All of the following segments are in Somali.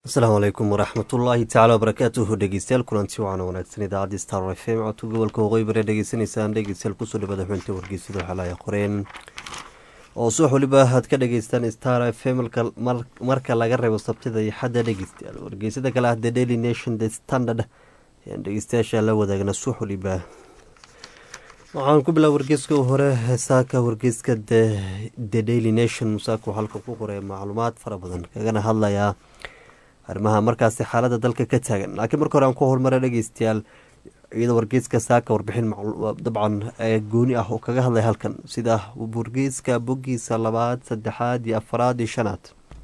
asalaamu calaykum waraxmatullaahi tacaala wabarakaatuhu dhegeystayaal kulanti wacan wanaagsan idaacaddi star f m codka gobolka waqooyi bare dhegeysanaysaan dhegeystayaal kusoo dhawada xubinta wargeysada xalaya qoreen oo subax waliba aad ka dhageystaan star f m marka laga reebo sabtida iyo xadda dhegeystayaal wargeysada kale ah the daily nation the standard ayaan dhegeystayaasha la wadaagna subax waliba waxaan ku bilaa wargeyska hore saaka wargeyska the daily nation musaaka halka ku qoray macluumaad fara badan kagana hadlayaa arrimaha markaasi xaalada dalka ka taagan laakiin marka hore aan ku horumara dhegeystayaal iyadoo wargeyska saaka warbixin dabcan gooni ah oo kaga hadlay halkan sida wargeyska bogiisa labaad saddexaad iyo afaraad iyo shanaad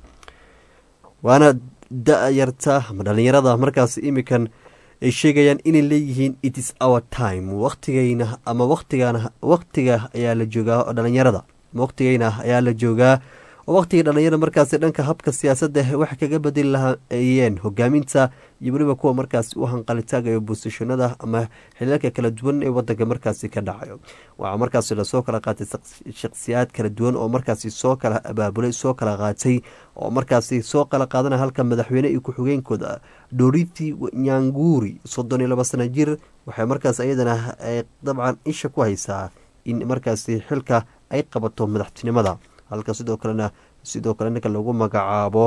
waana da-yarta ama dhalinyarada markaas imikan ay sheegayaan inay leeyihiin it is our time waqtigayna ama waqtigan waqtiga ayaa la joogaa dhalinyarada waqtigayna ayaa la joogaa oo waqtigii dhalinyarada markaasi dhanka habka siyaasadda wax kaga bedeli lahaayeen hogaaminta iyo weliba kuwa markaasi u hanqalitaagayo bosishonada ama xilalka kala duwan ee wadanka markaasi ka dhacayo waxaa markaasi lasoo kala qaatay shakhsiyaad kala duwan oo markaasi soo kala abaabulay soo kala qaatay oo markaasi soo kala qaadana halka madaxweyne iyo ku-xigeenkooda doriti nyanguri soddon iyo laba sana jir waxay markaas iyadana dabcan isha ku haysaa in markaasi xilka ay qabato madaxtinimada halka sidoo kalena sidoo kale ninka lagu magacaabo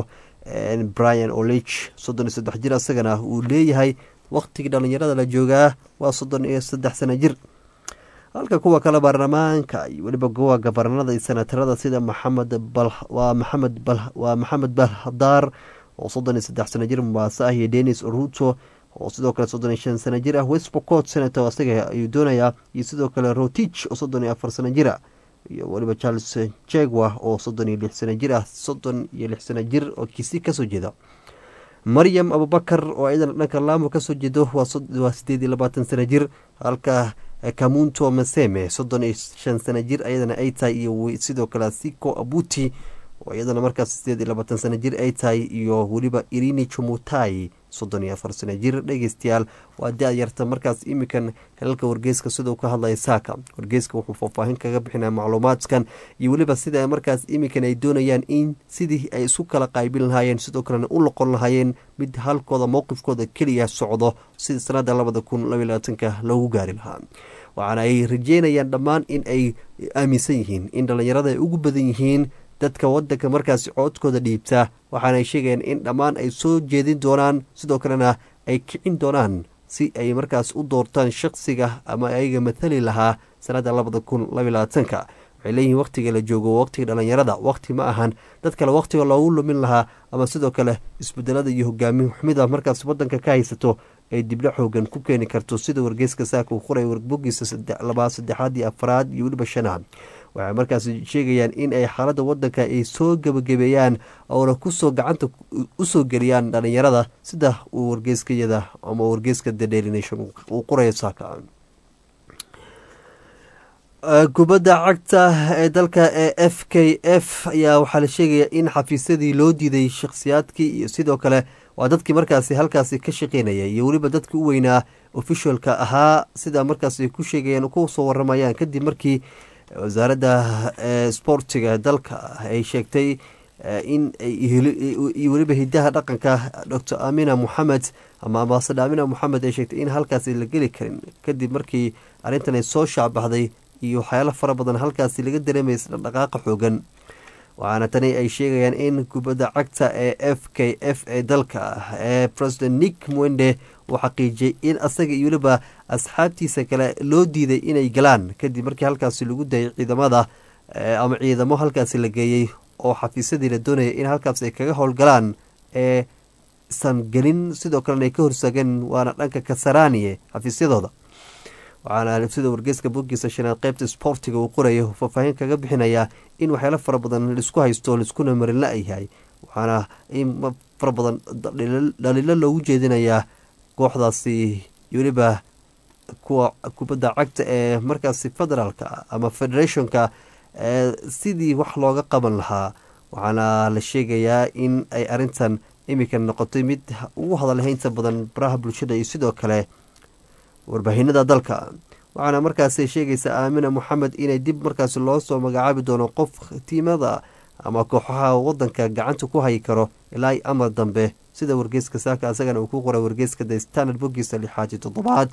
brian olich soddon iyo saddex jir isagana uu leeyahay waqtigii dhalinyarada la joogaa waa soddon iyo saddex sana jir halka kuwa kale baarlamaanka iyo weliba kuwa gabarnada iyo senatarada sida maxamed waa maxamed waa maxamed balhadaar oo soddon iyo saddex sana jir mubaase ah iyo denis ruto oo sidoo kale soddon iyo shan sana jir ah westbocot senator isaga ayuu doonayaa iyo sidoo kale rotich oo soddon iyo afar sana jir ah iyo weliba charles jegwa oo soddon iyo lix sana jir ah soddon iyo lix sana jir oo kisi kasoo jeeda maryam abubakar oo ayadan dhanka laamo kasoo jeedo waa sideed iyo labaatan sana jir halka kamunto maseme soddon iyo shan sana jir ayadana ay tahay iyo sidoo kale siko abuti oo iyadana markaas sideed iyo labaatan sana jir ay tahay iyo weliba irini chumutai soddon iyo afar sana jir dhegeystayaal waa da-yarta markaas imikan helalka wargeyska sidau ka hadlaya saaka wargeyska wuxuu faahfaahin kaga bixinaya macluumaadkan iyo weliba sida markaas imikan ay doonayaan in sidii ay isu kala qaybin lahaayeen sidoo kalena u noqon lahaayeen mid halkooda mowqifkooda keliya socdo sida sanada labada kun labay labaatanka loogu gaari lahaa waxaana ay rajeynayaan dhammaan in ay aaminsan yihiin in dhallinyarada ay ugu badan yihiin dadka wadanka markaasi coodkooda dhiibta waxaana ay sheegayaan in dhammaan ay soo jeedin doonaan sidoo kalena ay kicin doonaan si ay markaas u doortaan shaqsiga ama ayaga mathali lahaa sanada labada kun labay labaatanka waxay leeyihiin waqtiga la joogo waqtiga dhalinyarada waqti ma ahan dad kale waqtiga loogu lumin lahaa ama sidoo kale isbedelada iyo hogaamin xumida markaas wadanka ka haysato ay diblo xoogan ku keeni karto sida wargeyska saaka uu qoray warbogiisa labaad saddexaad iyo afraad iyo weliba shanaad waxay markaas sheegayaan in ay xaaladda wadanka ay soo gebagabeeyaan oona kusoo gacanta usoo geliyaan dhalinyarada sida uu wargeyskayada ama wargeyska the daily nation uu qorayo saaka kubadda cagta ee dalka ee f k f ayaa waxaa la sheegaya in xafiisyadii loo diiday shakhsiyaadkii iyo sidoo kale waa dadkii markaasi halkaasi ka shaqeynaya iyo weliba dadkii u weynaa officialka ahaa sida markaas ay ku sheegayaan kusoo waramayaan kadib markii wasaaradda sportiga dalka ay sheegtay in iyo weliba hidaha dhaqanka docor amina moxamed ama ambaasada amina moxamed ay sheegtay in halkaasi la geli karin kadib markii arrintan ay soo shaacbaxday iyo waxyaalo fara badan halkaasi laga dareemaysa dhaqdhaqaaqa xoogan waxaana tani ay sheegayaan in kubadda cagta ee f k f ee dalka ee president nick mwende uu xaqiijiyey in asaga iyo weliba asxaabtiisa kale loo diiday inay galaan kadib markii halkaasi lagu dayay ciidamada ama ciidamo halkaasi la geeyey oo xafiisyadii la doonaya in halkaas ay kaga howlgalaan ee san gelin sidoo kalena ay ka horsaageen waana dhanka kasaraniye xafiisyadooda waxaana sida wargeyska bogiisa shanaad qeybta sportiga uu qorayo faahfaahin kaga bixinayaa in waxyaalo fara badan laisku haysto laiskuna marin la yahay waxaana in fara badan dhaliilo loogu jeedinayaa kooxdaasi weliba kuwa kubadda cagta ee markaasi federaalka ama federationka sidii wax looga qaban lahaa waxaana la sheegayaa in ay arintan imika noqotay mid ugu hadalhaynta badan baraha bulshada iyo sidoo kale warbaahinada dalka waxaana markaasi sheegaysa aamina moxamed inay dib markaasi loo soo magacaabi doono qof tiimada ama kooxaha wadanka gacanta ku hayi karo ilaa amar dambe sida wargeyska saaka asagana uu ku qoray wargeyska the standard bogiisa lixaad iyo toddobaad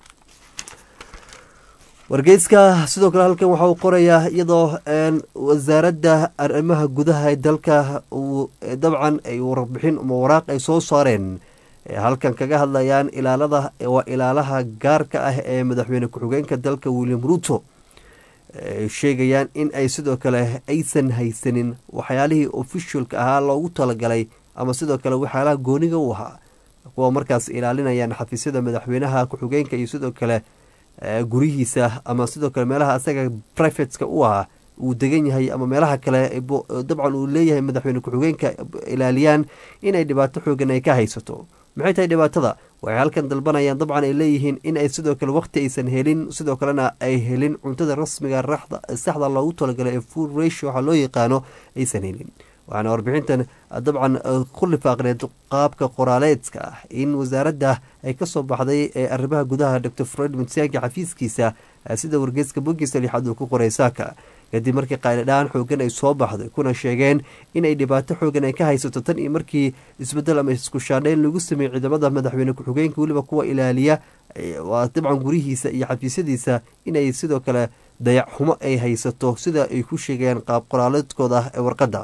wargeyska sidoo kale halkan waxa uu qorayaa iyadoo wasaaradda arrimaha gudaha ee dalka uu dabcan ay warbixin ama waraaq ay soo saareen halkan kaga hadlayaan ilaalada waa ilaalaha gaarka ah ee madaxweyne ku-xigeenka dalka william ruto sheegayaan in ay sidoo kale aysan haysanin waxyaalihii officialka ahaa loogu talagalay ama sidoo kale waxyaalaha gooniga u ahaa kuwa markaas ilaalinayaan xafiisyada madaxweynaha ku-xigeenka iyo sidoo kale gurihiisa ama sidoo kale meelaha asaga privateska u ahaa uu degan yahay ama meelaha kale dabcan uu leeyahay madaxweyne ku-xigeenka ilaaliyaan inay dhibaato xoogan ay ka haysato maxay tahay dhibaatada waxay halkan dalbanayaan dabcan ay leeyihiin in ay sidoo kale waqti aysan helin sidoo kalena ay helin cuntada rasmiga saxda loogu talagalay ee food ratio waxaa loo yaqaano aysan helin waxaana warbixintan dabcan ku lifaaqneed qaabka qoraaleedka ah in wasaaradda ay kasoo baxday ee arrimaha gudaha dor fred mutsaanki xafiiskiisa sida wargeyska bogiisa lixaad uu ku qoray saaka kadib markii qaylidhaan xoogan ay soo baxday kuna sheegeen inay dhibaato xoogan ay ka haysato tan iyo markii isbedel ama isku shaadheyn lagu sameeyey ciidamada madaxweyne ku-xigeenka weliba kuwa ilaaliya waa dabcan gurihiisa iyo xafiisyadiisa inay sidoo kale dayac xumo ay haysato sida ay ku sheegayaan qaab qoraaleedkooda ee warqadda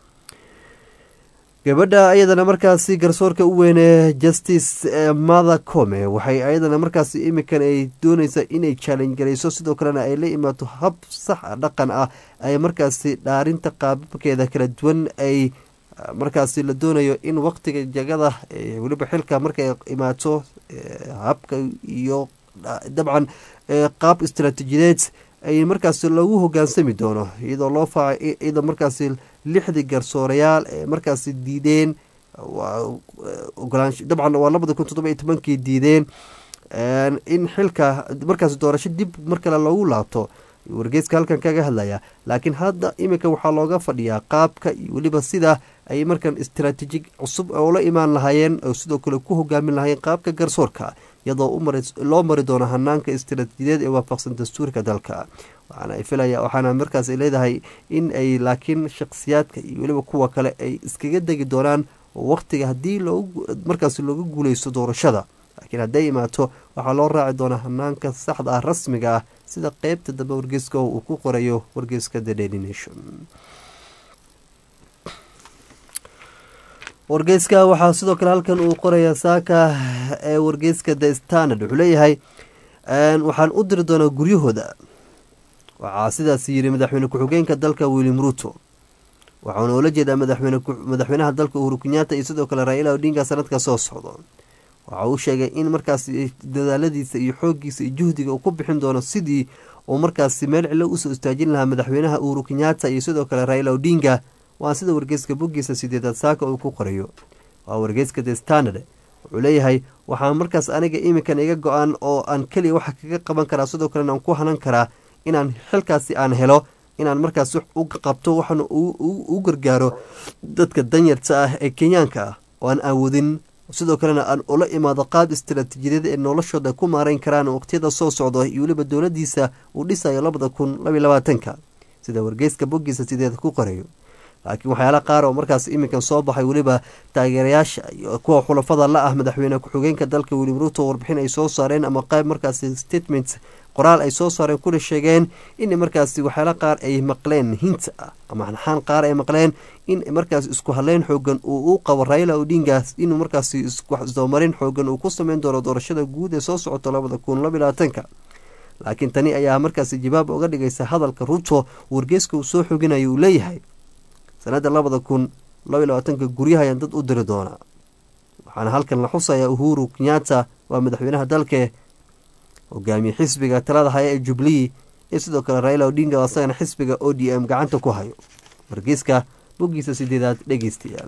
gabadha ayadana markaasi garsoorka u weyne justice mother come waxay ayadana markaasi imikan ay dooneysa inay challenge garayso sidoo kalena ay la imaato hab sax dhaqan ah ay markaasi dhaarinta qaababkeeda kala duwan ay markaasi la doonayo in waqtiga jagada weliba xilka markay imaato habka iyo dabcan qaab istaraatiijideed ay markaasi loogu hogaansami doono iyadoo loo faa iyadoo markaasi lixdii garsoorayaal ee markaasi diideen ogolaansho dabcan waa labada kun toddoba iyo tobankii diideen in xilka markaasi doorasho dib mar kale loogu laabto wargeyska halkan kaga hadlaya laakiin hadda iminka waxaa looga fadhiyaa qaabka iyo weliba sida ay markan istaraatiiji cusub oo la imaan lahaayeen oo sidoo kale ku hogaamin lahaayeen qaabka garsoorka iyadoo loo mari doono hanaanka istaraatiijiyadeed ee waafaqsan dastuurka dalka waxaana filaya waxaana markaas ay leedahay in ay laakiin shakhsiyaadka iyo weliba kuwa kale ay iskaga degi doonaan waqtiga haddii markaas looga guuleysto doorashada laakiin hadday imaato waxaa loo raaci doonaa hanaanka saxda ah rasmiga ah sida qeybta dambe wargeyska uu ku qorayo wargeyska the daily nation wargeyska waxaa sidoo kale halkan uu qorayaa saaka ee wargeyska the standard wuxuu leeyahay waxaan u diri doonaa guryahooda waxaa sidaas yiri madaxweyne ku-xigeenka dalka william ruto waxauna ula jeedaa madaxweynaha dalka uhuru kenyaata iyo sidoo kale raila odinga sanadka soo socdo waxa uu sheegay in markaas dadaaladiisa iyo xoogiisa iyo juhdiga uu ku bixin doono sidii uu markaasi meel cilo usoo istaajin lahaa madaxweynaha uhuru kenyaata iyo sidoo kale raila odinga waa sida wargeyska boggiisa sideedaad saaka uu ku qorayo waa wargeyska the standard wuxuu leeyahay waxaa markaas aniga iminkan iga go-an oo aan keliya waxa kaga qaban karaa sidoo kalena aan ku hanan karaa inaan xilkaasi aan helo inaan markaas u qabto waxaana u gargaaro dadka danyarta ah ee kenyaanka ah oo aan awoodin sidoo kalena aan ula imaado qaab istaraatiijiyada ee noloshooda ku maareyn karaan waqtiyada soo socdo iyo weliba dowladiisa uu dhisayo labada kun labaiy labaatanka sida wargeyska boggiisa sideed ku qorayo laakiin waxyaala qaar oo markaas iminkan soo baxay weliba taageerayaasha iyo kuwa xulafada la ah madaxweyne ku-xigeenka dalka william ruto warbixin ay soo saareen ama qayb markaasi statement qoraal ay soo saareen kuna sheegeen in markaasi waxyaala qaar ay maqleen hinta ah ama xanaxaan qaar ay maqleen in markaas isku hadleyn xoogan uu u qabo raila odinga inuu markaasi isdoomarin xoogan uu ku sameyn doono doorashada guud ee soo socoto labada kun laba labaatanka laakiin tani ayaa markaasi jawaab uga dhigaysa hadalka ruto wargeyska uu soo xoginayo uu leeyahay sanada labada kun labaiy labaatanka guryahayaan dad u diri doonaa waxaana halkan la xusayaa uhuru kenyaata waa madaxweynaha dalke hogaamiye xisbiga talada haya ee jubilee iyo sidoo kale raila odinga oo asagana xisbiga o d m gacanta ku hayo wargeyska boggiisa sideedaad dhegeystayaal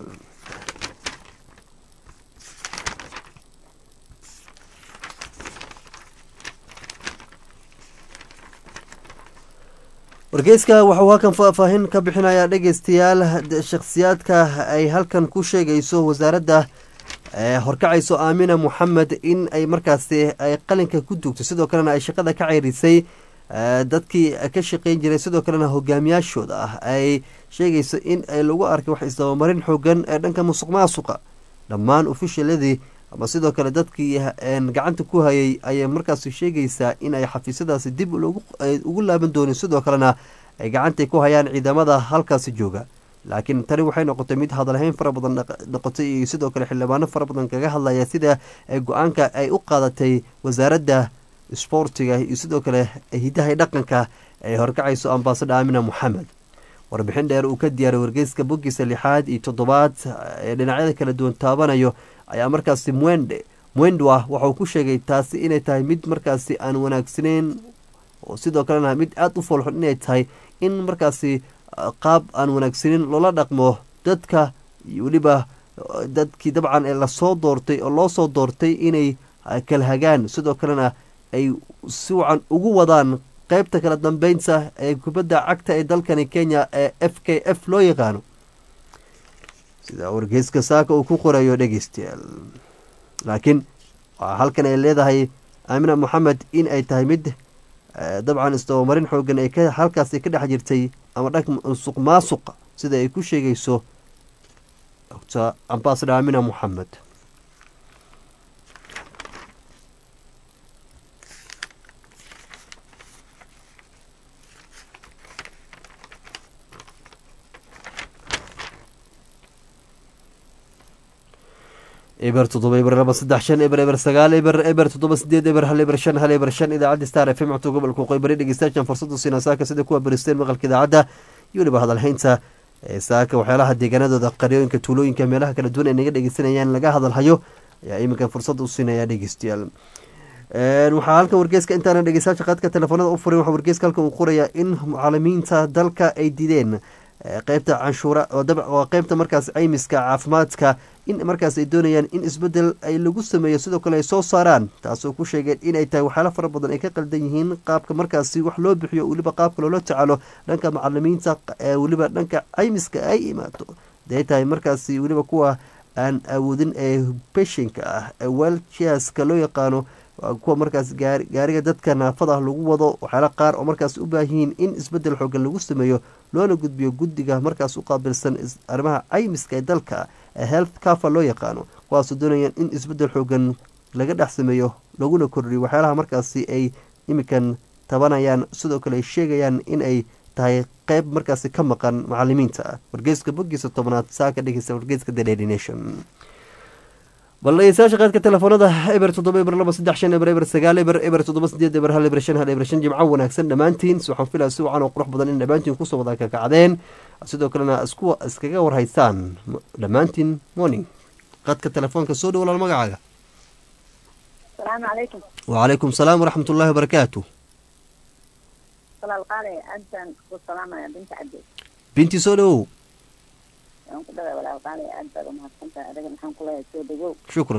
wargeyska waxauu halkan faahfaahin ka bixinayaa dhegeystayaal shakhsiyaadka ay halkan ku sheegayso wasaaradda horkacayso aamina moxamed in ay markaasi ay qalinka ku duugto sidoo kalena ay shaqada ka ceyrisay dadkii ka shaqeyn jiray sidoo kalena hogaamiyaashooda ah ay sheegayso in ay lagu arkay wax isdabamarin xoogan ee dhanka musuq maasuqa dhammaan ofishaladii ama sidoo kale dadkii gacanta ku hayay ayay markaas sheegaysaa in ay xafiisyadaasi dib ugu laaban doonin sidoo kalena ay gacantay ku hayaan ciidamada halkaasi jooga laakiin tani waxay noqotay mid hadalhayn fara badan noqotay iyo sidoo kale xildhibaano fara badan kaga hadlaya sida go-aanka ay u qaadatay wasaaradda isboortiga iyo sidoo kale hidaha dhaqanka ay horkacayso ambaasada aamina moxamed warbixin dheer uu ka diyaaray wargeyska bogiisa lixaad iyo toddobaad ee dhinacyada kala duwan taabanayo ayaa markaasi mwende mwendwa waxauu ku sheegay taasi inay tahay mid markaasi aan wanaagsaneyn oo sidoo kalena mid aada u foolxun inay tahay in markaasi qaab aan wanaagsaneyn loola dhaqmo dadka iyo weliba dadkii dabcan ee lasoo doortay oo loo soo doortay inay kala hagaan sidoo kalena ay si wacan ugu wadaan qeybta kala dambeynta ee kubadda cagta ee dalkani kenya ee f k f loo yaqaano sida wargeyska saaka uu ku qorayo dhegeystayaal laakiin waxaa halkan ay leedahay aamina moxamed in ay tahay mid dabcan isdabamarin xoogan ay halkaasi ka dhex jirtay ama dhanka musuq maasuqa sida ay ku sheegayso dr ambasador aamina moxamed eber toddoba eber laba saddex shan eber eber sagaal eber eber toddoba sideed eber hal eber shan hal eber shan idaacadda star f m codka gobolka qoybari dhegeystayaashan fursadu siina saaka sida kuwa baristeen maqalka idaacadda iyo weliba hadalhaynta saaka waxyaalaha deegaanadooda qaryooyinka tuulooyinka meelaha kala duwan ay naga dhegeysanayaan laga hadalhayo ayaa iminkan fursad u siinaya dhegeystayaal waxaa halkan wargeyska intaana dhegeystayaasha qaadka telefoonada u furin waxaa wargeyska halkan uu qorayaa in mucaalimiinta dalka ay dideen qeybta canshuura waa qeybta markaas caymiska caafimaadka in markaas ay doonayaan in isbedel ay lagu sameeyo sidoo kale ay soo saaraan taasoo ku sheegeen inay tahay waxyaala fara badan ay ka qaldan yihiin qaabka markaasi wax loo bixiyo weliba qaabka loola tacaalo dhanka macalimiinta weliba dhanka caymiska ay imaato day tahay markaasi weliba kuwa aan awoodin ee beshinka ah ee welchaska loo yaqaano kuwa markaas gaariga dadka naafada lagu wado waxyaala qaar oo markaas u baahanyihiin in isbedel xoogan lagu sameeyo loona gudbiyo guddiga markaas u qaabilsan arrimaha caymiska ee dalka ee health cafa loo yaqaano kuwaasoo doonayaan in isbedel xoogan laga dhex sameeyo laguna kordhiyo waxyaalaha markaasi ay iminkan tabanayaan sidoo kale ay sheegayaan in ay tahay qeyb markaasi ka maqan macalimiinta wargeyska bogiisa tobnaad saa ka dhegeysta wargeyska the daily nation bal dhegeystayaasha qaadka telefoonada eber toddoba eber laba saddex shan eber eber sagaal eber eber toddoba sideed eber hal eber shan hal eber shan jimco wanaagsan dhammaantiin waxaan filaya si wacan oo qurux badan in dhammaantiin kusoo wada kakacdeen sidoo kalena isku iskaga warhaysaan dhammaantiin morning qaadka telefoonka soo dhow walaal magacaaga asalaamu calaykum wacalaykum salaam waraxmat ullahi wabarakaatu walaal qaale aadbaan ku salaamaya binta cabdi binti soo dhowow waan ku dhaway walaal qaale aad baad umahadsantahay adaga maxaan ku leeyahay soo dhawow shukran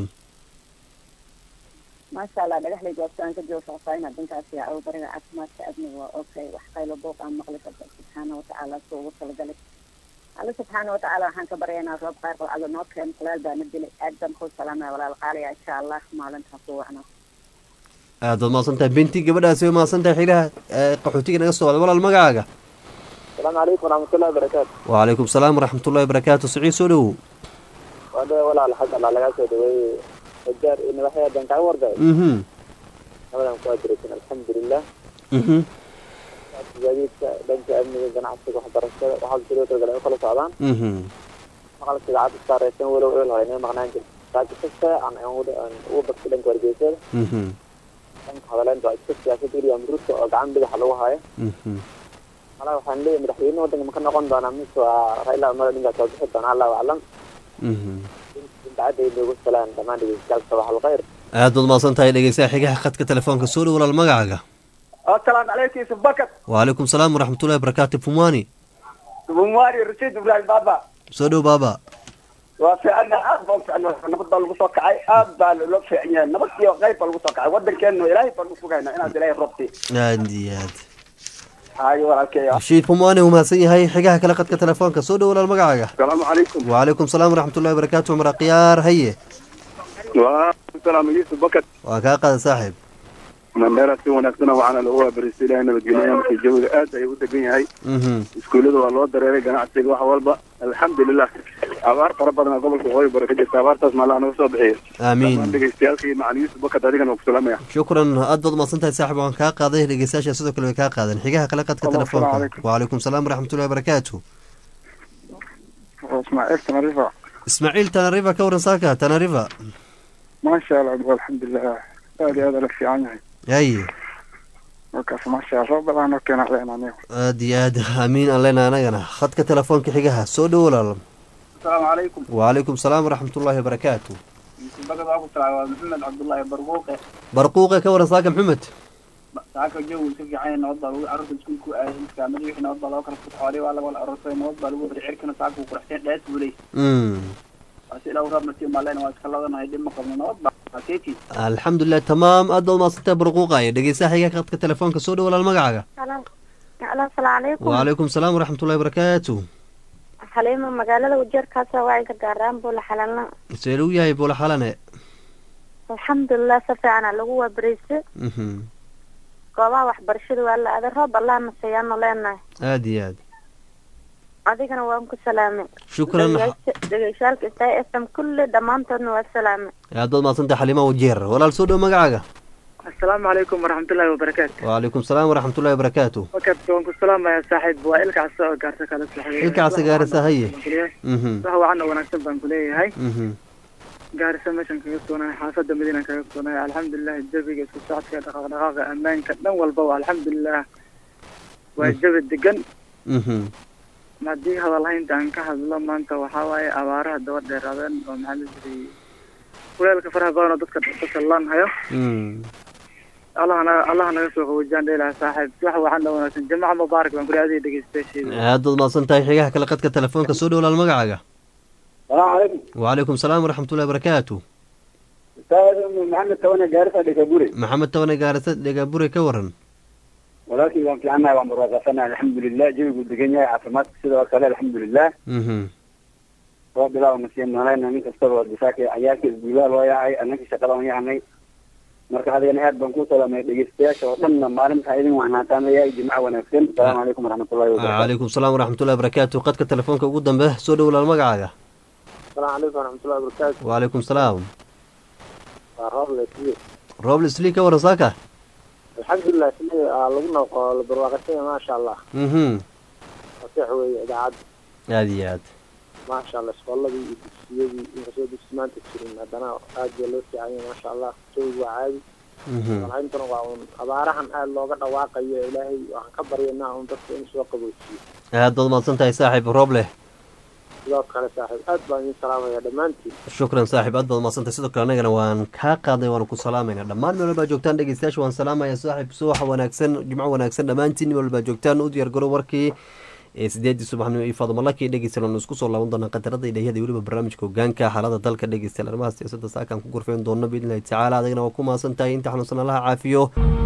maasha allah dhagaxlay goobta aan ka joogo faahfaahin dhankaasi aw bariga caafimaadka adniga waa okay wax qaylo booq aan maqli karta subxaana watacaala soo ugu talagalay alle subxaana watacaala waxaan ka baryaynaa roob qaar qalcado noo keen kulaal baana dilay aad baan ku salaamaya walaal qaalaya insha allah maalintaa ku wacno aad baad mahadsantahay binti gabadhaasi way mahadsantahay xilaha qaxootiga naga soo wada walaal magacaaga asalaamu calaykum waraxmatullahi wabarakaatu wacalaykum salaam waraxmatullahi wabarakaatu siciid soo dhowow waa dhe walaal xag allah lagaa soo dhaweeyey ajaar iyo madaxya dan kaa warday mhm nabadan ku adiraysan alxamdulilah mhm gaadiidka dhanka amniga ganacsiga waxbarashada waxaa sidoo kale ay u kala socdaan mhm maqalka idaacadda saareysan walow eel hore inay maqnaan jirta saaki kasta aan aan ugu bagtay dhanka wargeysada mhm dhanka hadaleynta waa iska siyaasad william ruto oo gacan bidaxa lagu hayo mhm malaa waxaan leeyahay madaxweyne waddanka ma ka noqon doonaa mise waa raila amada dhinkaas waa bixi doonaa allahu aclam mhm dacadda inoogu salaan dhammaan dhegeystayaal sabax alkhayr aad baad mahadsan tahay dhegeystaha xigaha khadka telefoonka soo dhow walaal magacaaga asalaamu calaykum yusuf bakar wacalaykum salaam waraxmatullahi wabarakaatu fumani bumwaari rashiid ibraahim baaba soo dhow baaba waa fiicana aad baa ufiicna nabad baa lagu soo kacay aad baa loo fiican yahay nabad iyo qayb baa lagu soo kacay wadankeena ilaahay baan usugayna inaad ilaahay robti aad iyo aad hayo walaalkeeya rashiid fumani uu mahadsan yahay xigaha kale khadka telefoonka soo dhow walaal magacaaga asalaamu calaykum wacalaykum salaam waraxmatullahi wabarakaatu cumar khiyaar haye waa salaam yusuf bakar waa kaa qaada saaxiib mandheera si wanaagsan waxaana lagu waabaristay ilahay nabadgelyo markii jawiga aad ayuu u degan yahay mhm iskuullada waa loo dareeray ganacsiga wax walba alxamdulilah abaar fara badan gobolka waqooyi bari ka jirta abaartaas maalaha naga soo bixiyo aamiin dhammaan dhegeystayaalkii macalin yuusuf bakad adigana waa ku salaamaya shukran aad baad umahadsan tahay saaxib waan kaa qaaday dhegeystayaasha sidoo kale way kaa qaadeen xigaha kale qadka Allahumma salli telefoonka calaykum. wacalaykum salaam waraxmatullahi wabarakaatu ismaaciil tanarifa ismaaciil tanariva ka waran saaka tanariva maasha allah alxamdulilah aad iyo aad ala fiican yahay yaye markaas maasha allah roob badan oo keena leen aniga aad iyo aad amiin aan leenahay anagana khadka telefoonka xigaha soo dhowo walaal asalaamu calaykum wacalaykum salaam waraxmatullahi wabarakaatu bagad waa ku talaa waa maxamed cabdullaahi barquuqe barquuqe ka waran saaka maxamed saaka jawi ka fiican nabad baa lagu carruurta iskuulku aaday iskaamada wixii nabad baa loo kala futxoolay waa laga wala aroortay nabad baa lagu wada cirkana saaka uu quraxseen dhees buu leey Mm. waa si ilaa raab nasiib maaleen waa iska ladanahay dhib ma qabno nabad baa akeeti alxamdulilah tamaam aad baad umahadsantahay barquuqaye dhegeystaha xigaha khadka telefoonka soo dhowo walaal magacaaga alo asalaamu calaykum wacalaykum salaam waraxmatullahi wabarakaatu xaliimo magaalada ujeerkaasa wacinka gaaraan buu la xalalna see lagu yahay buula xalane alxamdulilah si fiicana lagu waabariise Mhm. goobaha waxbarashada waa la aaday roob allah naseeyaanu leenahay aad iyo aad adigana waan ku salaamay shukran dhegeyshaalka star f m kulli dhammaantoodna waa salaamay aad baad umahadsantahay xaliima wajeer walaal soo dhowo magacaaga asalaamu calaykum waraxmatullaahi wabarakaatu wacalaykum salaam waraxmatullahi wabarakaatu wakad waan ku salaamayaa saaxiib waa ilkaas oo gaarta kala ilkaasi gaarisa haye Mhm. wax wacan oo wanaagsan baan ku leeyahay Mhm. gaarisa meeshan kaga sugnahay xaafada madiina kaga sugnahay alxamdulilah jawiga isku socodka dhaqaaqdhaqaaqa ammaanka dhan walba waa alxamdulilah waa jawi degan Mhm. haddii hadalhaynta aan ka hadlo maanta waxaa waaye abaaraha daba dheeraadeen oo maxaa la jiray kuleelka faraha badan oo dadka dadka laanhayo Mm. allah naga allah naga soo qaboojiyaan dheelaha saaxiib wax waxaan dha wanaagsan jamaca mubaarak baan kuri adiga dhegeystayaasheeda aad baad umahadsan tahay xigaha kale qadka telefoonka soo dhowo walaal magacaaga salaamu calaykum wacalaykum salaam waraxmatullahi wabarakaatu ustaad maxamed tawane gaarisa dhegabure maxamed tabane gaarisa dhegabure ka waran walaalkii waan fiicannahay waan barwaaqasanahay alxamdulilah jawigu degan yahay caafimaadka sidoo kale alxamdulilah Mhm. roob bilaa nasiib noolayna nin kastaba difaaka cayaalka isguulaa loo yaacay annagii shaqada aan yaacnay marka adigana aad baan ku salaamay dhegeystayaasha oo dhanna maalinta idin wanaataanaya jimco wanaagsan asalaamu calaykum waraxmatullahi wabarakatu calaykum salaam waraxmatullahi wabarakaatu qadka telefoonka ugu dambe soo dhowo walaal magacaaga asalaamu calaykum waraxmatullahi wabarakaatu wacalaykum salaam waa roob lesiye roble sli ka waran saaka alxamdulilah sida aa lagu noqo la barwaaqasanya maasha allah Mhm. faseex weeye idaacadda aad iyo aad maasha allah iskooladii iyo dugsiyadii inkastoo dugsi maanta jirin haddana aad baa loo fiicanya maasha allah jawigu waa caadi Mhm. walhayntuna waa un abaarahan aad looga dhawaaqayo ilaahay waxaan ka baryanaa un dadka in soo qaboojiyo aad baad umahadsan tahay saaxiib roble sidoo kale saaxiib aad baan idin salaamaya dhammaantiin shukran saaxiib aad baad umahadsan tahay sidoo kale anagana waan kaa qaadnay waanu ku salaamayna dhammaan meel walbaa joogtaan dhegeystayaasha waan salaamaya saaxiib subax wanaagsan jimco wanaagsan dhammaantiin meel walbaa joogtaan u diyaar garo warkii ee sideedii subaxnimo iyo faadumalaki dhegeystayaal waanu isku soo laaban doonaa qatarada idhahiyada weliba barnaamijka hogaanka xaalada dalka dhegeystayaal arrimaha siyaasadda saakaan ku gorfeyn doono biidnillahi tacaala adagana waa ku mahadsan tahay inta xanuunsan allaha caafiyo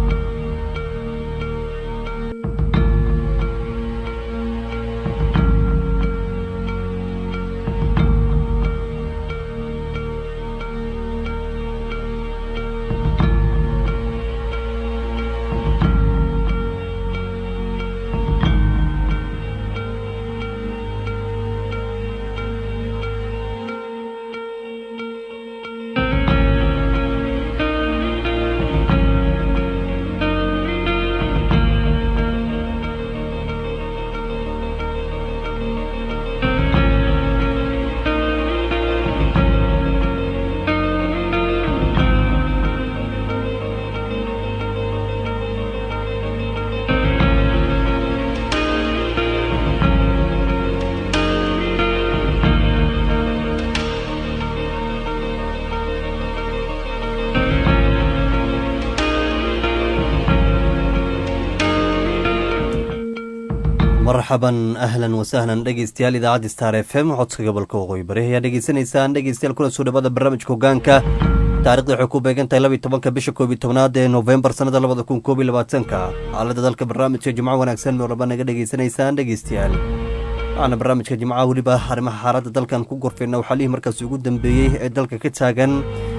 marxaban ahlan wasahlan dhegeystayaal idaacadda star f m codka gobolka waqooyi bari ayaa dhegeysanaysaan dhegeystayaal kuna soo dhawaada barnaamijka hogaanka taarikhda waxay ku beegan tahay laba iyo tobanka bisha koob iyo tobnaad ee noofembar sannada labada kun koob iyo labaatanka xaalada dalka barnaamijka jimco wanaagsan meel walba naga dhegeysanaysaan dhegeystayaal waxaana barnaamijka jimcaha weliba arrimaha xaaladda dalkan ku gorfeyna waxaalihii markaasi ugu dambeeyey ee dalka ka taagan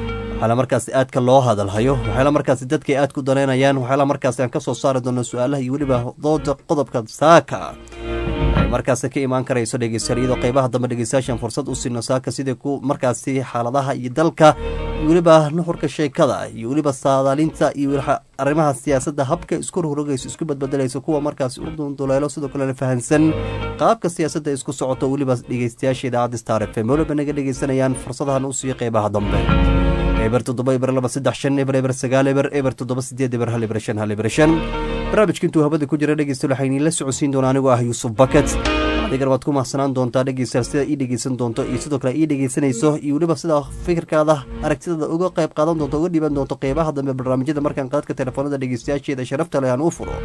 waxyaala markaasi aadka loo hadalhayo waxyaala markaasi dadka ay aad ku danaynayaan waxyaala markaasi aan ka soo saari doono su-aalaha iyo weliba dooda qodobka saaka ay markaasi ka imaan karayso dhegeystayaal iyadoo qeybaha dambe dhegeystayaashan fursad u siino saaka sidai ku markaasi xaaladaha iyo dalka iyo weliba nuxurka sheekada iyo weliba saadaalinta iyo arrimaha siyaasadda habka isku rogrogayso isku badbedelayso kuwa markaasi u dunduleelo sidoo kalena fahansan qaabka siyaasadda isku socoto weliba dhegeystayaasha idaacadda star f m weliba naga dhegeysanayaan fursadahan u siiyo qeybaha dambe eber toddoba eber laba saddex shan eber eber sagaal eber eber toddoba sideed eber hal eber shan hal eber shan barnaamijka intuu habada ku jira dhegeystayaal waxaa iniinla socodsiin doona anigoo ah yuusuf baket adigan waad ku mahsanaan doontaa dhegeystayaal sida ii dhegeysan doonto iyo sidoo kale ii dhegeysanayso iyo weliba sida fikirkaada aragtidada uga qayb qaadan doonto uga dhiban doonto qeybaha dambe barnaamijyada markaan qaadka telefoonada dhegeystayaasheeda sharafta leh aan u furo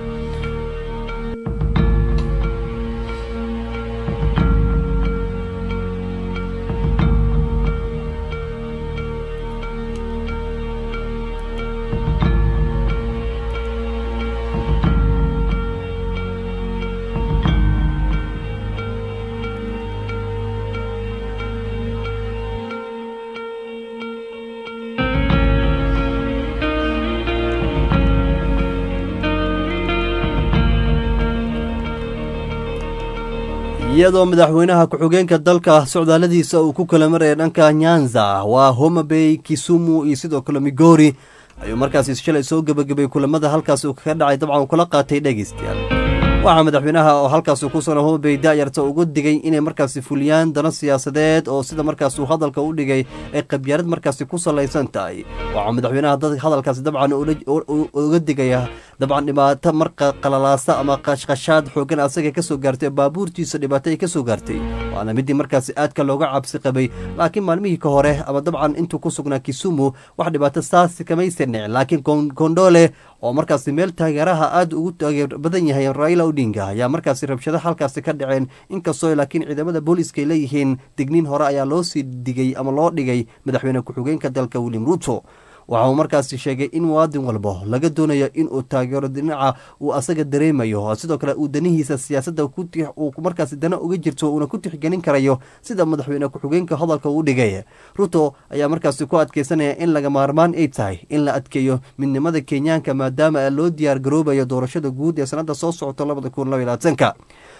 iyadoo madaxweynaha ku-xigeenka dalka socdaaladiisa uu ku kala maraya dhanka nyanza waa homabay kisumu iyo sidoo kale migori ayuu markaasi shalay soo gebagabay kulamada halkaas uu kaga dhacay dabcan uu kula qaatay dhegeystayaal waxaa madaxweynaha oo halkaas ku sugan homabay daayarta ugu digay inay markaasi fuliyaan dano siyaasadeed oo sida markaas uu hadalka u dhigay ay qabyaarad markaasi ku salaysan tahay waxaa madaxweynaha hadalkaasi dabcan uga digaya dabcan dhibaato marka qalalaasa ama qashqashaad xoogan asaga kasoo gaartay baabuurtiisa dhibaato ay kasoo gaartay waana midii markaasi aadka looga cabsi qabay laakiin maalmihii ka hore ama dabcan intuu ku sugnaa kisumu wax dhibaato saasi kamaysan dhicin laakiin kondole oo markaasi meel taageeraha aada ugu taageer badan yahay raila odinga ayaa markaasi rabshado halkaasi ka dhaceen inkastoo laakiin ciidamada booliiska ay leeyihiin digniin hore ayaa loo sii digay ama loo dhigay madaxweyne ku-xigeenka dalka william ruto waxa uu markaasi sheegay in muwaadin walbo laga doonayo inuu taageero dhinaca uu asaga dareemayo sidoo kale uu danihiisa siyaasadda uu markaasi dana uga jirto uuna ku tixgelin karayo sida madaxweyne ku-xigeenka hadalka uu dhigay ruto ayaa markaasi ku adkeysanaya in laga maarmaan ay tahay in la adkeeyo midnimada kenyaanka maadaama loo diyaar garoobayo doorashada guud ee sanada soo socota labada kun laba labaatanka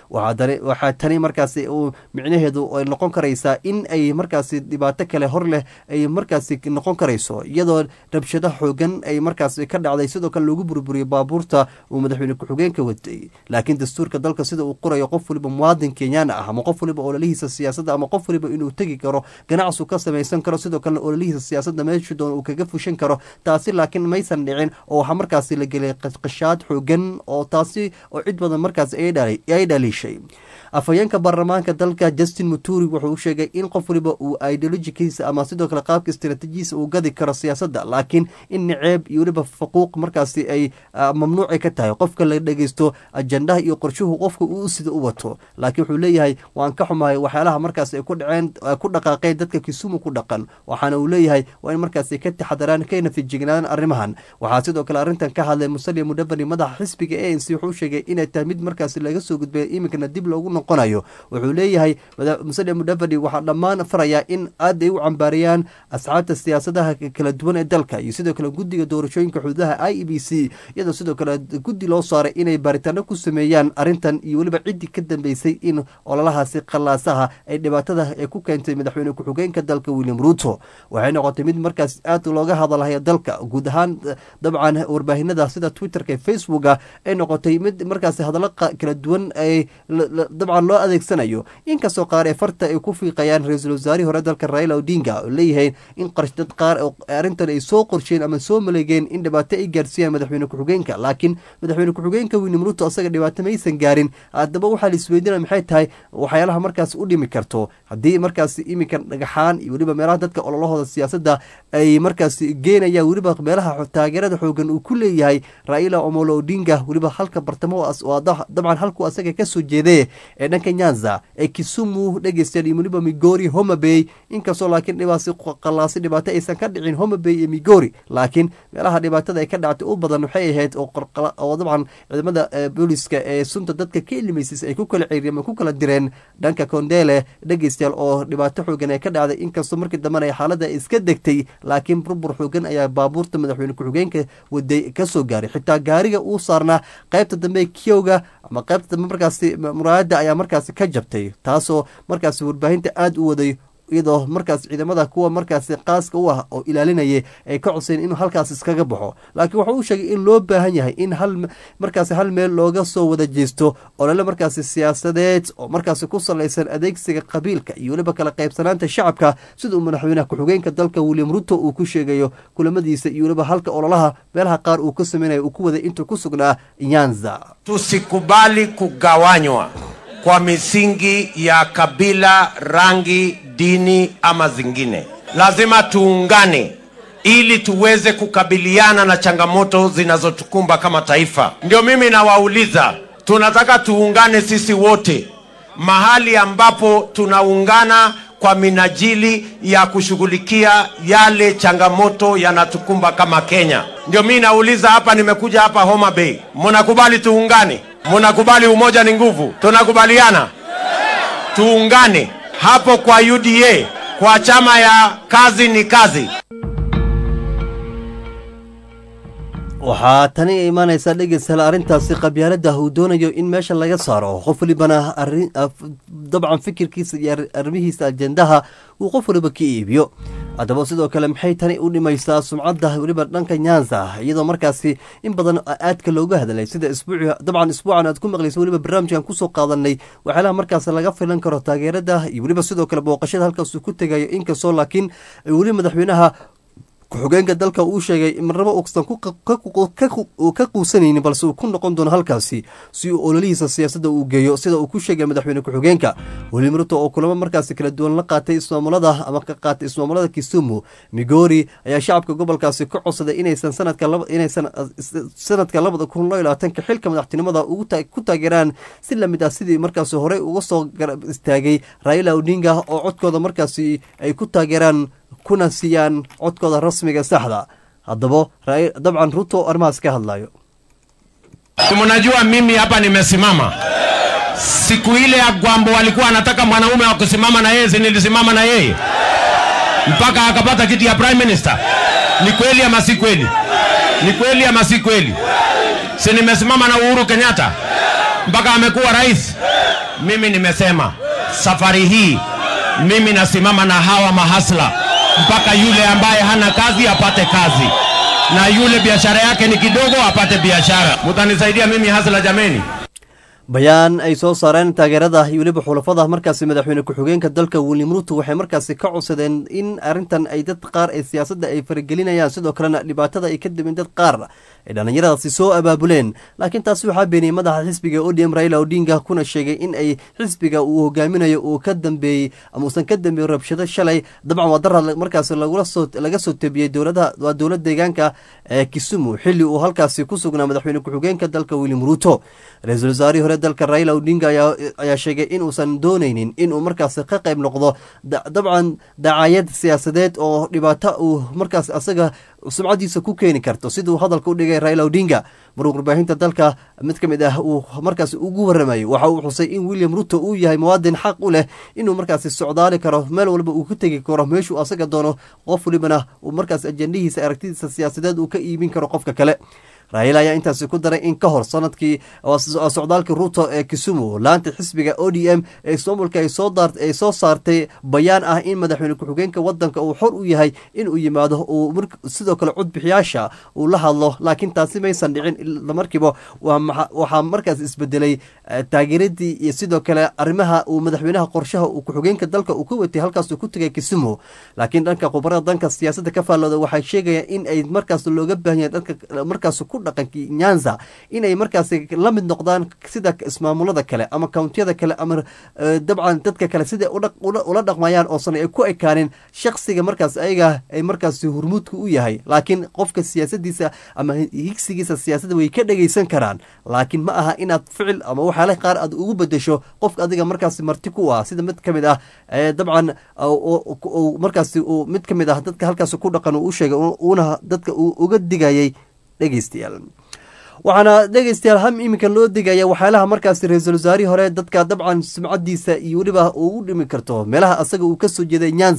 waxaa tani markaasi uu micnaheedu ay noqon karaysaa in ay markaasi dhibaato kale hor leh ay markaasi noqon karayso iyadoo rabshado xoogan ay markaasi ka dhacday sidoo kale lagu burburiyey baabuurta uu madaxweyne ku-xigeenka watay laakiin dastuurka dalka sida uu qorayo qof waliba muwaadin kenyaan ah ama qof waliba ololihiisa siyaasadda ama qof waliba inuu tegi karo ganacsu ka samaysan karo sidoo kalena ololihiisa siyaasadda meeshu doon uu kaga fushan karo taasi laakiin maysan dhicin oo waxaa markaasi la gelay qashqashaad xoogan oo taasi oo cid badan markaasi ay dhaliishay afhayeenka baarlamaanka dalka justin muturi wuxuu u sheegay in qof waliba uu ideolojikiisa ama sidoo kale qaabka istaraatiijiisa uu gadi karo siyaasadda laakiin in niceeb iyo weliba faquuq markaasi ay mamnuuci ka tahay qofka la dhegeysto ajandaha iyo qorshuhu qofka uu sida u wato laakiin wuxuu leeyahay waan ka xumahay waxyaalaha markaas ay ku dhaceen ku dhaqaaqeen dadka kisumu ku dhaqan waxaana uu leeyahay waa in markaasi ka taxadaraan kana fijignaadaan arrimahan waxaa sidoo kale arrintan ka hadlay musalia mudavani madaxa xisbiga a n c wuxuu sheegay inay tahay mid markaasi laga soo gudbay iminkana dib loogu noqonayo wuxuu leeyahay musalia mudavani waxaa dhammaan farayaa in aad ay u cambaariyaan asxaabta siyaasadaha kala duwan ee dalka iyo sidoo kale guddiga doorashooyinka xuduudaha i e b c iyadoo sidoo kale guddi loo saaray inay baaritaano ku sameeyaan arrintan iyo weliba ciddii ka dambeysay in ololahaasi qallaasaha ay dhibaatada ee ku keentay madaxweyne ku-xigeenka dalka william ruto waxay noqotay mid markaas aad looga hadalhaya dalka guud ahaan dabcan warbaahinada sida twitterka ee facebooka ay noqotay mid markaasi hadallo kala duwan ay dabcan loo adeegsanayo inkastoo qaar ee farta ay ku fiiqayaan ra-iisul wasaarihii hore dalka raila odinga oo leeyahay in dad qaar arrintan ay soo qorsheen ama soo maleegeen in dhibaato ay gaarsiiyaan madaxweyne ku-xigeenka laakiin madaxweyne ku-xigeenka william ruto asaga dhibaato maysan gaarin haddaba waxaa la isweydiinaya maxay tahay waxyaalaha markaas u dhimi karto haddii markaas iminka dhagaxaan iyo weliba meelaha dadka ololahooda siyaasadda ay markaas geenayaan weliba meelaha taageerada xoogan uu ku leeyahay raila omolo odinga weliba halka bartamo dabcan halkuu asaga kasoo jeeday ee dhanka nyanza ee kisumu dhegeystayaal iyo weliba migori homabay inkastoo laakiin dhibaasi qalaasi dhibaato aysan ka dhicin homabay iyo migori laakiin meelaha dhibaatada ay ka dhactay u badan waxay ahayd oo dabcan ciidamada booliska ee sunta dadka ka ilimaysis ay ku kala ceeriyeen ama ku kala direen dhanka kondele dhegeystayaal oo dhibaato xoogan ay ka dhacday inkastoo markii dambena xaaladda iska degtay laakiin burbur xoogan ayaa baabuurta madaxweyne ku-xigeenka waday kasoo gaaray xitaa gaariga uu saarnaa qaybta dambe kiyowga ama qaybta dambe markaasi muraayada ayaa markaasi ka jabtay taasoo markaasi warbaahinta aada u waday iyadoo markaas ciidamada kuwa markaasi qaaska u ah oo ilaalinayay ay ka codsayn inuu halkaas iskaga baxo laakiin wuxuu u sheegay in loo baahan yahay in hal markaasi hal meel looga soo wada jeesto olole markaasi siyaasadeed oo markaasi ku salaysan adeegsiga qabiilka iyo weliba kala qaybsanaanta shacabka sida uu madaxweynaha ku-xigeenka dalka william ruto uu ku sheegayo kulamadiisa iyo weliba halka ololaha meelaha qaar uu ka sameynaya uu ku waday intuu ku sugnaa nyanza tusikubali kugawanywa kwa misingi ya kabila, rangi, dini ama zingine. Lazima tuungane ili tuweze kukabiliana na changamoto zinazotukumba kama taifa. Ndio mimi nawauliza, tunataka tuungane sisi wote mahali ambapo tunaungana kwa minajili ya kushughulikia yale changamoto yanatukumba kama Kenya. Ndio mimi nauliza hapa, nimekuja hapa Homa Bay, mnakubali tuungane? Mnakubali umoja ni nguvu? Tunakubaliana tuungane hapo kwa UDA, kwa chama ya kazi ni kazi. waxaa tani imaanaysaa dhegeystayaal arrintaasi qabyaalada uu doonayo in meesha laga saaro qof walibana dabcan fikirkiisa iyo arrimihiisa ajendaha uu qof waliba ka iibiyo haddaba sidoo kale maxay tani u dhimaysaa sumcadda weliba dhanka nyanza iyadoo markaasi in badan aadka looga hadlay sida isbuuci dabcan isbuucan aad ku maqlaysa weliba barnaamijkan kusoo qaadanay waxyaalaha markaas laga filan karo taageerada iyo weliba sidoo kale booqashada halkaasuu ku tegayo inkastoo laakiin weli madaxweynaha ku-xigeenka dalka uu sheegay marnabo uusan ka quusanaynin balse uu ku noqon doono halkaasi si uu ololihiisa siyaasadda uu geeyo sida uu ku sheegay madaxweyne ku-xigeenka weli ruto oo kulamo markaasi kala duwan la qaatay ismaamulada ama ka qaatay ismaamulada kisumu migori ayaa shacabka gobolkaasi ka codsaday inaysan sanadkainaysan sanadka labada kun iyo labaatanka xilka madaxtinimada ku taageeraan si lamid ah sidii markaasi horey uga soo garab istaagay raila odinga oo codkooda markaasi ay ku taageeraan kuna siiyaan codkooda rasmiga saxda haddaba dabcan ruto arrimahaas ka hadlayo Mnajua mimi hapa nimesimama siku ile ya Gwambo walikuwa anataka mwanaume wa kusimama na yeye, si nilisimama na yeye mpaka akapata kiti ya prime minister. Ni kweli ama si kweli? Ni kweli ama si kweli? Si nimesimama na Uhuru Kenyatta mpaka amekuwa rais. Mimi nimesema safari hii mimi nasimama na hawa mahasla mpaka yule ambaye hana kazi apate kazi na yule biashara yake ni kidogo apate biashara. Mutanisaidia mimi hasla jameni. bayaan ay soo saareen taageerada iyo weliba xulafada markaasi madaxweyne ku-xigeenka dalka william ruto waxay markaasi ka codsadeen in arrintan ay dad qaar ee siyaasadda ay faragelinayaan sidoo kalena dhibaatada ay ka dibin dad qaar ay dhallinyaradaasi soo abaabuleen laakiin taasi waxaa beeniyey madaxa xisbiga odm raila odinga kuna sheegay in ay xisbiga uu hogaaminayo uu ka dambeeyey ama uusan ka dambeeyey rabshado shalay dabcan waa dara markaasi laga soo tebiyey dowladaha waa dowlad deegaanka ee kisumu xilli uu halkaasi ku sugnaa madaxweyne ku-xigeenka dalka william ruto ra-iisul wasaarihii hore dalka raila odinga ayaa sheegay in uusan dooneynin inuu markaasi ka qayb noqdo dabcan dacaayad siyaasadeed oo dhibaato uu markaas asaga sumcadiisa ku keeni karto siduu hadalka u dhigay raila odinga maruu warbaahinta dalka mid ka mid ah uu markaas ugu waramayay waxa uu xusay in william ruto uu yahay muwaadin xaq u leh inuu markaasi socdaali karo meel walba uu ka tegi karo meeshuu asaga doono qof walibana uu markaas ajendihiisa aragtidiisa siyaasadeed uu ka iibin karo qofka kale raila ayaa intaasi ku daray in ka hor sanadkii socdaalkii ruto ee kisumu laanta xisbiga o d m ee ismaamulka ay soo saartay bayaan ah in madaxweyne ku-xigeenka wadanka uu xor u yahay inuu yimaado uu sidoo kale codbixiyaasha uu la hadlo laakiin taasi maysan dhicin markiiba waxaa markaas isbedelay taageeradii iyo sidoo kale arrimaha uu madaxweynaha qorshaha uu ku-xigeenka dalka uu ka watay halkaasuu ku tegay kisumu laakiin dhanka khubarada danka siyaasadda ka faallooda waxay sheegayaan in ay markaas looga baahan yahay dhanka markaas ku dhaqankii nyanza inay markaasi la mid noqdaan sida ismaamulada kale ama kountiyada kale ama dabcan dadka kale siday ula dhaqmayaan oosan ay ku ekaanin shaksiga markaas ayaga ay markaasi hurmuudka u yahay laakiin qofka siyaasadiisa ama higsigiisa siyaasadda way ka dhegeysan karaan laakiin ma aha inaad ficil ama waxyaala qaar aad ugu bedesho qofka adiga markaasi marti ku ah sida mid ka mid ah dabcan markaasi mid ka mid ah dadka halkaas ku dhaqan uu sheegay uuna dadka uu uga digayay dhegeystayaal waxaana dhegeystayaal ham iminka loo digaya waxyaalaha markaasi ra-iisul wasaarihii hore dadka dabcan sumcadiisa iyo weliba uu u dhimi karto meelaha asaga uu kasoo jeeday nyanza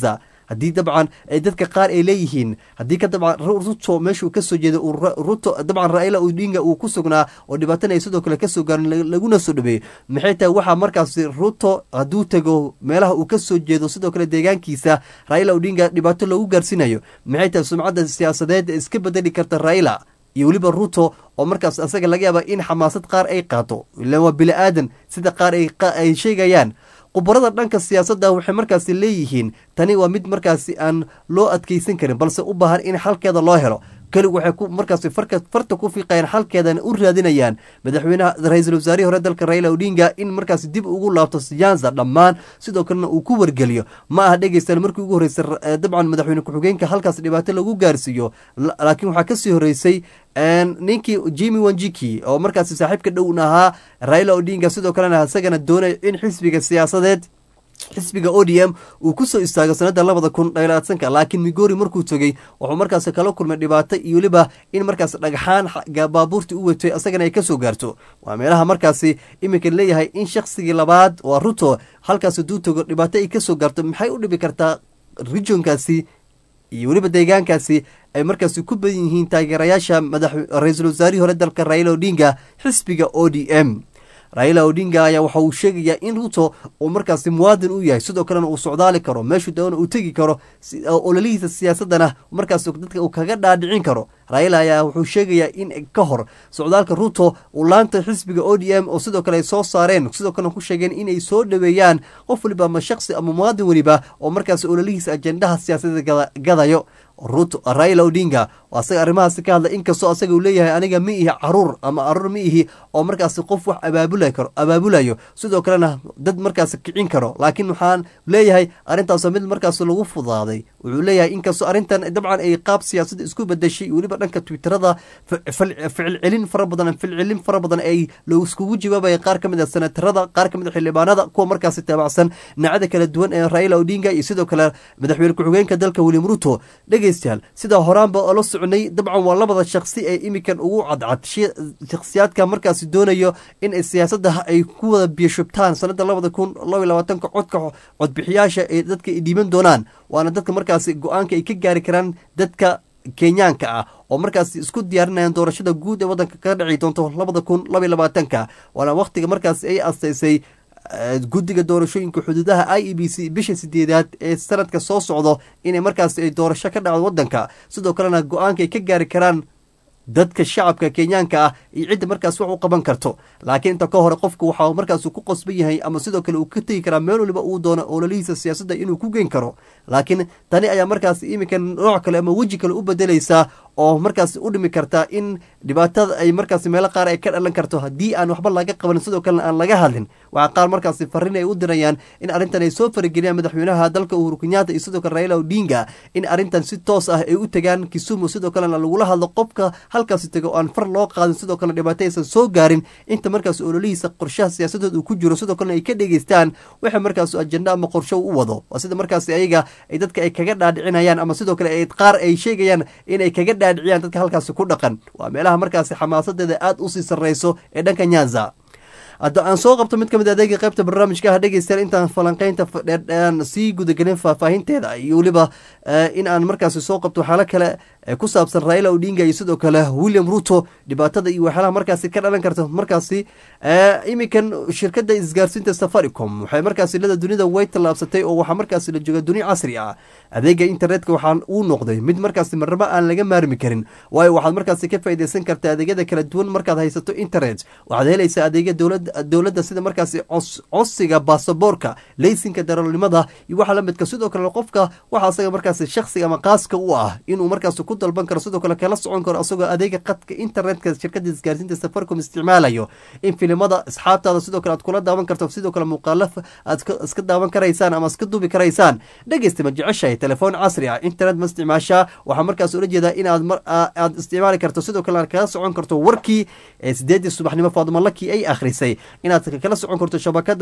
haddii dabcan ay dadka qaar ay leeyihiin haddii ka dabcan ruto meeshuu kasoo jeeda ruto dabcan raila odinga uu ku sugnaa oo dhibaatana ay sidoo kale kasoo gaarin laguna soo dhabeeyo maxay tahay waxaa markaasi ruto hadduu tego meelaha uu kasoo jeedo sidoo kale deegaankiisa raila odinga dhibaato loogu gaarsiinayo maxay tahay sumcadda siyaasadeed iska bedeli karta raila iyo weliba ruto oo markaas asaga laga yaaba in xamaasad qaar ay qaato ilan waa bili aadan sida qaar ay sheegayaan khubarada dhanka siyaasadda waxay markaasi leeyihiin tani waa mid markaasi aan loo adkeysan karin balse u baahan in xalkeeda loo helo kelig waxay markaasi farta ku fiiqayaan xalkeedana u raadinayaan madaxweynaha ra-iisul wasaarihii hore dalka raila odinga in markaasi dib ugu laabto siyaasa dhammaan sidoo kalena uu ku wargeliyo ma aha dhegeystaan markii ugu horreysay dabcan madaxweyne ku-xigeenka halkaas dhibaato lagu gaarsiiyo laakiin waxaa kasii horreysay ninkii jimi wanjiki oo markaasi saaxiibka dhown ahaa raila odinga sidoo kalena isagana doonaya in xisbiga siyaasadeed xisbiga o d m uu kusoo istaago sanada labada kun dhalaatanka laakiin migori markuu tegey wuxuu markaas kala kulmay dhibaato iyo weliba in markaas dhagxaan baabuurtii u watay asagana ay kasoo gaarto waa meelaha markaasi iminka leeyahay in shaksigii labaad waa ruto halkaas haduu tago dhibaato ay kasoo gaarto maxay u dhibi kartaa regionkaasi iyo weliba deegaankaasi ay markaasi ku badan yihiin taageerayaasha madax ra-iisul wasaarihii hore dalka raila odinga xisbiga o d m raila odinga ayaa waxa uu sheegayaa in ruto uu markaasi muwaadin u yahay sidoo kalena uu socdaali karo meeshuu doona uu tegi karo ololihiisa siyaasadana markaas dadka uu kaga dhaadhicin karo raila ayaa wuxuu sheegayaa in ka hor socdaalka ruto uu laanta xisbiga o d m oo sidoo kale ay soo saareen sidoo kalena ku sheegeen inay soo dhoweeyaan qof waliba ama shaksi ama muwaadin weliba oo markaasi ololihiisa ajendaha siyaasadda gadayo ruto raila odinga oo asaga arrimahaasi ka hadla inkastoo asaga uu leeyahay aniga ma ihi caruur ama caruur ma ihi oo markaasi qof wax abaabula karo abaabulayo sidoo kalena dad markaasi kicin karo laakiin waxaan leeyahay arrintaasoo mid markaas lagu fudaaday wuxuu leeyahay inkastoo arrintan dabcan ay qaab siyaasadda isku bedeshay weliba dhanka twitterada ficilcelin fara badan ficilcelin fara badan ay laiskugu jawaabaya qaar ka mid a senatarada qaar ka mid a xildhibaanada kuwa markaasi taabacsan dhinacada kala duwan ee raila odinga iyo sidoo kale madaxweyne ku-xigeenka dalka william ruto dhegeystayaal sidaa horaanba oo la soconay dabcan waa labada shaksi ee imikan ugu cadcad shakhsiyaadka markaasi doonayo in siyaasadda ay ku wada biyashubtaan sanada labada kun laba labaatanka codka codbixiyaasha ee dadka ay dhiiban doonaan waana dadka markaasi go-aanka ay ka gaari karaan dadka kenyaanka ah oo markaasi isku diyaarinayaan doorashada guud ee waddanka kaga dhici doonto labada kun laba labaatanka waana wakhtiga markaasi ay asteysay guddiga doorashooyinka xuduudaha i e b c bisha sideedaad ee sanadka soo socdo inay markaasi ay doorasho ka dhacdo waddanka sidoo kalena go-aanka ay ka gaari karaan dadka shacabka kenyaanka ah iyo cidda markaas wax u qaban karto laakiin inta ka hore qofku waxa markaas ku qosban yahay ama sidoo kale uu ka tegi karaa meel waliba uu doono ololihiisa siyaasadda inuu ku geyn karo laakiin tani ayaa markaas iminka nooc kale ama weji kale u bedelaysaa oo markaas u dhimi kartaa in dhibaatada ay markaas meelo qaar ay ka dhalan karto haddii aan waxba laga qabanin sidoo kalena aan laga hadlin waxaa qaar markaasi fariin ay u dirayaan in arrintan ay soo farageliyaan madaxweynaha dalka uhuru kenyatta iyo sidoo kale raila odinga in arrintan si toos ah ay u tagaan kisumu sidoo kalena lagula hadlo qofka halkaasi tego aan far loo qaadin sidoo kalena dhibaato aysan soo gaarin inta markaas ololihiisa qorshaha siyaasadood uu ku jiro sidoo kalena ay ka dhegeystaan waxa markaas ajenda ama qorsho u wado waa sida markaasi ayaga ay dadka ay kaga dhaadhicinayaan ama sidoo kale qaar ay sheegayaan inay kaga dhaadhiciyaan dadka halkaasi ku dhaqan waa meelaha markaasi xamaasadeeda aada usii sarreyso ee dhanka nyanza hadda aan soo qabto mid ka mid adeega qaybta barnaamijka ah dhegeystayaal intaan falanqeynta dheerdhean sii gudagelin faahfaahinteeda iyo weliba in aan markaasi soo qabto waxyaalo kale ku saabsan raila odinga iyo sidoo kale william ruto dhibaatada iyo waxyaalaha markaasi ka dhalan karta markaasi iminkan shirkadda isgaarsiinta safaricom waxay markaasi lada dunida way tallaabsatay oo waxaa markaasi la jooga duni casri ah adeega internetka waxaa uu noqday mid markaasi marnabo aan laga maarmi karin waayo waxaad markaasi ka faaideysan kartaa adeegyada kala duwan markaad haysato internet waxaad helaysaa adeegya dowladda sida markaasi codsiga baasaboorka leysinka daroolnimada iyo waxa lamidka sidoo kale qofka waxa asaga markaasi shaksiga ama qaaska u ah inuu markaasi ku dalban karo sidoo kale kala socon karo asagoo adeega qadka internetka shirkada isgaarsiinta safaricom isticmaalayo in filimada asxaabtaada sidoo kale aad kula daawan karto sidoo kale muuqaalo aad iska daawan karaysaan ama iska duubi karaysaan dhegeysta ma jeceshahay telefoon casri ah internet ma isticmaashaa waxaa markaas ula jeedaa inaad aad isticmaali karto sidoo kale aad kala socon karto warkii ee sideedii subaxnimo faaduma laki ay akhrisay inaad kala socon karto shabakada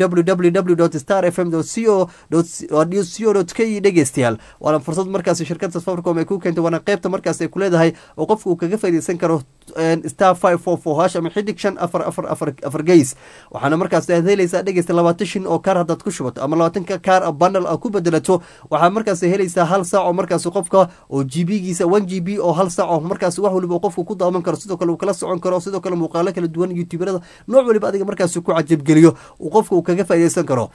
www star fm co co k dhegeystayaal waana fursad markaasi shirkada safaricom ay ku keentay waana waana qeybta markaas ay ku leedahay oo qofka uu kaga faaideysan karo star five four four hash ama xidig shan afar afar afar afar geys waxaana markaas aad helaysaa dhegeysta labaatan shin oo kaar haddaad ku shubato ama labaatanka kaar bundle a ku bedelato waxaa markaas helaysaa hal saac oo markaas qofka oo g b giisa one g b oo hal saac oo markaas wax waliba qofka ku daawan karo sidoo kale uu kala socon karo sidoo kale muuqaalo kala duwan youtuberada nooc waliba adiga markaas ku cajabgeliyo uu qofka uu kaga faaideysan karo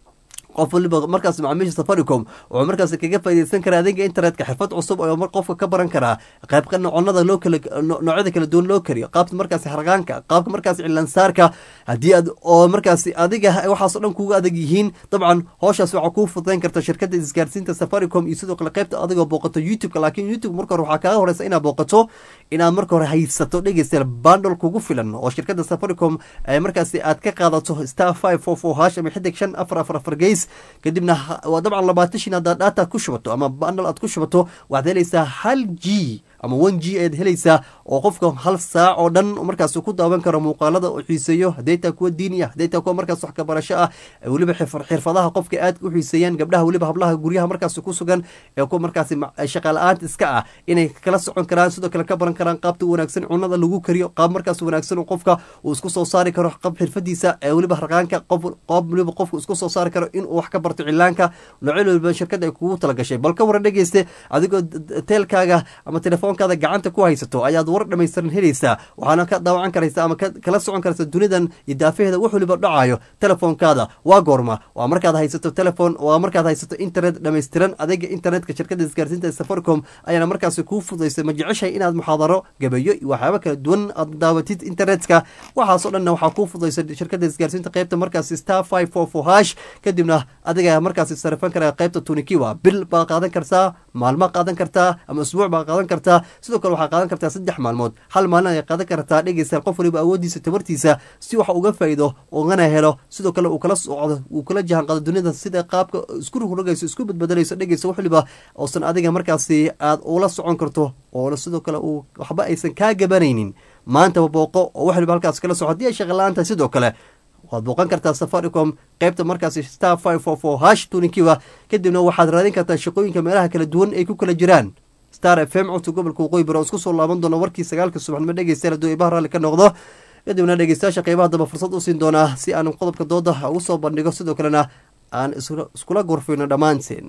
qof waliba markaas macaamiisha safaricom wuxuu markaas kaga faaideysan karaa adeega internetka xirfad cusub oo qofka ka baran karaa qaybka noconada loo kala noocyada kala duwan loo kariyo qaabka markaas harqaanka qaabka markaas cilaansaarka haddii aad oo markaas adiga waxaas o dhan kuga adag yihiin dabcan hooshaas waxaa kuu fudayn karta shirkada isgaarsiinta safaricom iyo sidoo kale qaybta adigoo booqato youtube-ka laakiin youtube marka hore waxaa kaaga horeysa inaad booqato inaad marka hore haysato dhegeystayaal bandol kugu filan oo shirkada safaricom markaas aad ka qaadato star five four four hash ama xidig shan afar afar afar geys kadibna waa dabcan labaatan shin haddaad data ku shubato ama bandal aad ku shubato waxaad helaysaa hal g ama one g ayaad helaysaa oo qofka hal saac oo dhan markaas ku daawan karo muuqaalada uu xiiseeyo hadday taa kuwa diini ah hadday taa kuwa markaas wax ka barasho ah weliba xirfadaha qofka aad u xiiseeyaan gabdhaha weliba hablaha guryaha markaas ku sugan ee kuwa markaas shaqaala-aanta iska ah inay kala socon karaan sidoo kale ka baran karaan qaabta wanaagsan cunada lagu kariyo qaab markaas wanaagsan qofka uu isku soo saari karo qab xirfadiisa ee weliba harqaanka qof qoob weliba qofku isku soo saari karo inuu wax ka barto cilaanka noocyo waliba shirkada ay kugu talagashay bal ka waran dhegeyste adigoo teelkaaga ama telefoonkaada gacanta ku haysato ayaad war dhamaystiran helaysaa waxaana ka daawacan karaysa ama kala socon karaysa dunidan iyo daafaheeda wax waliba dhacayo telefoonkaada waa goorma waa markaad haysato telefon waa markaad haysato internet dhamaystiran adeega internetka shirkada isgaarsiinta safaricom ayaana markaasi kuu fudaysa ma jeceshahay inaad muxaadaro gabeeyo iyo waxyaaba kala duwan aad daawatid internetka waxaasoo dhanna waxaa kuu fudaysa shirkada isgaarsiinta qeybta markaasi star five four four hash kadibna adiga markaasi sarifan kara qeybta tunikiwa bil baa qaadan kartaa maalma qaadan kartaa ama usbuuc baa qaadan kartaa sidoo kale waxaa qaadan kartaa saddex maalmood hal maalin ay qaadan kartaa dhegeysa qof waliba awoodiisa tabartiisa si wax uga faa'iido ugana helo sidoo kale uu kala socdo uu kala jahan qaado dunida sida qaabka isku rogrogayso isku badbedelayso dhegeysa wax waliba oosan adiga markaasi aad ula socon karto oo sidoo kale uu waxba aysan kaa gabanaynin maantaba booqo oo wax waliba halkaas kala soco haddii ay shaqala-aanta sidoo kale waad booqan kartaa safaricom qeybta markaasi star five four four hash tuninkiwa kadibna waxaad raadin kartaa shaqooyinka meelaha kala duwan ay ku kala jiraan star f m codka gobolka waqooyi bari oo isku soo laaban doona warkii sagaalka subaxnimo dhegeystayaal hadduu ibaha raalli ka noqdo kadibna dhegeystayaasha qeybaha damba fursad u siin doonaa si aan qodobka dooda ugu soo bandhigo sidoo kalena aan iskula gorfayno dhammaanteen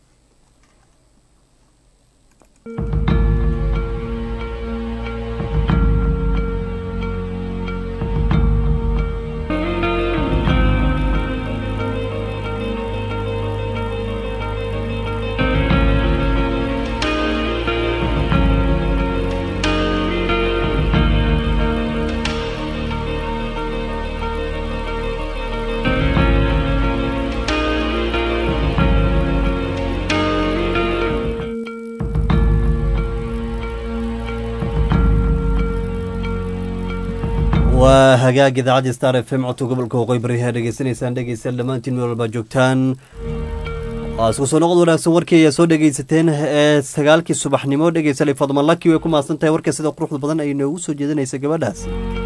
waa hagaag idaacadda star f m codka gobolka waqooyi bari ayaa dhegeysanaysaan dhegeystayaal dhammaantiin meel walbaa joogtaan waa isku soo noqod wanaagsan warkii ayaa soo dhegeysateen ee sagaalkii subaxnimo dhegeysalay fadman laki way ku mahadsan tahay warka sida quruxda badan ay noogu soo jeedinaysa gabadhaas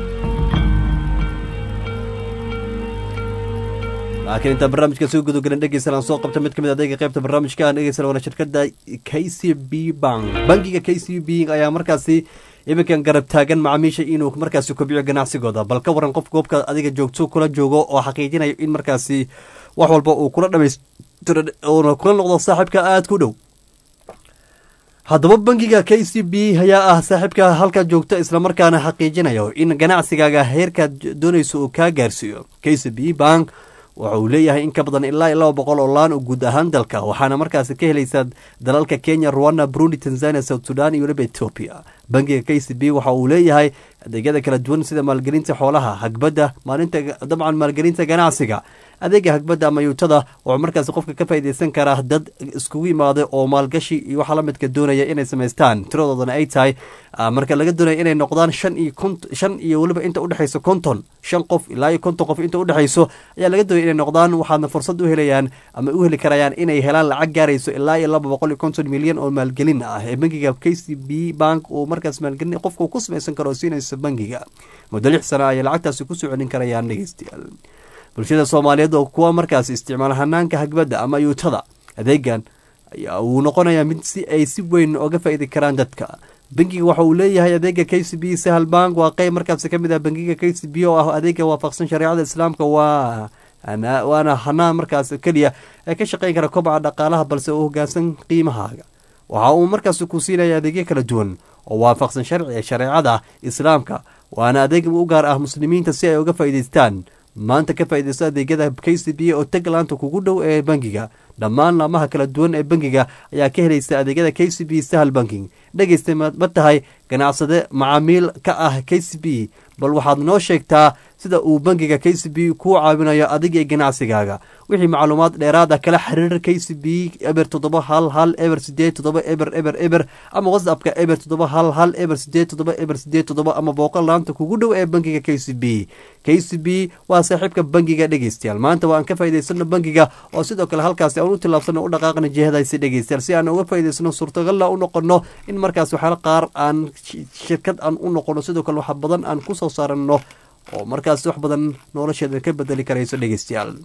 laakiin intaan barnaamijka soo gudogalan dhegeysan aan soo qabta mid ka mid adeega qaybta barnaamijka aan dhegeysan waana shirkadda k c b bank bankiga k c b ayaa markaasi iminkan garab taagan macaamiisha inuu markaasi kobciyo ganacsigooda bal ka waran qof goobka adiga joogto kula joogo oo xaqiijinayo in markaasi wax walba uu kula dhamaystiro uuna kula noqdo saaxiibka aada ku dhow haddaba bankiga k c b ayaa ah saaxiibka halka joogto islamarkaana xaqiijinayo in ganacsigaaga heerkaad doonayso uu kaa gaarsiiyo k c b bank waxa uu leeyahay in ka badan ilaa iyo laba boqol oo laan oo guud ahaan dalka waxaana markaasi ka helaysaa dalalka kenya rwanda burundi tanzania south sudan iyo weliba etoobiya bankiga k c b waxa uu leeyahay adeegyada kala duwan sida maalgelinta xoolaha hagbadda maalinta dabcan maalgelinta ganacsiga adeega hagbadda ama yuutada wuxuu markaasi qofka ka faa'iideysan karaa dad iskugu imaaday oo maalgashi iyo waxa la midka doonaya inay samaystaan tiradoodana ay tahay marka laga doonaya inay noqdaan shan iyo kont shan iyo weliba inta udhexayso konton shan qof ilaa iyo konton qof inta udhexayso ayaa laga doonaya inay noqdaan waxaadna fursad u helayaan ama u heli karayaan inay helaan lacag gaarayso ilaa iyo laba boqol iyo konton milyan oo maalgelin ah ee bankiga k c b bank uu markaas maalgelin qofka ku samaysan karo oo siinayso bankiga muddo lix sana ayay lacagtaasi kusoo celin karayaan dhegeystayaal bulshada soomaaliyeed oo kuwa markaas isticmaala hanaanka hagbadda ama yuutada adeegan ayaa uu noqonayaa mid si ay si weyn oga faa'iidi karaan dadka bangiga waxa uu leeyahay adeega k c b sahal bank waa qeyb markaasi ka mid ah bangiga k c b oo ah adeega waafaqsan shareecada islaamka waa waana hanaan markaas keliya ee ka shaqeyn kara kobaca dhaqaalaha balse uu hogaansan qiimahaaga waxa uu markaasi ku siinaya adeegyo kala duwan oo waafaqsan sharciga shareecada islaamka waana adeeg u gaar ah muslimiinta si ay uga faa'iidaystaan maanta ka faa'iidaysto adeegyada k c b oo taglaanta kugu dhow ee bangiga dhammaan laamaha kala duwan ee bangiga ayaa ka helaysa adeegyada k c b sahal banking dhegeysta ma tahay ganacsade macaamiil ka ah k c b bal waxaad noo sheegtaa sida uu bangiga k c b kuu caawinayo adiga iyo ganacsigaaga wixii macluumaad dheeraad ah kala xiriir k c b eber toddoba hal hal eber sideed toddoba eber eber eber ama whatsappka eber toddoba hal hal eber sideed toddoba eber sideed toddoba ama booqol laanta kugu dhow ee bangiga k c b k c b waa saaxiibka bangiga dhegeystayaal maanta waa aan ka faa'idaysano bangiga oo sidoo kale halkaasi aan u tillaabsano u dhaqaaqna jihadaasi dhegeystayaal si aan uga faa'idaysano suurtagalla u noqono in markaas waxyaala qaar aan shirkad aan u noqono sidoo kale wax badan aan ku soo saarano oo markaas wax badan nolosheeda ka bedeli karayso dhegeystayaal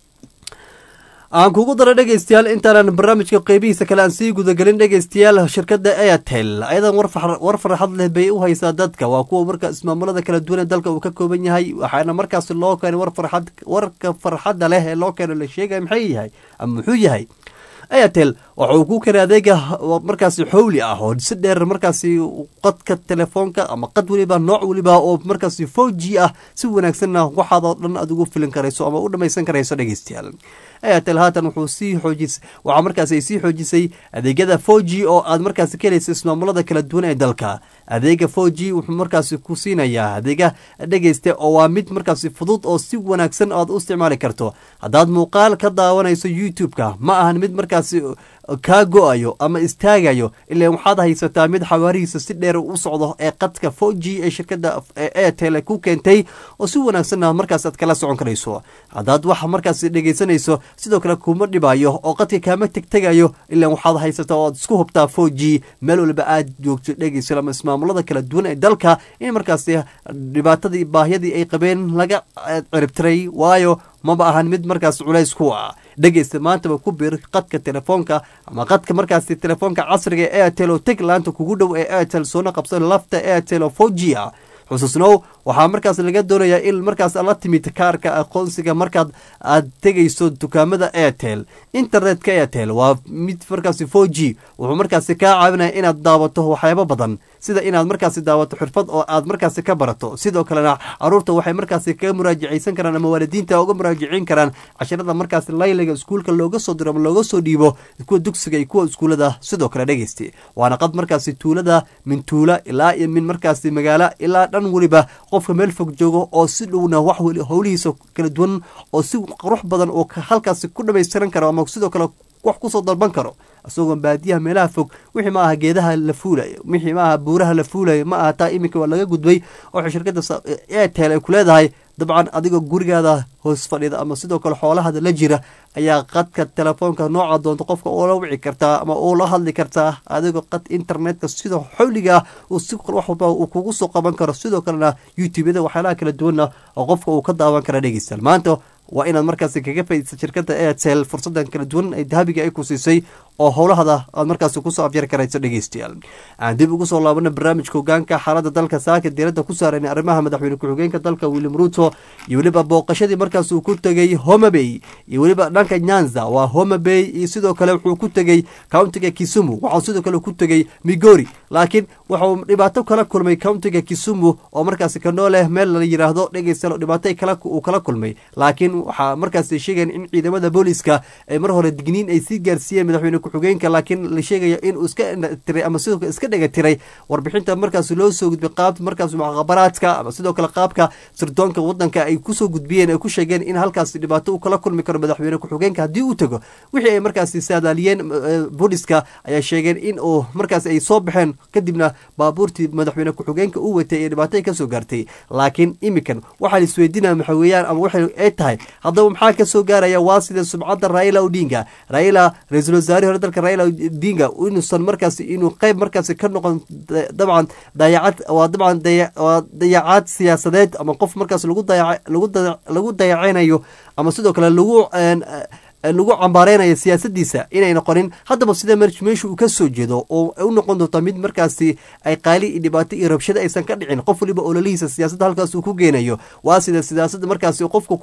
aan kugu daro dhegeystayaal intaanan barnaamijka qeybihiisa kale aan sii gudagelin dhegeystayaal shirkadda airtel ayadan war farxad leh bay u haysaa dadka waa kuwa marka ismaamulada kala duwan ee dalka uu ka kooban yahay waxaana markaas loo keenay war farxad warka farxadda leh ee loo keeno la sheegaya maxay yahay ama muxuu yahay airtel waxa uu ku keenay adeega markaasi xowli ah oo si dheer markaasi qadka telefoonka ama qad weliba nooc weliba oo markaasi four g ah si wanaagsanna waxaad oo dhan aad ugu filin karayso ama u dhamaysan karayso dhegeystayaal airtel haatan wuxuu sii xoojis waxaa markaasi ay sii xoojisay adeegyada four g oo aad markaasi ka helaysa ismaamulada kala duwan ee dalka adeega four g wuxuu markaasi ku siinayaa adeega dhegeysta oo waa mid markaasi fudud oo si wanaagsan aad u isticmaali karto haddaad muuqaal ka daawanayso youtube-ka ma ahan mid markaasi kaa go-ayo ama istaagayo ilan waxaad haysataa mid xawaarihiisa si dheer u socdo ee qadka four g ee shirkada airtel ku keentay oo si wanaagsanna markaas aad kala socon karayso haddaad wax markaas dhegeysanayso sidoo kale kuma dhibayo oo qadka kaama tegtegayo ilan waxaad haysataa oo aad isku hubtaa four g meel waliba aad joogto dhegeysa ama ismaamulada kala duwan ee dalka in markaasi dhibaatadii baahyadii ay qabeen laga ciribtiray waayo maba ahan mid markaas culays ku ah dhegeysta maantaba ku bir qadka telefoonka ama qadka markaasi telefoonka casriga ee airtel oo teg laanta kugu dhow ee airtel soona qabsan lafta airtel oo four g ah xusuusnow waxaa markaas laga doonayaa in markaas la timid kaarka aqoonsiga markaad aad tegayso dukaamada airtel internetka airtel waa mid markaasi four g wuxuu markaasi kaa caawinaya inaad daawato waxyaabo badan sida inaad markaasi daawato xirfad oo aad markaasi ka barato sidoo kalena caruurta waxay markaasi kaga muraajacaysan karaan ama waalidiinta uga muraajiciin karaan casharada markaasi layliga iskuulka looga soo diro ama looga soo dhiibo kuwa dugsiga iyo kuwa iskuulada sidoo kale dhegeysta waana qad markaasi tuulada min tuula ilaa iyo min markaasi magaalo ilaa dhan weliba qofka meel fog joogo oo si dhowna wax howlihiisa kala duwan oo si qurux badan oo halkaasi ku dhamaystiran karo ama sidoo kale wax kusoo dalban karo isagoo baadiyaha meelaha fog wixii ma aha geedaha la fuulayo wixii ma aha buuraha la fuulayo ma aha taa iminka waa laga gudbay waxay shirkadda airtel ay ku leedahay dabcan adigoo gurigaada hoos fadhida ama sidoo kale xoolahada la jira ayaa qadka telefoonka nooca doonto qofka ula wici kartaa ama ula hadli kartaa adigoo qad internetka sida xowliga uu si wax walba uu kugu soo qaban karo sidoo kalena youtubeyada waxyaalaha kala duwanna oo qofka uu ka daawan kara dhegeystayaal maanta waa inaad markaasi kaga faaidaysa shirkadda airtel fursadan kala duwan ee dahabiga ay ku siisay oo howlahada aad markaasi kusoo afjari karayso dhegeystayaal aan dib ugu soo laabana barnaamijka hogaanka xaalada dalka saaka diiradda ku saaran arrimaha madaxweyne ku-xigeenka dalka william ruto iyo weliba booqashadii markaas uu ku tegey homabay iyo weliba dhanka nyanza waa homabay iyo sidoo kale wuxuu ku tegey countiga kisumu waxau sidoo kale ku tegey migori laakiin wuxuu dhibaato kala kulmay countiga kisumu oo markaasi kanoo leh meel la yiraahdo dhegeysta dhibaato uu kala kulmay laakiin waxaa markaasi sheegayan in ciidamada booliska ay mar hore digniin ay sii gaarsiiyeen madaxweyne ku-xigeenka laakiin la sheegaya inuu iska tiray ama sidoo kale iska dhega tiray warbixinta markaas loo soo gudbay qaabta markaas mucaqabaraadka ama sidoo kale qaabka sirdoonka wadanka ay kusoo gudbiyeen ay ku sheegeen in halkaasi dhibaato uu kala kulmi karo madaxweyne ku-xigeenka haddii uu tago wixii ay markaasi saadaaliyeen booliska ayaa sheegeen in uu markaas ay soo baxeen kadibna baabuurtii madaxweyne ku-xigeenka uu watay ee dhibaato ay kasoo gaartay laakiin imikan waxaa la isweydiinaya maxa weeyaan ama waxay ay tahay haddaba maxaa kasoo gaaraya waa sida subcadda raila odinga raila ra-iisul wasaarihii hore dalka raila odinga inuusan markaasi inuu qeyb markaasi ka noqon dabcan dayacad waa dabcan waa dayacaad siyaasadeed ama qof markaas lagu dayac lagu lagu dayaceynayo ama sidoo kale lagu lagu cambaareynayo siyaasadiisa inay noqonin haddaba sida meesha uu ka soo jeedo oo u noqon doonta mid markaasi ay qaali iyo dhibaato iyo rabshado aysan ka dhicin qof waliba ololihiisa siyaasadda halkaas uu ku geenayo waa sida siyaasada markaasi qofku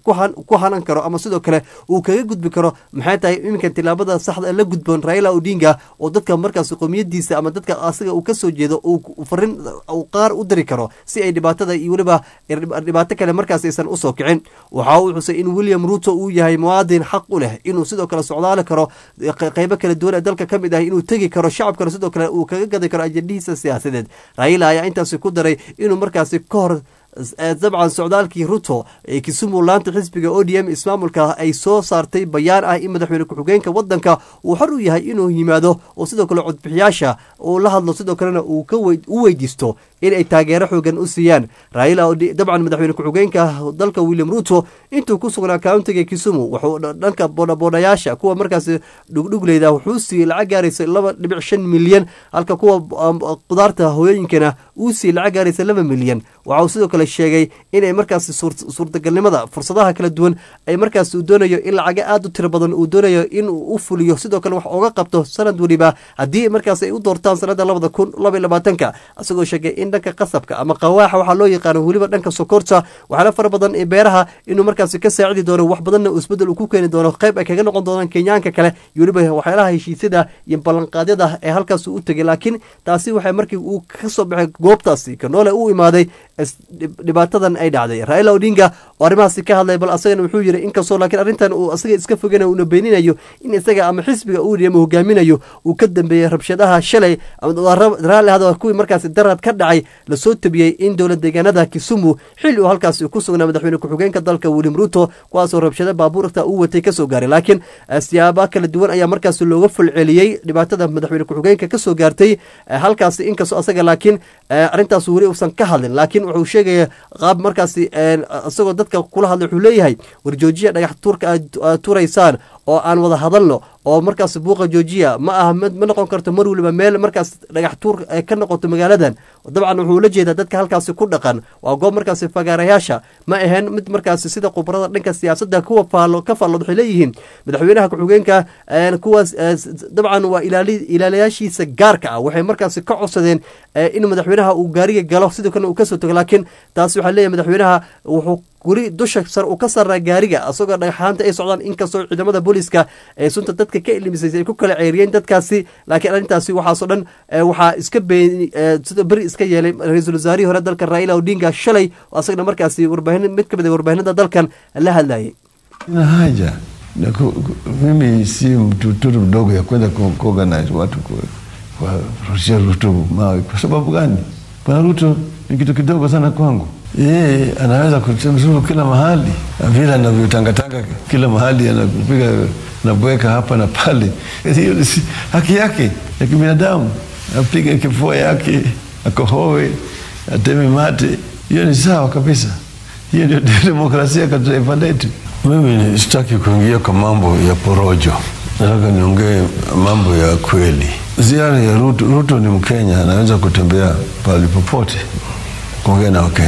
ku hanan karo ama sidoo kale uu kaga gudbi karo maxay tahay iminkan tilaabada saxda la gudboon raila odinga oo dadka markaasi qowmiyadiisa ama dadka asaga uu kasoo jeedo uu farin qaar u diri karo si ay dhibaatada iyo weliba dhibaato kale markaas aysan usoo kicin waxa uu xusay in william ruto uu yahay muwaadin xaq u leh inuu sidoo kale socdaali karo qeybo kala duwan ee dalka ka mid ah inuu tegi karo shacabkana sidoo kale uu kaga gadi karo ajendhihiisa siyaasadeed raila ayaa intaasi ku daray inuu markaasi ka hor dabcan socdaalkii ruto ee kisumu laanta xisbiga o d m ismaamulka ay soo saartay bayaan ah in madaxweyne ku-xigeenka wadanka uu xor u yahay inuu yimaado oo sidoo kale codbixiyaasha uu la hadlo sidoo kalena uu u weydiisto inay taageero xoogan u siiyaan raila dabcan madaxweyne ku-xigeenka dalka william ruto intuu ku sugnaa countiga kisumu wuxuu dhanka boodhaboodayaasha kuwa markaasi dhugdhugleyda wuxuu siiyey lacag gaaraysa laba dhibic shan milyan halka kuwa qudaarta hooyooyinkana uu siiyey lacag gaaraysa laba milyan waxauu sidoo kale sheegay inay markaasi suurtagalnimada fursadaha kala duwan ay markaas uu doonayo in lacaga aada u tiro badan uu doonayo inuu u fuliyo sidoo kale wax ooga qabto sanad weliba haddii markaas ay u doortaan sanada labada kun laba iyo labaatanka isagoo sheegay in dhanka qasabka ama qawaaxa waxaa loo yaqaano weliba dhanka sokorta waxaana fara badan ee beeraha inuu markaasi ka saacidi doono wax badanna uu isbedel uu ku keeni doono qayb ay kaga noqon doonaan kenyaanka kale iyo weliba waxyaalaha heshiisyada iyo ballanqaadyada ee halkaas u tegay laakiin taasi waxay markii uu ka soo baxay goobtaasi kanoole u imaaday dhibaatadan ay dhacday raila odinga oo arrimahaasi ka hadlay bal asagana wuxuu yiri inkastoo laakiin arrintan uu asaga iska foganayo uuna beeninayo in isaga ama xisbiga uu ama hogaaminayo uu ka dambeeyey rabshadaha shalay raalli hada kuwii markaasi darad ka dhacay lasoo tabiyey in dowlad deegaanada kisumu xilli uu halkaasi ku sugnaa madaxweyne ku-xigeenka dalka william ruto kuwaasoo rabshado baabuurta uu watay kasoo gaaray laakiin siyaaba kala duwan ayaa markaasi looga fulceliyey dhibaatada madaxweyne ku-xigeenka kasoo gaartay halkaasi inkastoo asaga laakiin arrintaas weli uusan ka hadlin laakiin wuxuu sheegaya qaab markaasi isagoo dadka kula hadlay wuxuu leeyahay war joojiya dhagax tuurka aad tuuraysaan oo aan wada hadalno oo markaas buuqa joojiya ma aha ma noqon karto mar weliba meel markaas dhagax tuur ka noqoto magaaladan dabcan wuxuu la jeedaa dadka halkaasi ku dhaqan waa goob markaasi fagaarayaasha ma ahayn mid markaasi sida khubarada dhanka siyaasadda kuwa ka faallood waxay leeyihiin madaxweynaha ku-xigeenka kuwaas dabcan waa ilaaliyaashiisa gaarka ah waxay markaasi ka codsadeen in madaxweynaha uu gaariga galo sidoo kalena uu kasoo tago laakiin taasi waxaa leeyahay madaxweynaha wuxuu weli dusha sar uu ka saraa gaariga isagoo dhagxaanta ay socdaan inkastoo ciidamada booliiska ee sunta dadka ka ilimisaysay ay ku kala ceeriyeen dadkaasi laakiin arrintaasi waxaasoo dhan waxaa iska been sida beri iska yeelay ra-iisul wasaarihii hore dalka raila odinga shalay oo asagana markaasi warbaahin mid ka mid a warbaahinada dalkan la hadlayay ina haja na ku, ku, mimi si mtoto mdogo ya kwenda kuorganize watu kuwarushia Ruto mawe. Kwa sababu gani? Bwana Ruto ni kitu kidogo sana kwangu. Yeye anaweza kutemzuru kila mahali vile anavyotangatanga kila mahali, anapiga nabweka hapa na pale. Hiyo ni haki yake ya kibinadamu, apige kifua yake, akohoe, ateme mate. Hiyo ni sawa kabisa. Hiyo ndio demokrasia katika taifa letu. Mimi sitaki kuingia kwa mambo ya porojo, nataka niongee mambo ya kweli. Ziara ya Ruto, Ruto ni Mkenya, anaweza kutembea pahali popote kuongea na Wakenya,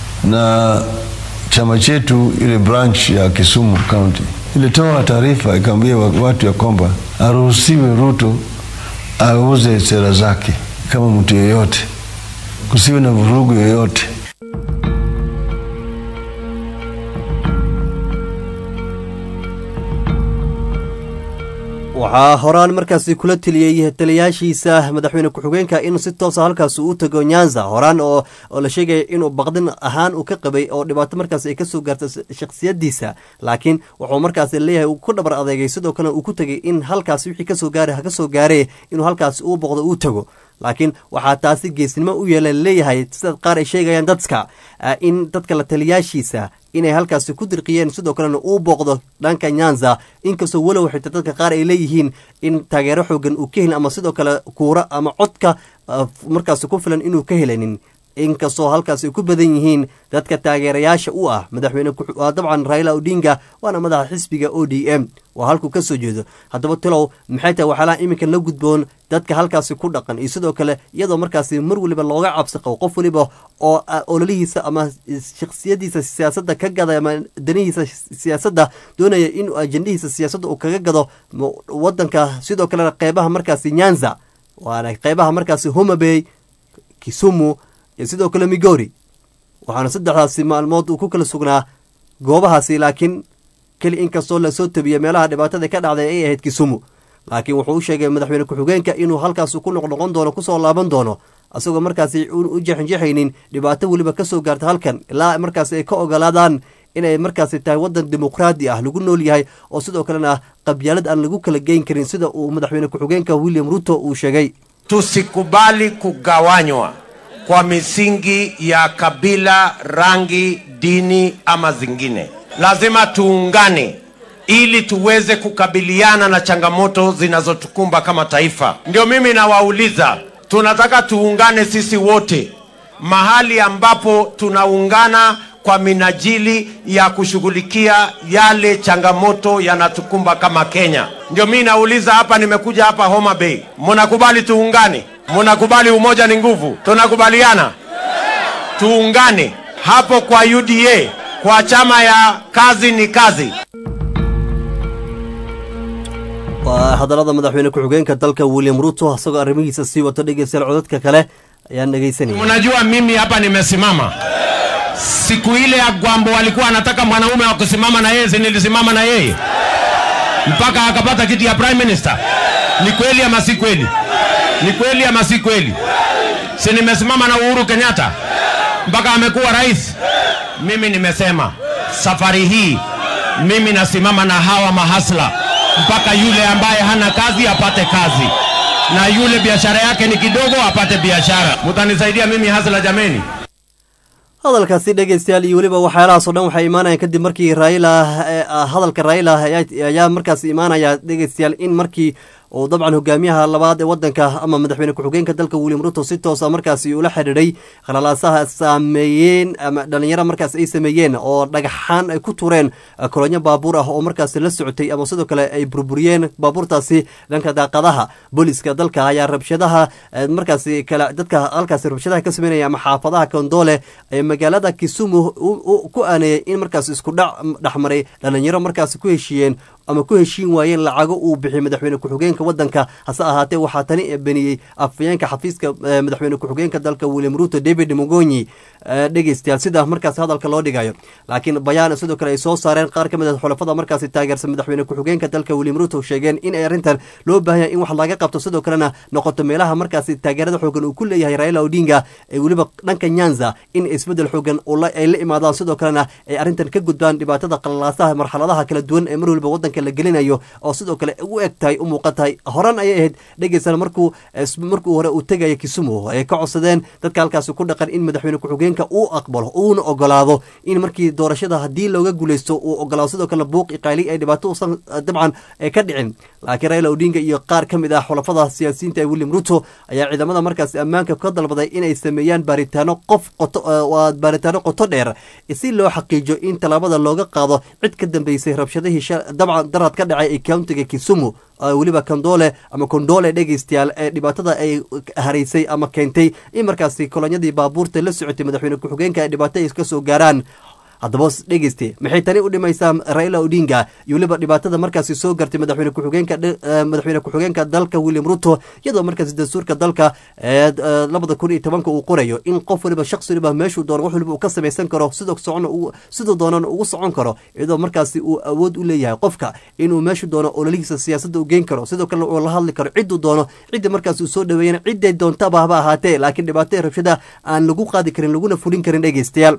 na chama chetu ile branch ya Kisumu County ilitoa taarifa ikaambia watu ya kwamba aruhusiwe Ruto auze sera zake kama mtu yeyote, kusiwe na vurugu yoyote. waxaa horaan markaasi kula teliyey taliyaashiisa madaxweyne ku-xigeenka in si toosa halkaas u tago nyanza horaan oo la sheegaya inuu baqdin ahaan uu ka qabay oo dhibaato markaas ay kasoo gaarta shakhsiyadiisa laakiin wuxuu markaas leeyahay ku dhabar adeegay sidoo kale uu ku tegay in halkaas wixii kasoo gaara ha kasoo gaaree inuu halkaas uu boqdo uu tago laakiin waxaa taasi geesnimo u yeela leeyahay sida qaar ay sheegayaan dadka in dadka la taliyaashiisa inay halkaasi ku dirqiyeen sidoo kalena uu booqdo dhanka nyanza inkastoo walow xita dadka qaar ay leeyihiin in taageero xoogan uu ka helin ama sidoo kale kuura ama codka markaasi ku filan inuu ka helanin inkastoo halkaas ay ku badan yihiin dadka taageerayaasha u ah madaxweyne waa dabcan raila odinga waana madaxa xisbiga o d m waa halkuu ka soo jeedo haddaba tilow maxay tahay waxyaalaha iminkan la gudboon dadka halkaasi ku dhaqan iyo sidoo kale iyadoo markaasi mar weliba looga cabsi qabo qof weliba oo ololihiisa ama shakhsiyadiisa siyaasadda ka gada ama danihiisa siyaasadda doonaya inuu ajendahiisa siyaasadda uu kaga gado wadanka sidoo kalena qeybaha markaasi nyanza waana qeybaha markaasi homabey kisumu iyo sidoo kale migori waxaana saddexdaasi maalmood uu ku kala sugnaa goobahaasi laakiin keli inkastoo lasoo tabiyey meelaha dhibaatada ka dhacday ay ahayd kisumu laakiin wuxuu u sheegay madaxweyne ku-xigeenka inuu halkaas ku noqnoqon doono kusoo laaban doono asagoo markaasi u jeexinjeexaynin dhibaato weliba kasoo gaarta halkan ilaa markaasi ay ka ogolaadaan inay markaasi tahay wadan dimuqraadi ah lagu nool yahay oo sidoo kalena qabyaalad aan lagu kala geyn karin sida uu madaxweyne ku-xigeenka william ruto uu sheegay tusikubali kugawanywa kwa misingi ya kabila, rangi, dini ama zingine. Lazima tuungane ili tuweze kukabiliana na changamoto zinazotukumba kama taifa. Ndio mimi nawauliza, tunataka tuungane sisi wote mahali ambapo tunaungana kwa minajili ya kushughulikia yale changamoto yanatukumba kama Kenya. Ndio mimi nauliza hapa, nimekuja hapa Homa Bay, mnakubali tuungane? Mnakubali umoja ni nguvu? Tunakubaliana tuungane hapo kwa UDA, kwa chama ya kazi ni kazi. waa hadallada madaxweyne ku-xigeenka dalka william ruto isagoo arrimihiisa sii wato dhegeystayaal codadka kale ayaan dhegeysanaya Unajua mimi hapa nimesimama siku ile ya Gwambo walikuwa anataka mwanaume wa kusimama na yeye, si nilisimama na yeye mpaka akapata kiti ya prime minister. Ni kweli ama si kweli? Ni kweli ama si kweli? Si nimesimama na Uhuru Kenyatta mpaka amekuwa rais. Mimi nimesema safari hii mimi nasimama na hawa mahasla mpaka yule ambaye hana kazi apate kazi na yule biashara yake ni kidogo apate biashara. Mutanisaidia mimi hasla jameni? hadalkaasi dhegeystayaal iyo weliba waxyaalahaasoo dhan waxay imaanayaan kadib markii raila hadalka raila ayaa markaas imaanaya dhegeystayaal in markii uu dabcan hogaamiyaha labaad ee wadanka ama madaxweyne ku-xigeenka dalka william ruto si toosa markaasi ula xidhiidhay khalalaasaha saameeyeen ama dhalinyaro markaas ay sameeyeen oo dhagaxaan ay ku tureen kolonyo baabuur ah oo markaasi la socotay ama sidoo kale ay burburiyeen baabuurtaasi dhanka daaqadaha booliska dalka ayaa rabshadaha markaasi kale dadka halkaasi rabshadaha ka sameynaya ama xaafadaha kondoole ee magaalada kisumu ku aaneeyey in markaas isku dhac dhexmaray dhalinyaro markaasi ku heshiiyeen ama ku heshiin waayeen lacago uu bixiyey madaxweyne ku-xigeenka wadanka hase ahaatee waxaa tani beniyey afayeenka xafiiska madaxweyne ku-xigeenka dalka william ruto david mogonyi dhegeystayaal sida markaas hadalka loo dhigayo laakiin bayaan sidoo kale ay soo saareen qaar ka mid a xulafada markaasi taageersan madaxweyne ku-xigeenka dalka william ruto sheegeen in ay arrintan loo baahanya in wax laga qabto sidoo kalena noqoto meelaha markaasi taageerada xoogan uu ku leeyahay raila odinga ee weliba dhanka nyanza in isbedel xoogan ay la imaadaan sidoo kalena ay arrintan ka gudbaan dhibaatada qalalaasaha marxaladaha kala duwan ee mar weliba wadanka la gelinayo oo sidoo kale u eg tahay u muuqan tahay horan ayay ahayd dhegeysan markuu markuu hore uu tegaya kisumu ay ka codsadeen dadka halkaasi ku dhaqan in madaxweyne ku-xigeenka uu aqbalo uuna ogolaado in markii doorashada haddii looga guuleysto uu ogolaado sidoo kalena buuq iqaali ay dhibaato usan dabcan ka dhicin laakiin raila odinga iyo qaar ka mid ah xulafada siyaasiyiinta ee william ruto ayaa ciidamada markaasi ammaanka ka dalbaday inay sameeyaan baaritaano qof qoto waa baaritaano qoto dheer si loo xaqiijiyo in tallaabada looga qaado cid ka dambeysay rabshadihii dabcan darad ka dhacay ee countiga kisumu weliba kondoole ama kondoole dhegeystayaal ee dhibaatada ay haraysay ama keentay in markaasi kolonyadii baabuurta la socotay madaxweyne ku-xigeenka ay dhibaato ay ka soo gaaraan haddaba dhegeyste maxay tani u dhimaysaa raila odinga iyo weliba dhibaatada markaasi soo gartay madaxweyne ku-xigeenka madaxweyne ku-xigeenka dalka william ruto iyadoo markaasi dastuurka dalka labada kun iyo tobanka uu qorayo in qof waliba shaqsi waliba meeshuu doono wax waliba uu ka samaysan karo sidoo socon siduu doonana ugu socon karo iyadoo markaasi uu awood u leeyahay qofka inuu meeshu doono ololihiisa siyaasadda u geyn karo sidoo kale uu la hadli karo cidduu doono cidda markaasi uu soo dhaweeyana cidday doontaba haba ahaatee laakiin dhibaato rabshada aan lagu qaadi karin laguna fulin karin dhegeystayaal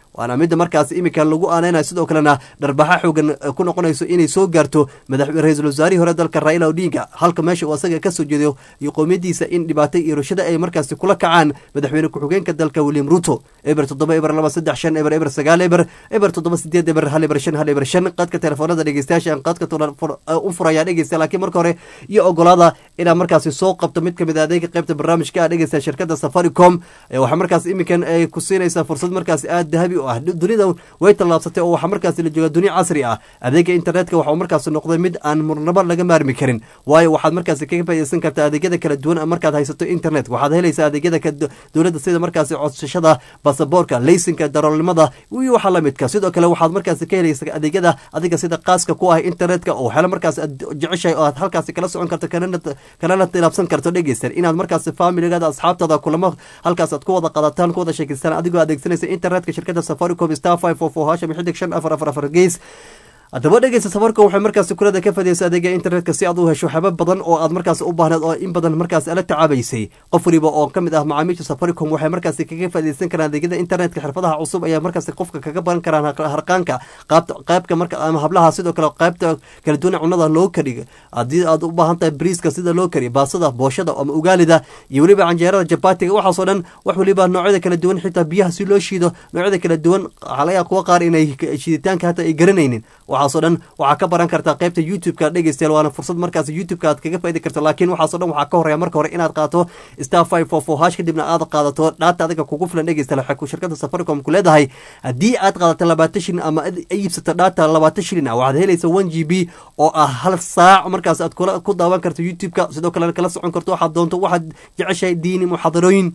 waana midda markaas iminka lagu aaneynayo sidoo kalena dharbaxa xoogan ku noqonayso inay soo gaarto madax ra-iisul wasaarihii hore dalka raila odinga halka meesha uu asaga kasoo jeedo iyo qowmiyadiisa in dhibaato iyo rushada ay markaasi kula kacaan madaxweyne ku-xigeenka dalka william ruto eber toddoba eber laba saddex shan eber eber sagaal eber eber toddoba sideed eber hal eber shan hal eber shan qadka telefoonada dhegeystayaasha aan qadka u furayaa dhegeysta laakiin marka hore iyo ogolaada inaad markaasi soo qabto mid kamid a adeega qaybta barnaamijka a dhegeysta shirkada safaricom waxaa markaas iminkan ay ku siinaysaa fursad markaas aad dahabi u ah dunida way tallaabsatay oo waxaa markaasi la joogaa dunia casri ah adeega internetka waxau markaasi noqday mid aan murnabo laga maarmi karin waayo waxaad markaasi kaga faideysan kartaa adeegyada kala duwan markaad haysato internet waxaad helaysaa adeegyada dowladda sida markaasi codsashada basaboorka leysinka daroolnimada iyo waxa lamidka sidoo kale waxaad markaasi ka helaysaa adeegyada adiga sida qaaska ku ah internetka oo waxyaala markaas aad jeceshahay oo aad halkaasi kala socon karto kalana tilaabsan karto dhegeysan inaad markaasi familigada asxaabtada kulamo halkaas aad ku wada qadataan ku wada sheekeystaan adigoo adeegsanaysa internetka shirkada safaricom star five four four hasham xidig shan afar afar afar gees haddaba dhegeysta safaricom waxay markaasi kulada ka fadiyeysa adeega internetka si aad u hesho waxyaaba badan oo aad markaas u baahneed oo in badan markaas ala tacaabaysay qof waliba oo kamid ah macaamiisha safaricom waxay markaasi kaga fadiyeysan karaan adeegyada internetka xirfadaha cusub ayaa markaasi qofka kaga baran karaan harqaanka qaybka marka ama hablaha sidoo kale qaybta kala duwan cunada loo kariyo haddii aad u baahan tahay briiska sida loo kariyo baasada booshada ama ugaalida iyo weliba canjeerada jabatiga waxaasoo dhan wax waliba noocyada kala duwan xitaa biyaha si loo shiido noocyada kala duwan waxaa laga kuwa qaar inay shiiditaanka hata ay garanaynin waxaasoo dhan waxaa ka baran kartaa qaybta youtube-ka dhegeystayaal waana fursad markaas youtube-ka aad kaga faidi karto laakiin waxaaso dhan waxaa ka horeya marka hore inaad qaato star five four four hash kadibna aad qaadato dhaata adiga kugu filan dhegeystayaal waxay ku shirkada safaricom ku leedahay haddii aad qaadato labaatan shilin ama iibsato dhaata labaatan shilin ah waxaad helaysa one g b oo ah hal saac markaas aad kula ku daawan karto youtube-ka sidoo kalena kala socon karto waxaad doonto waxaad jeceshahay diini muxaadarooyin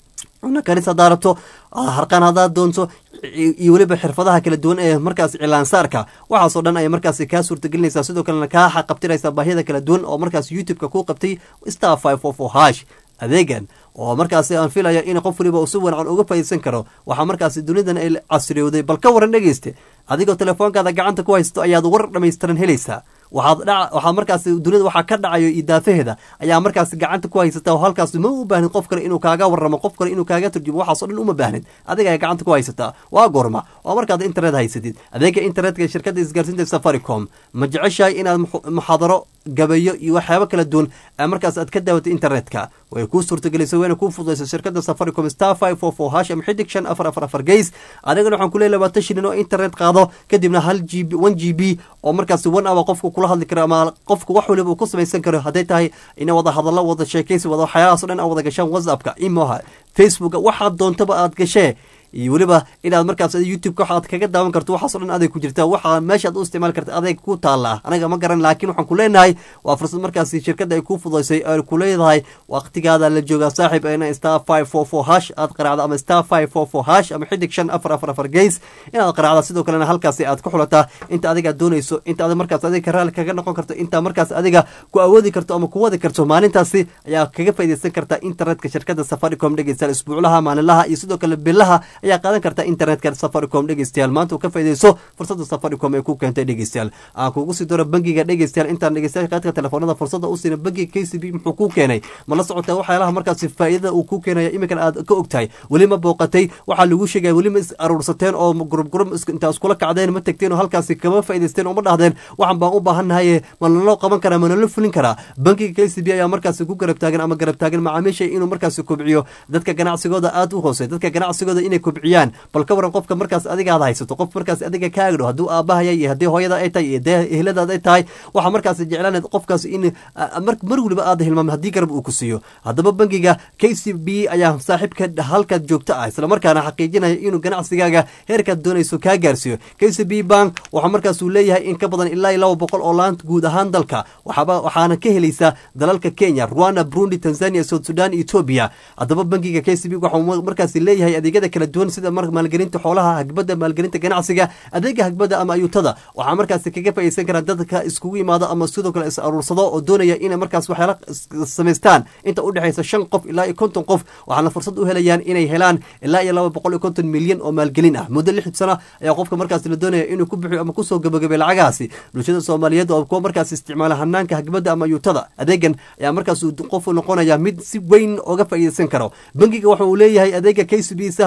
una karis haddaa rabto harqaan haddaad doonto iyo weliba xirfadaha kala duwan ee markaas cilaansaarka waxaasoo dhan ay markaas kaa suurtagelinaysaa sidoo kalena kaa xaqabtiraysaa baahiyada kala duwan oo markaas youtube-ka ku qabtay star five four four hash adeegan oo markaasi aan filaya in qof waliba uu si wanacan uga faaideysan karo waxaa markaasi dunidan ay casriyowday bal ka waran dhegeyste adigoo telefoonkaada gacanta ku haysto ayaad war dhamaystiran helaysaa waxaad waxaa markaas dunida waxaa ka dhacayo idaafaheeda ayaa markaas gacanta ku haysata oo halkaas ma u baahnid qof kale inuu kaaga waramo qof kale inuu kaaga turjumo waxaaso dhan uma baahnid adiga ay gacanta ku haysataa waa goorma oo markaad internet haysatid adeega internetka shirkada isgaarsiinta safaricom ma jeceshahay inaad muxaadaro gabayo iyo waxyaabo kala duwan markaas aad ka daawato internetka way kuu suurtagelisay wayna kuu fududaysa shirkada safaricom star five four four hash ama xidig shan afar afar afar geys adigana waxaan kuleeyahy labaatan shilin oo internet qaado kadibna hal g b one g b oo markaas one hour qofku kula hadli karo ama qofku wax waliba uu ku samaysan karo hadday tahay ina wada hadallo wada sheekaysi wada waxyaalahaas o dhan aad wada gashaan whatsappka imoha facebooka waxaad doontaba aad gashee iyo weliba inaad markaas youtube-ka waxaad kaga daawan karto waxaaso dhan aday ku jirtaa waxaa meeshaad u isticmaali karta adeeg ku taalla anaga ma garan laakiin waxaan ku leenahay waa fursad markaasi shirkadda ay ku fudaysay ay ku leedahay waqtigaada la joogaa saaxiib ina star five four four hash aad qaraacda ama star five four four hash ama xidig shan afar afar afar geys inaad qaraacda sidoo kalena halkaasi aad ku xulataa inta adiga doonayso inta ad markaas adiga raalli kaga noqon karto inta markaas adiga ku awoodi karto ama ku wadi karto maalintaasi ayaa kaga faideysan kartaa internetka shirkadda safaricom dhegeystayaal isbuuclaha maalinlaha iyo sidoo kale bilaha ayaa qaadan karta internetka safaricom dhegeystayaal maanta uu ka faideyso fursada safaricom ee ku keentay dhegeystayaal aan kugu sii daro bangiga dhegeystayaal intaan dhegeystayaal qaadka telefoonada fursada u siina bangiga k c b muxuu kuu keenay ma la socotaa waxyaalaha markaasi faa'iidada uu kuu keenaya iminkan aad ka ogtahay weli ma booqatay waxaa lagu sheegaya weli ma is aruursateen oo gurub gurub intaa iskula kacdeen ma tegteen oo halkaasi kama faa'idaysteen oo ma dhahdeen waxaan baan u baahannahaye ma naloo qaban karaa ma nalo fulin karaa bangiga k c b ayaa markaasi ku garab taagan ama garab taagan macaamiisha inuu markaasi kobciyo dadka ganacsigooda aad u hoosey dadka ganacsigooda inay kobciyaan bal ka waran qofka markaas adiga aad haysato qof markaas adiga ka agdho hadduu aabahaya iyo haddii hooyada ay tahay iyo dee ehladaad ay tahay waxaa markaas jeclaanayd qofkaas in mar weliba aad hilmaamay haddii garab uu ku siiyo haddaba bangiga k c b ayaa saaxiibka halkaad joogto ah islamarkaana xaqiijinaya inuu ganacsigaaga heerkaad doonayso kaa gaarsiiyo k c b bank waxaa markaas uu leeyahay in ka badan ilaa iyo laba boqol oo laant guud ahaan dalka waxaaba waxaana ka helaysaa dalalka kenya rwanda burundi tanzania south sudan etoobiya haddaba bangiga k c b waxau markaas leeyahay adeegyada kala duwan sida maalgelinta xoolaha hagbada maalgelinta ganacsiga adeega hagbada ama ayuutada waxaa markaas kaga faaideysan karaan dadka iskugu imaado ama sidoo kale is aruursado oo doonaya inay markaas waxyaala samaystaan inta udhexaysa shan qof ilaa iyo konton qof waxaana fursad u helayaan inay helaan ilaa iyo laba boqol iyo konton milyan oo maalgelin ah muddo lix sana ayaa qofka markaas la doonaya inuu ku bixiyo ama kusoo gabagabay lacagahaasi bulshada soomaaliyeed oo kuwa markaas isticmaala hanaanka hagbada ama ayuutada adeegan ayaa markaas qofu noqonaya mid si weyn oga faa'iideysan karo bangiga waxa uu leeyahay adeega k c b sahal bank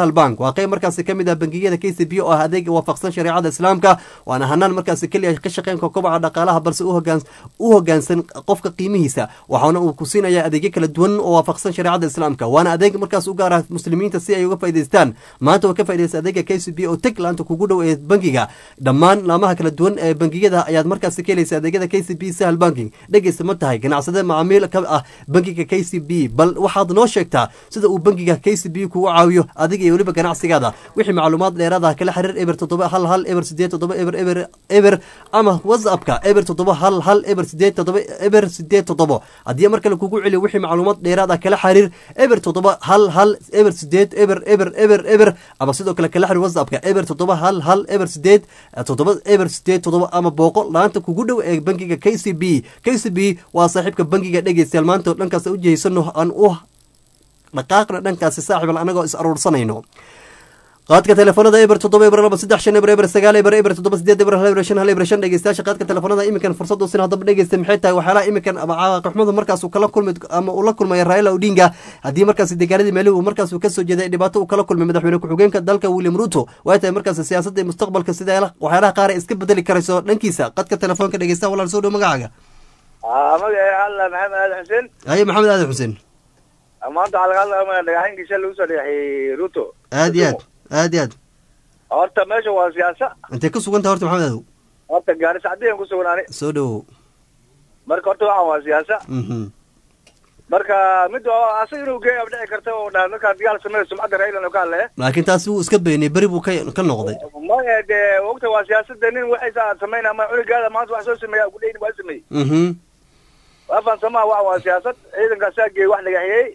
waa qeyb markaasi kamid ah bangiyada k c b oo ah adeeg waafaqsan shareecada islaamka waana hanaan markaasi keliya ka shaqeynka kobaca dhaqaalaha balse u hogaansan qofka qiimihiisa waxaana uu ku siinaya adeegyo kala duwan oo waafaqsan shareecada islaamka waana adeeg markaas u gaar ah muslimiinta si ay uga faa'idaystaan maanta waa ka faaidaysta adeega k c b oo teg laanta kugu dhow ee bangiga dhammaan laamaha kala duwan ee bangiyada ayaad markaasi ka helaysa adeegyada k c b sahal banking dhegeysta ma tahay ganacsade macaamiil ka ah bangiga k c b bal waxaad noo sheegtaa sida uu bangiga k c b kugu caawiyo adiga iyo weliba ganacsigaada wixii macluumaad dheeraad ah kala xiriir eber toddoba hal hal eber sideed toddoba eber eber eber ama whatsappka eber toddoba hal hal eber sideed toddoba eber sideed toddobo haddii mar kale kugu celiyo wixii macluumaad dheeraad ah kala xiriir eber toddoba hal hal eber sideed eber eber eber eber ama sidoo kale kala xiriir whatsappka eber toddoba hal hal eber sideed toddoba eber sideed toddoba ama booqo laanta kugu dhow ee bangiga k c b k c b waa saaxiibka bangiga dhegeystayaal maanta oo dhankaas u jihaysano aan u dhaqaaqna dhankaasi saaxiibal anagoo is aruursanayno qaadka telefoonada eber toddoba eber laba saddex shan eber eber sagaal eber eber toddoba sideed eber hal eber shan hal eber shan dhegeystayaasha qaadka telefoonada iminkan fursad u sin haddaba dhegeysta maxay tahay waxyaalaha iminkan ama caaqaxmadu markaas uu kala kulmay ama uu la kulmaya raila odinga haddii markaasi deegaanadii meelihi uu markaas uu kasoo jeeday dhibaato uu kala kulmay madaxweyne ku-xigeenka dalka william ruto way tahay markaasi siyaasadda iyo mustaqbalka sida waxyaalaha qaar ay iska bedeli karayso dhankiisa qadka telefoonka dhegeysta walaal soo dhow magacaaga magaca alla maxamed aadan xuseen haye maxamed aadan xuseen maanta waxaa laga hadlaya dhagaxaynka shalay usoo dhagaxay ruto aad iyo aad aad iyo aad horta meesha waa siyaasa intay ku sugan tahay horta maxamed aadow horta gaarisa caddeyan ku sugnaani soo dhowow marka horta waxaan waa siyaasa mhm marka mid oo asaga inuu geeya dhici karta oo dhaa markaa dagaal sameeya sumcadda raylan oo ka hadlaya laakiin taasi wuu iska beeniyey beri buu ka ka noqday maya dee ogta waa siyaasada nin waxaysa sameynaa ma culigaada maanta wax soo sameeya gudhayn waa sameeyey mhm waafaan samaa waxa waa siyaasad ciidankaasaa geeyey wax dhagaxiyey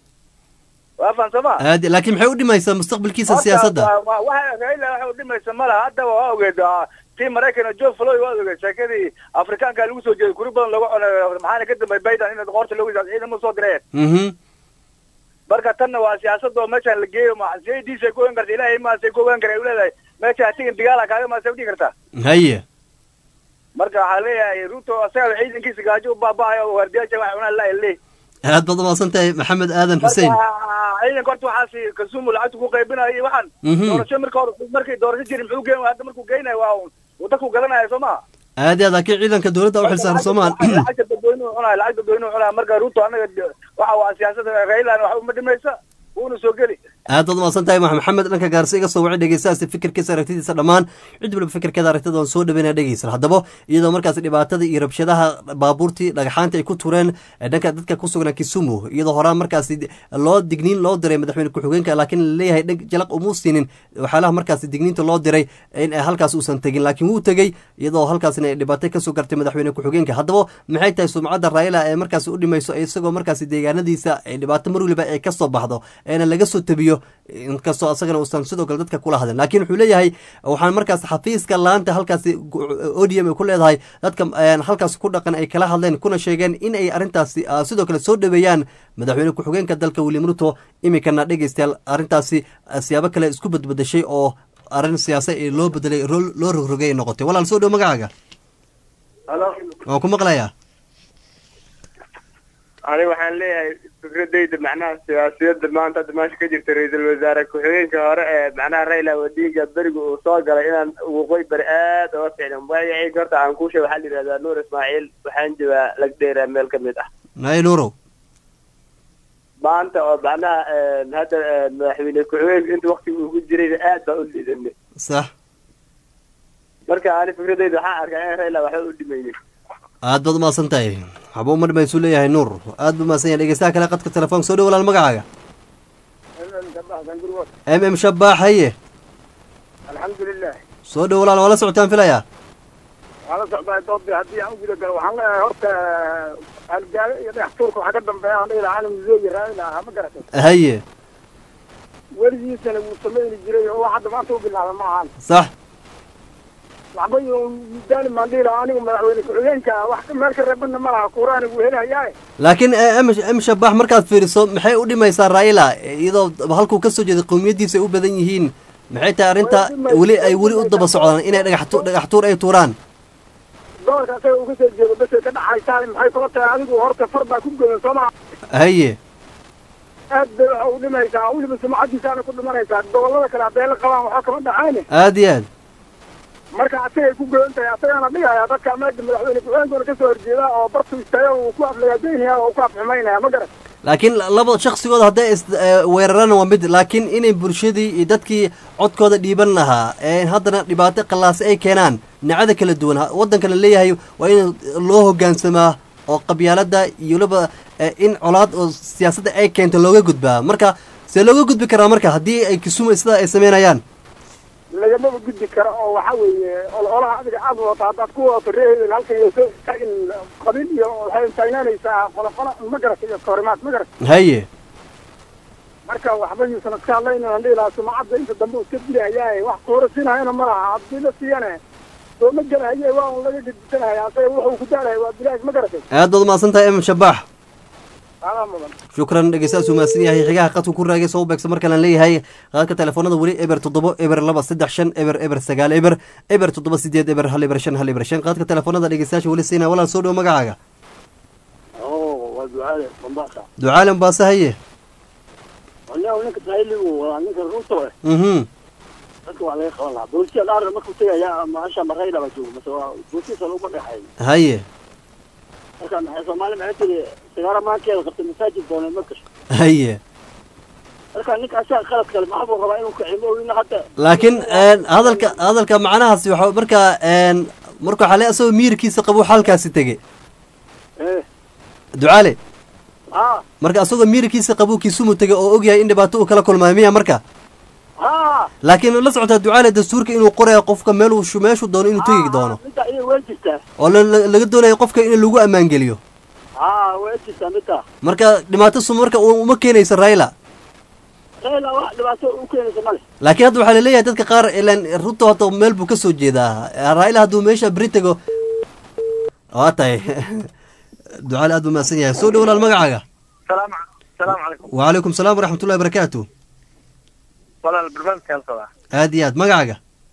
waafaan samaa aad laakiin maxay u dhimaysaa mustaqbalkiisa siyaasadda waxa raila waxa u dhimaysa ma laha haddaba waa ogeed tii maraykan joe floy waa ogeed sheekadii afrikaanka lagu soo jeeday kuri badan lagu cunayo maxaana ka dambeey biden in qoorta loogu yisaado ciidamo soo direen mhm marka tanna waa siyaasada oo meeshaan la geeyo ma c a d say ku ogaan karta ilaahay maasay ku ogaan kara ay uleedahay meesha tigin dagaala kaaga maasay udhigi kartaa haye marka waxaa leeyahay ruto asaga ciidankiisa gaajo u baaba'ayo oo waardiyaasha wax cunaan laa leey aad baad umaasan tahay maxamed aadan xuseen ciidanka horta waxaas kasumu lacagta ku qaybinayo iyo waxaan Mhm. doorasho marka hore markay doorasho jirin muxuu geen hadda markuu geynayo waa uu dadku gadanaya soo maha aad iyo aad laakiin ciidanka dowladda u xilsaaran soomaal lacagta dadweynuhu cunaya lacag dadweynuhu cunaya marka ruto anaga de- waxa waa siyaasada raylan wax uma dhimaysa wuuna soo geli aad baad umaasan tahay ma- maxamed dhanka gaarsi iga soo wacay dhegeystahaasi fikirkiisa aragtidiisa dhammaan cid waliba fikirkeeda aragtida waan soo dhaweynaya dhegeysan haddaba iyadoo markaasi dhibaatada iyo rabshadaha baabuurtii dhagaxaanta ay ku tureen ee dhanka dadka ku sugnaa kisumu iyadoo horaan markaasi loo digniin loo diray madaxweyne ku-xigeenka laakiin laleeyahay dheg jalaq umuu siinin waxyaalaha markaasi digniinta loo diray in ay halkaas uusan tegin laakiin wuu tegey iyadoo halkaasina ay dhibaato kasoo gartay madaxweyne ku-xigeenka haddaba maxay tahay sumcadda raila ee markaasi u dhimayso isagoo markaasi deegaanadiisa ay dhibaato mar waliba ay kasoo baxdo eena laga soo tabiyo inkastoo asagana uusan sidoo kale dadka kula hadlin laakiin wuxuu leeyahay waxaan markaas xafiiska laanta halkaasi odium ay ku leedahay dadka een, halkaas ku dhaqan ay kala hadleen kuna sheegeen in ay arrintaasi ah, sidoo kale soo dhaweeyaan madaxweyne ku-xigeenka dalka william ruto iminkana dhegeystayaal arrintaasi ah, siyaabo kale isku badbadashay oo arrin siyaasa ee loo bedelay ro- loo rogrogay ay noqotay walaal soo dhow magacaaga halo waan ku maqlayaa aniga waxaan leeyahay fikradayda macnaha siyaasiyadda maanta hadda meesha ka jirta ra-iisul wasaare ku-xigeenka hore ee macnaha raila odinga beriga uu soo galay inaan waqooyi bari aad uga fiicnan magacayga horta aan kuu sheeg waxaa la yidhahdaa nuur ismaaciil waxaan joogaa lagdheera meel ka mid ah naye nuurow maanta oo macnaha hadda madaxweyne ku-xigeenka inta waktiga uu ku jirayna aad baa u liidanay sax marka ani fikradayda waxaan arkaa in raila waxba u dhimaynin aad baad umaasan tahay waxba uma dhimaysuu leeyahay nuur aad buu umaasan yahay dhegeystaha kale qadka telefoonka soo dhow walaal magacaaga m m shabaax haye alxamdulilah soo dhow walaal waa la socotaan filayaa waxaan la socdaa doodii haddii aan u guda galo waxaan leeyahay horta halgaalo iyo dhagax tuurka waxaa ka dambeeya aan dhihi lahaa calam zooyi raali ahaa ma garatay haye weligiisana wuu samayni jiray oo wax hadda maanta u bilaaba ma ahan sax waxba iyo midaani maan dhihi lahaa anigu madaxweyne ku-xigeenka wax meel ka reebana ma laha kuuraani wuu helahayaa laakiin m m shabaax markaad fiiriso maxay u dhimaysaa raila iyadoo halkuu kasoo jeeday qowmiyadiisa ay u badan yihiin maxay tahay arrinta weli ay weli u daba socdaan inay dhagax tu- dhagax tuur ay tuuraan gobolka asaga uu kasoo jeedo basay ka dhaxaysaa maxay kula tahay adigu horta far baa ku godan soo maa haye aad bay waxa u dhimaysaa weliba sumcadiisaana ku dhimanaysaa gobollada kale hadday la qabaan waxaa kama dhacayne aada iyo aad marka asagay ku goon tahay asagaana dhigaya dadka meesha madaxweyne ku-xigeenkuna kasoo horjeeda oo bartu istaaga uu ku aflagaadeynaya oo ku afxumaynaya ma garan laakiin laba shaksigooda hadday is eh, weeraraan waa mid laakiin inay bulshadii iyo dadkii codkooda dhiiban lahaa ee haddana dhibaato qallaase ay keenaan dhinacada kala duwan ha- waddanka la leeyahay waa in loo hoggaansamaa oo qabyaalada iyo weliba eh, in colaad oo siyaasadda ay keento looga gudbaa marka see looga gudbi karaa marka haddii ay kisumu sidaa ay sameynayaan lagamaba gudbi karo oo waxa weeye ololaha adiga aad wadato haddaad ku wadato reehedel halkan iyo soo istaagin qabiil iyo waxay taagnaanaysaa qoloqolo ma garata iyo kahorimaad ma garata haye marka waxba yuusan iska hadlaynin aan dhihi lahaa sumcadda inta dambe uu iska dilahayaa wax kuhorasiinayana ma laha haddii la siiyane sooma gelahaye waa un laga gedisanaya asaga wuxuu ku daalaya waa bilaash ma garatay aad baad umahadsan tahay emam shabaax adaa mudan shukran dhegeystayaas umahadsan yahay xigaha qadku ku raagay soo beegsa markaan aan leeyahay qaadka telefoonada weli eber toddobo eber laba saddex shan eber eber sagaal eber eber toddoba sideed eber hal eber shan hal eber shan qaadka telefoonada dhegeystayaasha weli siinaya walaal soo dhowo magacaaga oo waa ducaale mombasa ducaale mbaase haye walahi ninka sahiligu waa ninka ruto eh mhm dadka waa laga qaban lahaa bulshada dhaarna markuu tegaya maasha marayla baa joogo mase waa bulshadiisa laguma dhexeeyo haye marka maxay soomaali maxay tiri sigaara maankeeda qabta masaajid doonay ma gasho haye marka ninka asaga qalad kale maxaa buu rabaa inuu kacimo ina hadda laakiin een, hadalka hadalka macnahaasi waxa marka een, marka waxaa le asagoo miirkiisa qabo xalkaasi tege eh ducaale ha marka asagoo miirkiisa qabo kisumu tege oo ogyahay in dhibaato uu kala kulmaayo miya marka ha laakiin la socotaa ducaale dastuurka inuu qorayo qofka meeluu shu- meeshuu doono inuu tegi doono midda ayay waa jirtaa oo la- la- laga doonayo qofka in lagu ammaangeliyo ha waa jirtaa midda marka dhibaato sum marka u- uma keenayso raila reela wax dhibaato u keenaysa male laakiin hadda waxaa laleeyahay dadka qaar ilan ruto hadda meel buu kasoo jeedaa raila hadduu meesha beri tego waa tahay ducaale aad buu mahadsan yahay soo dhow walaal magacaaga salaam salaamu calaykum wacalaykum salaam waraxmatullahi barakaatu walaal barnaamijka halkada aad iyo aad magacaaga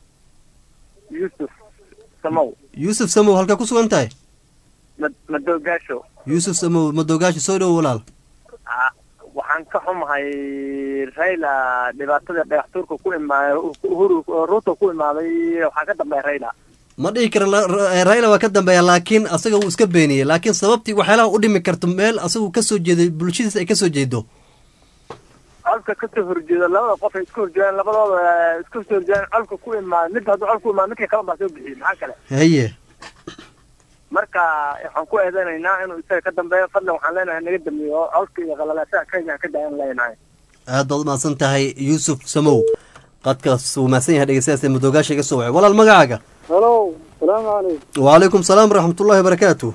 yuusuf samow yuusuf samow halkaa ku sugan tahay mad- madoogaasho yuusuf samow madogaashi soo dhow walaal Ah, waxaan ka xumahay rayla dhibaatada dhagax tuurka ku imaaday uhuru ruto ku imaaday waxaa ka dambeeya rayla ma dhihi kara la- ra- raila waa ka dambeeya laakiin asaga wuu iska beeniyey laakiin sababtii waxyaalaha u dhimi karto meel asagu kasoo jeeday bulshadiisa ay kasoo jeedo colka kasoo horjeeda labada qof ay isku horjeedaan labadooda eh, isku soo horjeedaan colka ku imaaday mid hadduu col ku imaado midkii kale baa soo bixiyey maxaa kale haye marka waxaan ku eedeynaynaa inuu isaga ka dambeeyo fadlan waxaan leenahay naga dambeeyo oo colka iyo qalalaasaha kenya ka dayan leenahay aad baad umahadsan tahay yuusuf samow qadkaas wuu mahadsan yahay dhegeystayaas madoogaasha iga soo wacay walaal magacaaga halo salaamu calaykum wacalaykum salaam waraxmatullahi wabarakaatu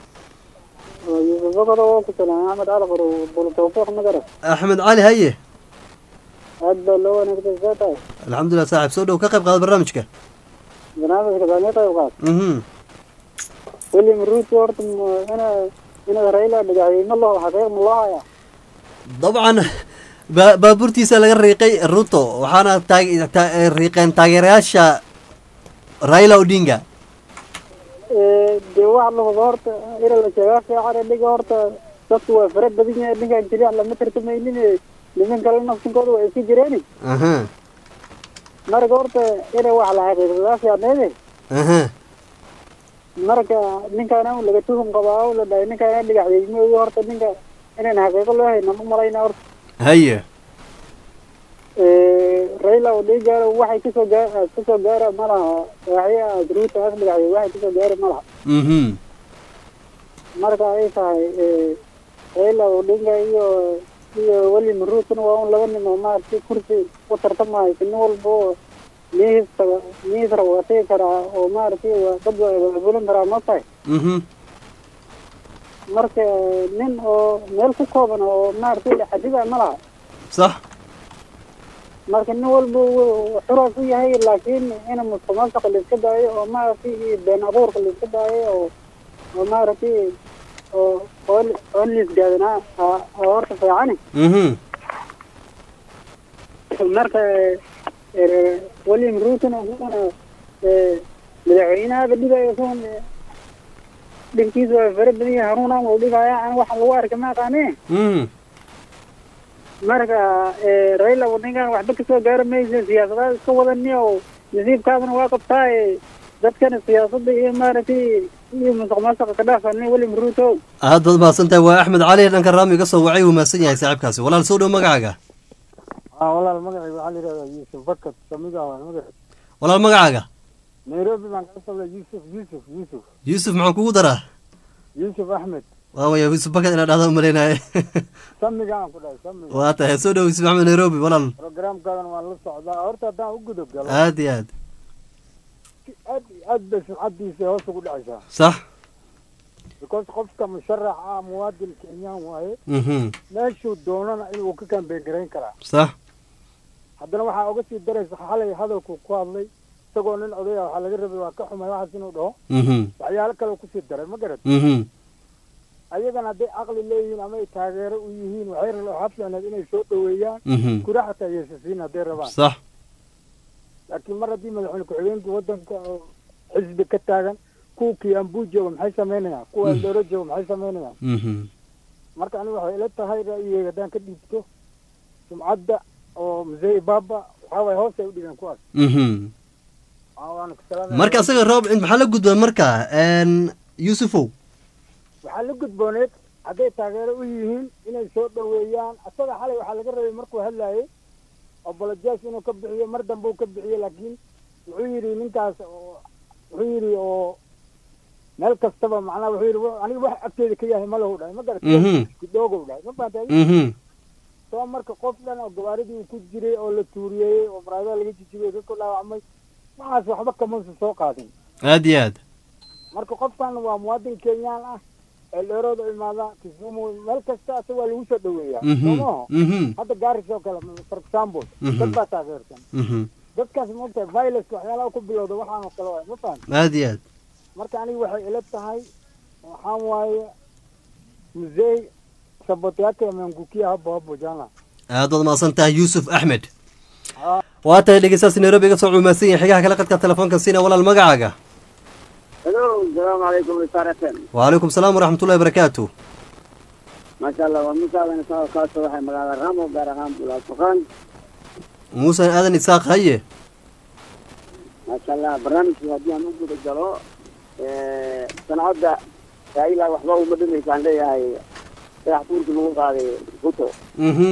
yuusuf bakado waa ku salaan axmed cali qoro bolo tawfiiq ma garan axmed cali haye aad baa loo wanaagsan saa tahay alxamdulilah saaxib soo dhow ka qayb qaada barnaamijka barnaamijka baa nii qayb qaad mhm william ruto horta ma- ina inaad raila dhagaxiyey ma loo xaqiiq ma loo hayaa dabcan ba- baabuurtiisa laga riiqay ruto waxaana taag- ta- riiqeen taageerayaasha raila odinga dee wax la hubo horta ina la sheegaa fiican dhiga horta dadku waa fara badan yahay ninkaan keliya lama tartamaynin niman kale nafsinkooda waa iska jireeni aha marka horta ina wax la xaqiiqsadaa fiicneede aha marka ninkaana un laga tuhum qabaa oo la dhahay ninkaana dhagaxyey ma ogi horta ninka inaan xaqiiqo loo hayna ma malayna horta haye raila odinga waxay kasoo gaar kasoo gaara ma laha waxya ruuta as dhagaxyey waxay kasoo gaari ma laha mhm marka ay tahay raila odinga iyo iyo william ruutona waa un laba nin oo maaragtay kursi u tartamayo nin walba oo mihiisa mihiisra waa tegi karaa oo maaragtay waa dad waa abaabulan karaa ma tahay mhm marka nin oo meel ku kooban oo maaragtay la xadida ma laha sax marka nin walba wuu xura ku yahay laakiin in musuqmaasuqa la iska daayo oo maaragtay iyo been abuurka la iska daayo oo oo maaragtay oo oo oo liisgaadanaa oo horta fiicani mhm marka eh, william ruutona isaguna eh, madaxweynahaba dhigayo isagun eh, dhinkiisa waa fara badan yahay hanuunaan uu dhigaya an waxa lagu arka ma aqaane mhm marka eh, raila ninkan waxba kasoo gaari maysa siyaasadaha iska wadani oo nasiibkaadana waa qabtaa eh, dadkana siyaasadda iyo maaragtay iyo musuq maasuqa ka dhaafani william ruto aad baad mahadsantahay waa axmed cali dhanka raami iga soo wacay wuu mahadsan yahay saaxiibkaasi walaal soo dhow magacaaga ah walaal magacayga waxaa la yidhahdaa yuusuf bakat samiga waa magac walaal magacaaga nairobi baan kala socdaa yuusuf yuusuf yuusuf yuusuf maxaan kugu daraa yuusuf axmed waawaya yuusuf bakad inaa dhahda umalaynaye samiga aan ku dhahay samiga waa tahay soo dhow yuusuf axmed nairobi walaal programkaadan waan la socdaa horta haddaan u gudub galo aad iyo aad aad iyo aad bay sumcadiisa hoos ugu dhacaysaa sax because qofka musharax ah muwaadin kenyaan waaye mhm meeshuu doonana inuu ka kambeyn garayn karaa sax haddana waxaa uga sii daraysa xalay hadalku ku hadlay isagoo nin odaya waxaa laga rabay waa ka xumay waxaas inuu dhaho mhm waxyaalo kale kusii daray ma garat mhm ayagana hadday caqli leeyihiin ama ay taageero u yihiin waxay ra- waxaa fiicneed inay soo dhoweeyaan Mhm. kura xataa yeesasiin hadday rabaan sax laakiin mar haddii madaxweyne ku-xigeenka wadanka oo xisbi ka taagan kuwa kiambu jooga maxay samaynayaan kuwa Mm. eldoro jooga maxay samaynayaan mhm marka aniga waxay ila tahay ra'yigeyga haddaan ka dhiibto sumcadda oo mzee ibaba waxaa waye hoos ay u dhigeen kuwaas mhm Aa, waana ku salaamaya. marka asaga roob maxaa la gudba marka n yuusufow waxaa la gudbooneed hadday taageero u yihiin inay soo dhoweeyaan asaga xalay waxaa laga rabay markuu hadlayay obolojas inuu ka bixiyo mar dambe uu ka bixiyo laakiin wuxuu yidhi ninkaas oo wuxuu yidhi oo meel kastaba macnaha wuxuu yidhi "Wa- aniga wax agteeda ka yahay ma lahu dhahay ma Mhm. garat kidoogow dhahay ma fahatay mhm soo marka qof dhan oo gabaaridii uu ku jiray oo la tuuriyey oo maraadaha laga jijibiyey dadku dhaawacmay waxaas waxba kamuusa soo qaadin aad iyo aad marka qofkan waa muwaadin kenyaan ah ee dheerooda imaada kisumu meel kasta asa waa lagu soo dhoweeyaa Mhm, soomaho mhm. hadda gaaris oo kale for example Mhm. dad baa taageersan mhm dadkaas maogtahay violence waxyaalaha ku bilowda waxaan oo kale waay ma fahan aad iyo aad marka aniga waxay ila tahay waxaan waaye muzee sabote yake amengukia hapo hapo jana aad baad mahadsan tahay yuusuf axmed waa tahay dhegeystaasi nairobi iga soo cumaadsan yahay xigaha kale qadka telefoonka siina walaal magacaaga hello salaamu calaykum risaaratan wacalaykum salaam waraxmatullahi barakaatu maasha allah waa musaadan isagoo kaa soo waxay magaalada ramo gaar ahaan bulaal fuqaan muuse aadan isaaq haye maasha allah barnaamijkii haddii aan u guda galo sanacadda raila waxba uma dhimaysaan leeyahay sadax tuurkii lagu qaaday ruto mhm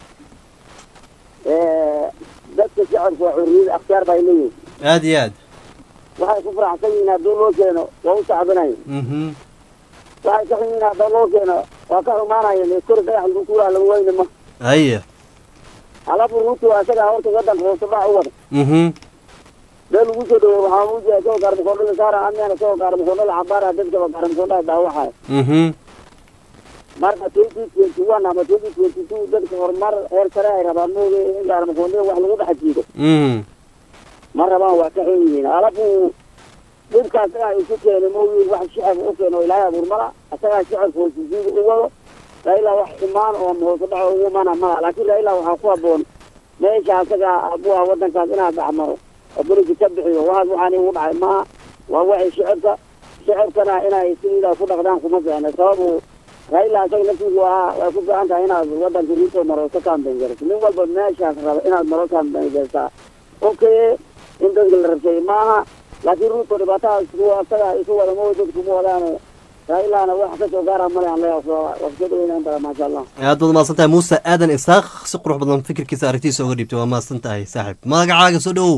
dadka shacabka waa xurriyada akhtiyaar bay leeyihin aad iyo aad waxay ku faraxsan yihiin haddii loo keeno waa u sacbinayo mhm waxay ka xun yihiin haddii loo keeno waa ka xumaanaya kori dhagax lagu tuuraa lagu weyne ma haye alafu ruto asaga horta wadanka hoose dhac u wada mhm meel lagu soo dhaweey waxaa muujiya isagoo gaarmakoondhala saara amiyana isagoo gaarmakoondhala cabaara dadkaba gaarmakoondhala daawaxaya mhm marka twenty twenty one ama twenty twenty two dadka horumar heer sare ay rabaan mooge in gaarmakoondada wax lagu dhex jiido mhm ma rabaan waa ka xun yihiin alafu dhibka asagaa isu keenay mooge wax shacabka u keeno ilaahay abuurmala asagaa shacabka hoosisiida u wado raila wax xumaan oo hoose dhaco ugu mana mala laakiin raila waxaa ku haboon meesha asagaa abuha wadankaas inaad dhacmaro oo berigi ka bixiyo waxaas waxaan igu dhacay maaha waa waxay shacabka shacabkana inay sidiidaa ku dhaqdaan kuma fiicna sababu raila asaga laftiisu waa way ku fiican tahay inaad wadanka ruto maro ka kaambeyn garto nin walba meeshaas raba inaad maro kaambeyn gartaa okay in dadka la rabsay maaha laakiin ruto dhibaatahaas kuwa asaga isu wada ma dadku ma wadaan railana wax kasoo gaara male aan leeyahay waa kasoo dhaweynaan badan maasha allah aad baad mahadsan tahay muuse aadan isaaq si qurux badan fikirkiisa aragtiisa uga dhiibtay waa mahadsan tahay saaxiib magacaaga soo dhowow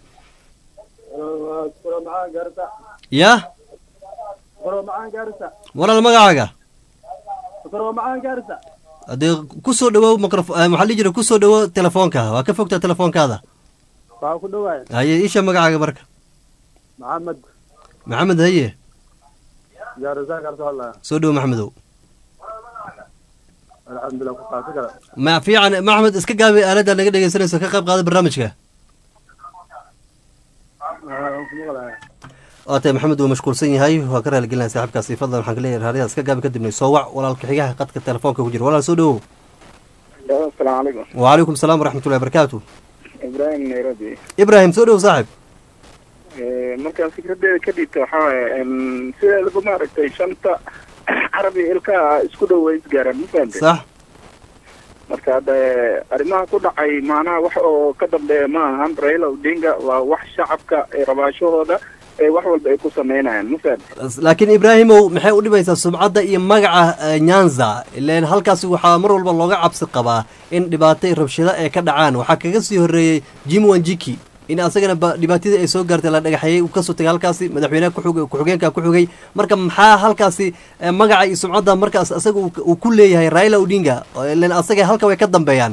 ya walaal magacaaga hadee kusoo dhawow microfo waxaa dhihi jira kusoo dhawow telefoonka waa ka fogtaa telefoonkaada waxaa ku dhawaay haye isha magacaaga marka maxamed maxamed haye gaarisaa kala soo hadlaya soo dhowo maxamedow alxamdulilah ku qaasi kale ma fiican maxmed iska gaabi aaladda naga dhegeysanayso ka qayb qaada barnaamijka waa tahay maxamed wuu mashquulsan yahay waa ka raaligelinaya saaxiibkaasi fadlan waxaan ka leeyahay raadiyaha iska gaabi kadibna soo wac walaalka xigaha qadka telefoonka ku jira walaal soo dhowow asalaamu calaykum wacalaykum salaam waraxmatullahi barakaatu ibrahim nairobi ibrahim soo dhowow saaxib markaan fikradeeda ka dhiibta waxaa waaye sideedaba maaragtay shanta carabi ilkaa isku dhow way isgaaraan ma fahamtay sax marka hadda arrimaha ku dhacay macnaha wax oo ka dambeeya ma ahan raila odinga waa wax shacabka ee rabaashahooda ee wax walba ay ku sameynayaan mafahad laakiin ibraahimow maxay u dhibaysaa sumcadda iyo magaca eh, nyanza ileen halkaasi waxaa mar walba looga cabsi qabaa in dhibaato iyo rabshado ay ka dhacaan waxaa kaga sii horreeyey jim wanjiki in asagana ba dhibaatadii ay soo gaartay la dhagaxeeyey uu kasoo tegay halkaasi madaxweynaha kuxug- ku-xigeenka ku xigay marka maxaa halkaasi eh, magaca iyo sumcadda markaas asaga uu- uu ku leeyahay raila odinga oo ileen asaga halka way ka dambeeyaan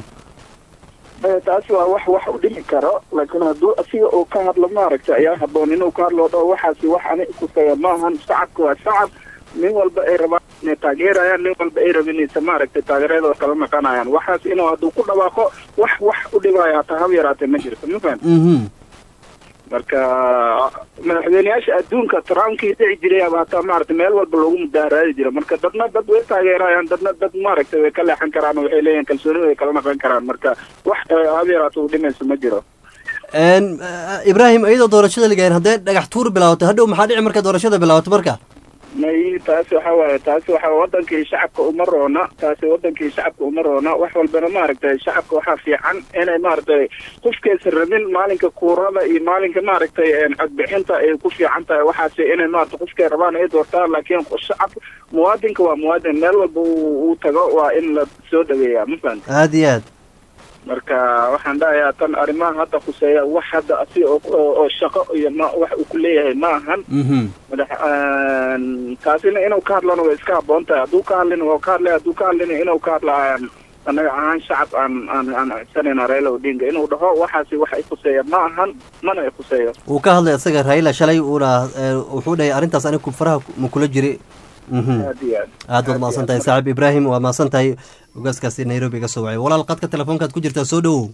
Eh, taasi waa wax wax u dhimi karo laakiin hadduu asiga uu ka hadlo maaragtay ayaa haboon inuu ka hadlo dho waxaasi wax ani kusaya maahan shacabka waa shacab nin walba ay rabaan inay taageerayaan nin walba ay rabinaysa maaragtay taageeradooda kala naqanayaan waxaas inuu hadduu ku dhawaaqo wax wax u dhibaya hataa hab yaraatee ma jirto ma fahan mhm marka madaxweyneyaasha adduunka trumpkii dhici jiray aba hataa maaragtay meel walba loogu mudaaraadi jira marka dadna dad way taageerayaan dadna dad maaragtay way ka leexan karaan oo waxay leeyihin kalsooni way kala naqan karaan marka wax eh, hab yaraata u dhimayso ma jiro En, eh, ibraahim iyadoo doorashada la gaarin haddee dhagax tuur bilaawato hadhow maxaa dhici marka doorashada bilaawato marka may taasi waxa waaye taasi waxa wadankii shacabka uma roona taasi wadankii shacabka uma roona wax walbana maaragtay shacabka waxaa fiican inay maaragtay qofkaysa rabin maalinka kuurada iyo maalinka maaragtay een, codbixinta ay ku fiican tahay waxaasi inay maaragtay qofkay rabaan ay doortaan laakiin shacab muwaadinka waa muwaadin meel walba uu uu tago waa in la soo dhaweeyaa ma fahamta aada iyo aad marka waxaan dhahayaa tan arrimaha hadda khuseeya wax hadda asi oo oo oo shaqo iyo ma wax uu ku leeyahay ma ahan mhm madax een, taasina inuu ka hadlana way iska habboon tahay hadduu ka hadlina waa ka hadlay hadduu ka hadlina inuu ka hadla aan annaga ahaan shacab aan aan aan codsanayna raila odinga inuu dhaho waxaasi wax i khuseeya ma ahan mana i khuseeyo uu ka hadlay isaga raila shalay uuna eh, wuxuu dhahay arrintaas anigu faraha ma kula jiri mhm aad iyo aad aad baad mahadsan tahay saaxiib ibraahim waa mahadsan tahay ogaaskaasi nairobi ga soo wacay walaal qadka telefoonkaad ku jirtaa soo dhowow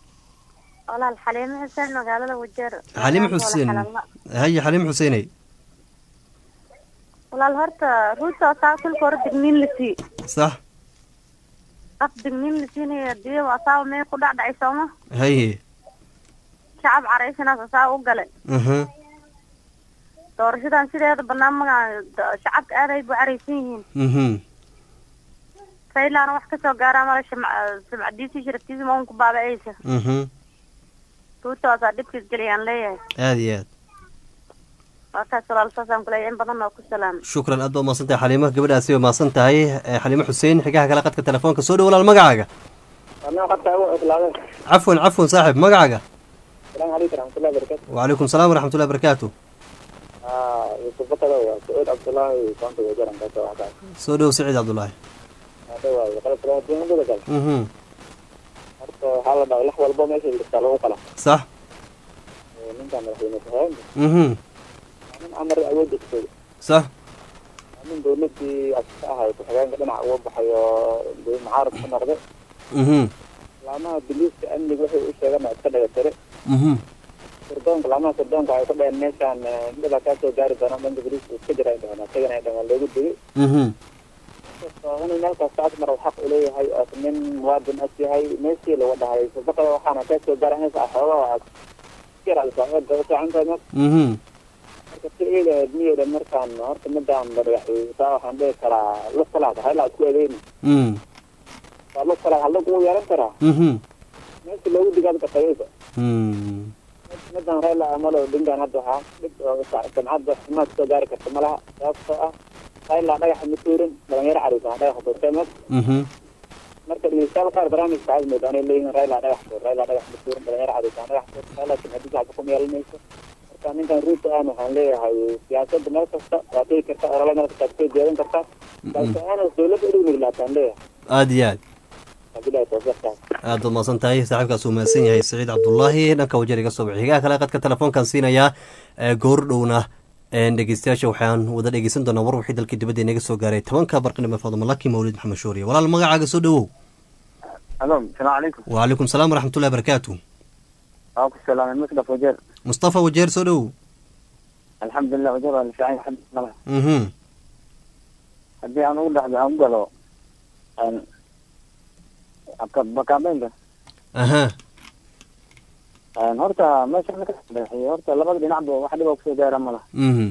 walaal xaliimo xuseen magaalada wajeer xaliim xuseen haye xaliim xuseeney walaal horta ruuta asaa kulka hore digniin la sii sax af digniin la siinaya hadii asaaba mee ku dhacdhacay sooma haye shacab caraysanaas asaa u gale mhm doorashadan sideeda banaan magaa shacabka aad ay bu caraysan yihiin mhm raylana wax kasoo gaaraa mala sumcadiisii sharaftiisii ma un ku baaba'aysa mhm ruuta asaa dhibkiis geliyaan leeyahay aada iyo aad waa kaas walaal saasaan kuleeyahay in badan oo ku salaamay shukran aad baad mahadsan tahay xaliimo gabadhaasi waa mahadsan tahay Eh, xaliimo xuseen xigaha kale qadka telefoonka soo dhow walaal magacaaga anaa qabta ugu islaadeen cafwan cafwan saaxib magacaaga salaamu calaykum raxmatullahi barakatu wacalaykum salaam waraxmatullahi barakaatu aa yusufakada waa sacuud cabdullaahi koonta wajaran kaasa waxkaa soo dhow saciid cabdullaahi hada waaye qalabka adduunyada kale mhm horta waxaa la dhahay lax walbo meesha jirtaa lagu qala sax Ee, ninkan madaxweyne ku-xigeenka mhm waa nin amar awoodda kusooda sax waa nin dowladii aska ahay ku-xigeenka dhinac uga baxay oo dee mucaarad ku noqday mhm laamaha biliiska amniga waxay u sheegan iska dhagatire mhm sirdoonka laamaha sirdoonka ay ku dhaheen meeshaan eh, dhibaa kaa soo gaari doona dhanka biliiska iska jira ay dhaheen asagana ay dhaheen waa loogu digay mhm inkastoo inuu meel kasta asmar uu xaq uleeyahay oo nin muwaadin as yahay meeshii lagu dhahay sabaqada waxaana kaa soo gaaranaysa xoogaa yaraalsaacintahay mhm marka si eedaheed miyeeda markaan horta midaan madaxweysaa waxaan dhihi karaa lug kalaad haylaa isku eedeyni mhm waa lug kalaad halug wuu yeelan karaa mhm meesha loogu digaad qatayaysa mhm midaan rayla amalo dhingaan hadda waxaa dhib oo samcadda xumaad soo gaari karta malaha sababtoo ah rayla dhagaxa ma tuurin dhalinyaro cariisa dhagaxa tuurtay mas mhm marka dhegeystayaal qaar barnaamijka waxaad moodaa inay leeyihiin rayla dhagax tuur rayla dhagax ma tuurin dhalinyaro cariisa dhagax tuurtay laakiin haddii shacabka kuma yeelanayso marka ninkan ruuta aan waxaan leeyahay siyaasadda meel kasta waa tegi karta olole meel kasta kasoo jeedan kartaa balse aanas dowladda udhow nuglaataan leeyahay aada iyo aad wabilahi tawfiiqtaas aad baad mahadsan tahay saaxiibkaas uu mahadsan yahay saciid cabdullaahi dhanka wajeer iga soo baxay xigaha kale qadka telefoonkan siinayaa ee goor dhowna een dhegeystayaasha waxaan wada dhegeysan doonaa war wixii dalkii dibadda inaga soo gaaray tobanka barqinimo faaduma laki mawlid maxamed shuuriye walaal magacaaga soo dhowow alo salaamu calaykum wacalaykum salaam waraxmatullahi barakaatu waa ku salaamay musdaf wajeer mustafa wajeer soo dhowow alxamdulilah wajeer waa la fiican yahay alxamdulilah mhm haddii aan ugu dhexdo aan u galo aan bakaambeynka aha aan horta meesha ka dhexeeyo horta labada dhinacba wax dhiba kusoo gaara ma laha mhm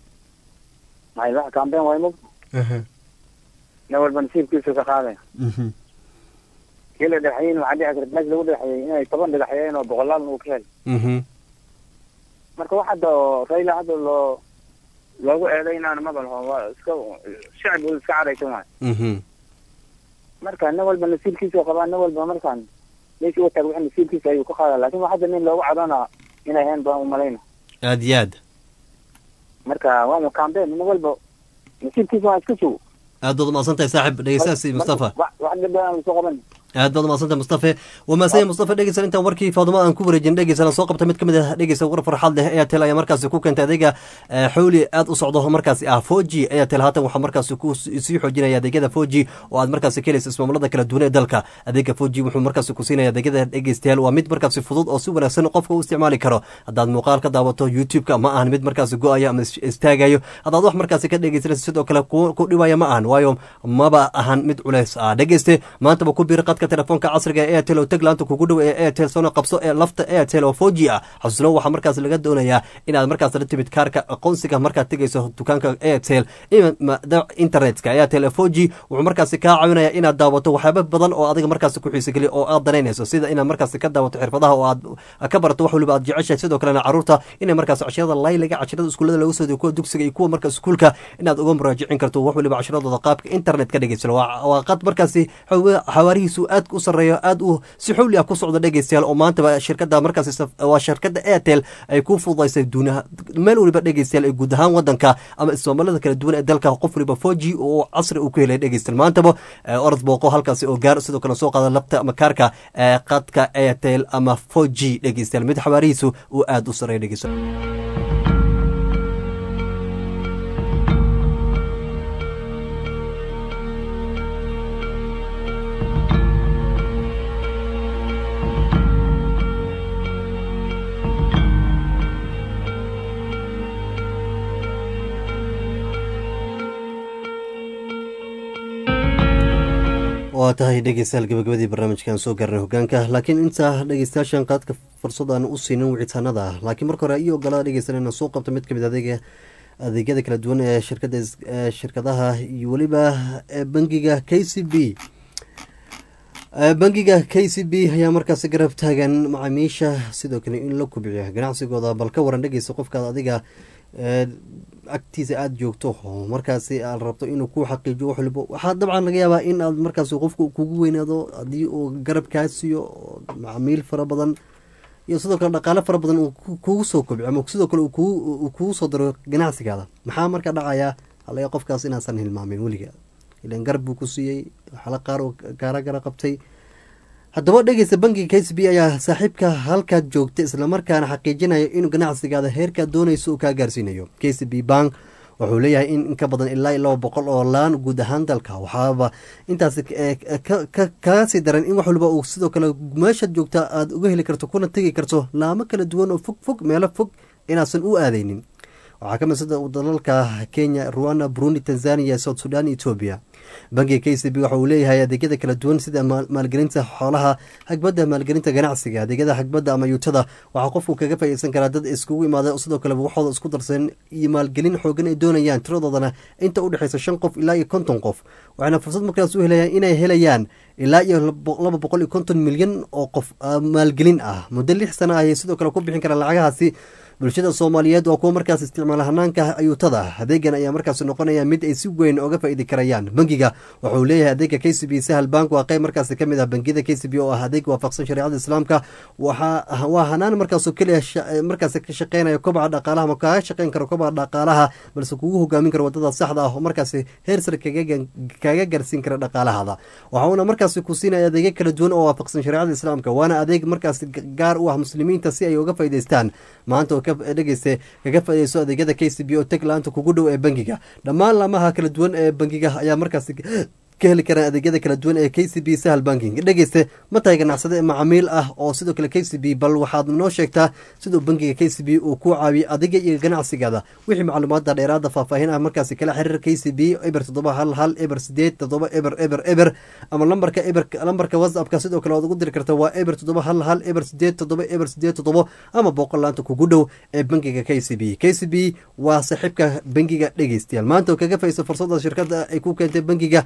maxay wax kaambeyn waay mug aha nin walba nasiibkiisu ka qaadaya mhm kii la dhagaxyeyn waxaa dhici karta meesha lagu dhagaxyey inay toban dhagaxyeen oo boqolaal uu ka hel mhm marka wax hadda oo rayla hadda loo loogu eedaynaana maba laho waa iska shacib uu iska caraysan waay mhm marka nin walba nasiibkiisa qabaa nin walba markaan meeshii u taag wixii nasiibkiisa ayuu ka qaadaa laakin wax hadda nin loogu cadana inay hayn baan umalayna aad iyo aad marka waa campaign nin walba nasiibkiisa waa iska sugo aad baad umahadsan tahay saaxib dhegeystaasi mustafa wax wax dhibba aan soo qaban aad baad umahadsan tahay mustafe waa mahadsan yahay mustafa dhegeysan intaan warkii faaduma aan ku wareejin dhegeysana soo qabta mid ka mid ah dhegeysa war farxad leh airtel ayaa markaasi ku keentay adeega eh, xowli aad u socdo markaasi ah four g airtel haatan waxaa markaasi ku sii xoojinaya adeegyada four g oo aad markaasi ka helaysa ismaamulada kala duwan ee dalka adeega four g wuxuu markaasi ku siinaya adeegyada dhegeystayaal waa mid markaasi fudud oo si wanaagsan qofka u isticmaali karo haddaad muuqaal ka daawato youtube-ka ma ahan mid markaasi go-aya ama is- istaagayo haddaad wax markaasi ka dhegeysanaysa sidoo kale ku ku dhibaya ma ahan waayo maba ahan mid culeys ah dhegeyste maantaba ku biir qadka telefoonka casriga ee airtel oo tag laanta kugu dhow ee airtel soona qabso ee lafta airtel oo four g ah xasuusno waxaa markaas laga doonayaa inaad markaas la timid kaarka aqoonsiga markaad tegeyso dukaanka airtel ima- ma- da- internetka airtel ee four g wuxuu markaasi kaa caawinaya inaad daawato waxyaabo badan oo adiga markaasi ku xiisageliya oo aad danaynayso sida inaad markaasi ka daawato xirfadaha oo aad ka barato wax waliba aad jeceshahay sidoo kalena caruurta inay markaas cashirada layliga cashirada iskuulada lagu soo diyo kuwa dugsiga iyo kuwa marka iskuulka inaad uga muraajicin karto wax waliba cashiradooda qaabka internet ka dhegeysan waa waa qad markaasi xawa- xawaarihiisu aad u sareeyo aad u si xowli ah ku socda dhegeystayaal oo maantaba shirkada markaasi saf- waa shirkada airtel ay ku fududaysay duunaha meel waliba dhegeystayaal ee guud ahaan wadanka ama ismaamalada kala duwan ee dalka qof waliba four g oo casri uu ku helay dhegeystayaal maantaba eh, orod booqo halkaasi oo gaar sidoo kale soo qaada labta ama kaarka ee qadka airtel ama four g dhegeystayaal mid xawaarihiisu uu aad u sareeyo dhegeystayaal waa tahay dhegeystayaal gabagabadii barnaamijkan soo gaarnay hogaanka laakiin inta dhegeystayaashan qaadka fursad aan u siinin wicitaanada laakiin marka hore iyo ogolaa dhegeysan inaan soo qabto mid kamid adeega adeegyada kala duwan ee shirkada is- ee shirkadaha iyo weliba ee bangiga k c b Eh, bangiga k c b ayaa markaasi garab taagan macaamiisha sidoo kale in la kubciyo ganacsigooda bal ka waran dhegeysa qofkaad adiga eh, agtiisa aada joogto oo markaasi aad rabto inuu ku xaqiijiyo wax waliba waxaa dabcan laga yaabaa in aad markaasi qofka kugu weynaado haddii uu garab kaa siiyo oo macaamiil fara badan iyo sidoo kale dhaqaale fara badan uu ku- kugu soo kobciyo ama sidoo kale uu kugu uu kugu soo daro ganacsigaada maxaa marka dhacayaa halaga qofkaas inaasan hilmaamin weliga ilan garab buu ku siiyey waxala qaar oo gaara gara qabtay haddaba dhegeysta bangiga k c b ayaa saaxiibka halkaad joogta islamarkaana xaqiijinaya inuu ganacsigaada heerkaad doonayso uu kaa gaarsiinayo k c b bank wuxuu leeyahay in in ka badan ilaa iyo laba boqol oo laan guud ahaan dalka waxaaba intaasi eh, ka- ka- kaga sii daran in wax waliba uu sidoo kale meeshaad joogta aad uga heli karto kuna tegi karto laamo kala duwan oo fog fog meelo fog inaasan u aadeynin waxaa ka mid sida dalalka kenya ruanda burundi tanzania south sudan ethiopia bangiga k c b waxa uu leeyahay adeegyada kala duwan sida maal- maalgelinta xoolaha hagbadda maalgelinta ganacsiga adeegyada hagbadda ama yuutada waxaa qofku kaga faa'iideysan karaa dad iskugu imaada oo sidoo kale waxooda isku darsan iyo maalgelin xoogan ay doonayaan tiradoodana inta u dhexeysa shan qof ilaa iyo konton qof waxayna fursad markaas u helayaan inay helayaan ilaa iyo labo- laba boqol iyo konton milyan oo qof ah, maalgelin ah muddo lix sana ayay sidoo kale ku bixin karaan lacagahaasi bulshada soomaaliyeed waa kuwa markaas isticmaala hanaanka ayuutada adeegan ayaa markaas noqonaya mid ay si weyn oga faa'iidi karayaan bangiga wuxuu leeyahay adeega k c b sahal bank waa qayb markaas ka mid ah bangiyada k c b oo ah adeeg waafaqsan shareecada islaamka waxaa waa hanaan markaasoo keliya sha- markaas ka shaqeynaya kobaca dhaqaalaha ma kaaga shaqeyn karo kobaca dhaqaalaha balse kugu hogaamin karo wadada saxda ah oo markaas heer sare kaga gan- kaaga gaarsiin kara dhaqaalahada waxa uuna markaas ku siinaya adeegyo kala duwan oo waafaqsan shareecada islaamka waana adeeg markaas gaar u ah muslimiinta si ay uga faa'iideystaan maanta oo ka dhegeysta kaga faa'iideyso adeegyada k c b oo tag laanta kugu dhow ee bangiga dhammaan laamaha kala duwan ee bangiga ayaa markaas ka heli karaan adeegyada kala duwan ee k c b sahal banking dhegeyste ma tahay ganacsade macaamiil ah oo sidoo kale k c b bal waxaad noo sheegtaa siduu bangiga k c b uu ku caawiyey adiga iyo ganacsigaada wixii macluumaada dheeraada faahfaahin ah markaasi kala xiriir k c b eber toddoba hal hal eber sideed toddoba eber eber eber ama lambarka eber lambarka whatsappka sidoo kale waad ugu diri karta waa eber toddoba hal hal eber sideed toddoba eber sideed toddoba ama boqol laanta kugu dhow ee bangiga k c b k c b waa saaxiibka bangiga dhegeystayaal maanta oo kaga faiso fursada shirkada ay ku keentay bangiga sidii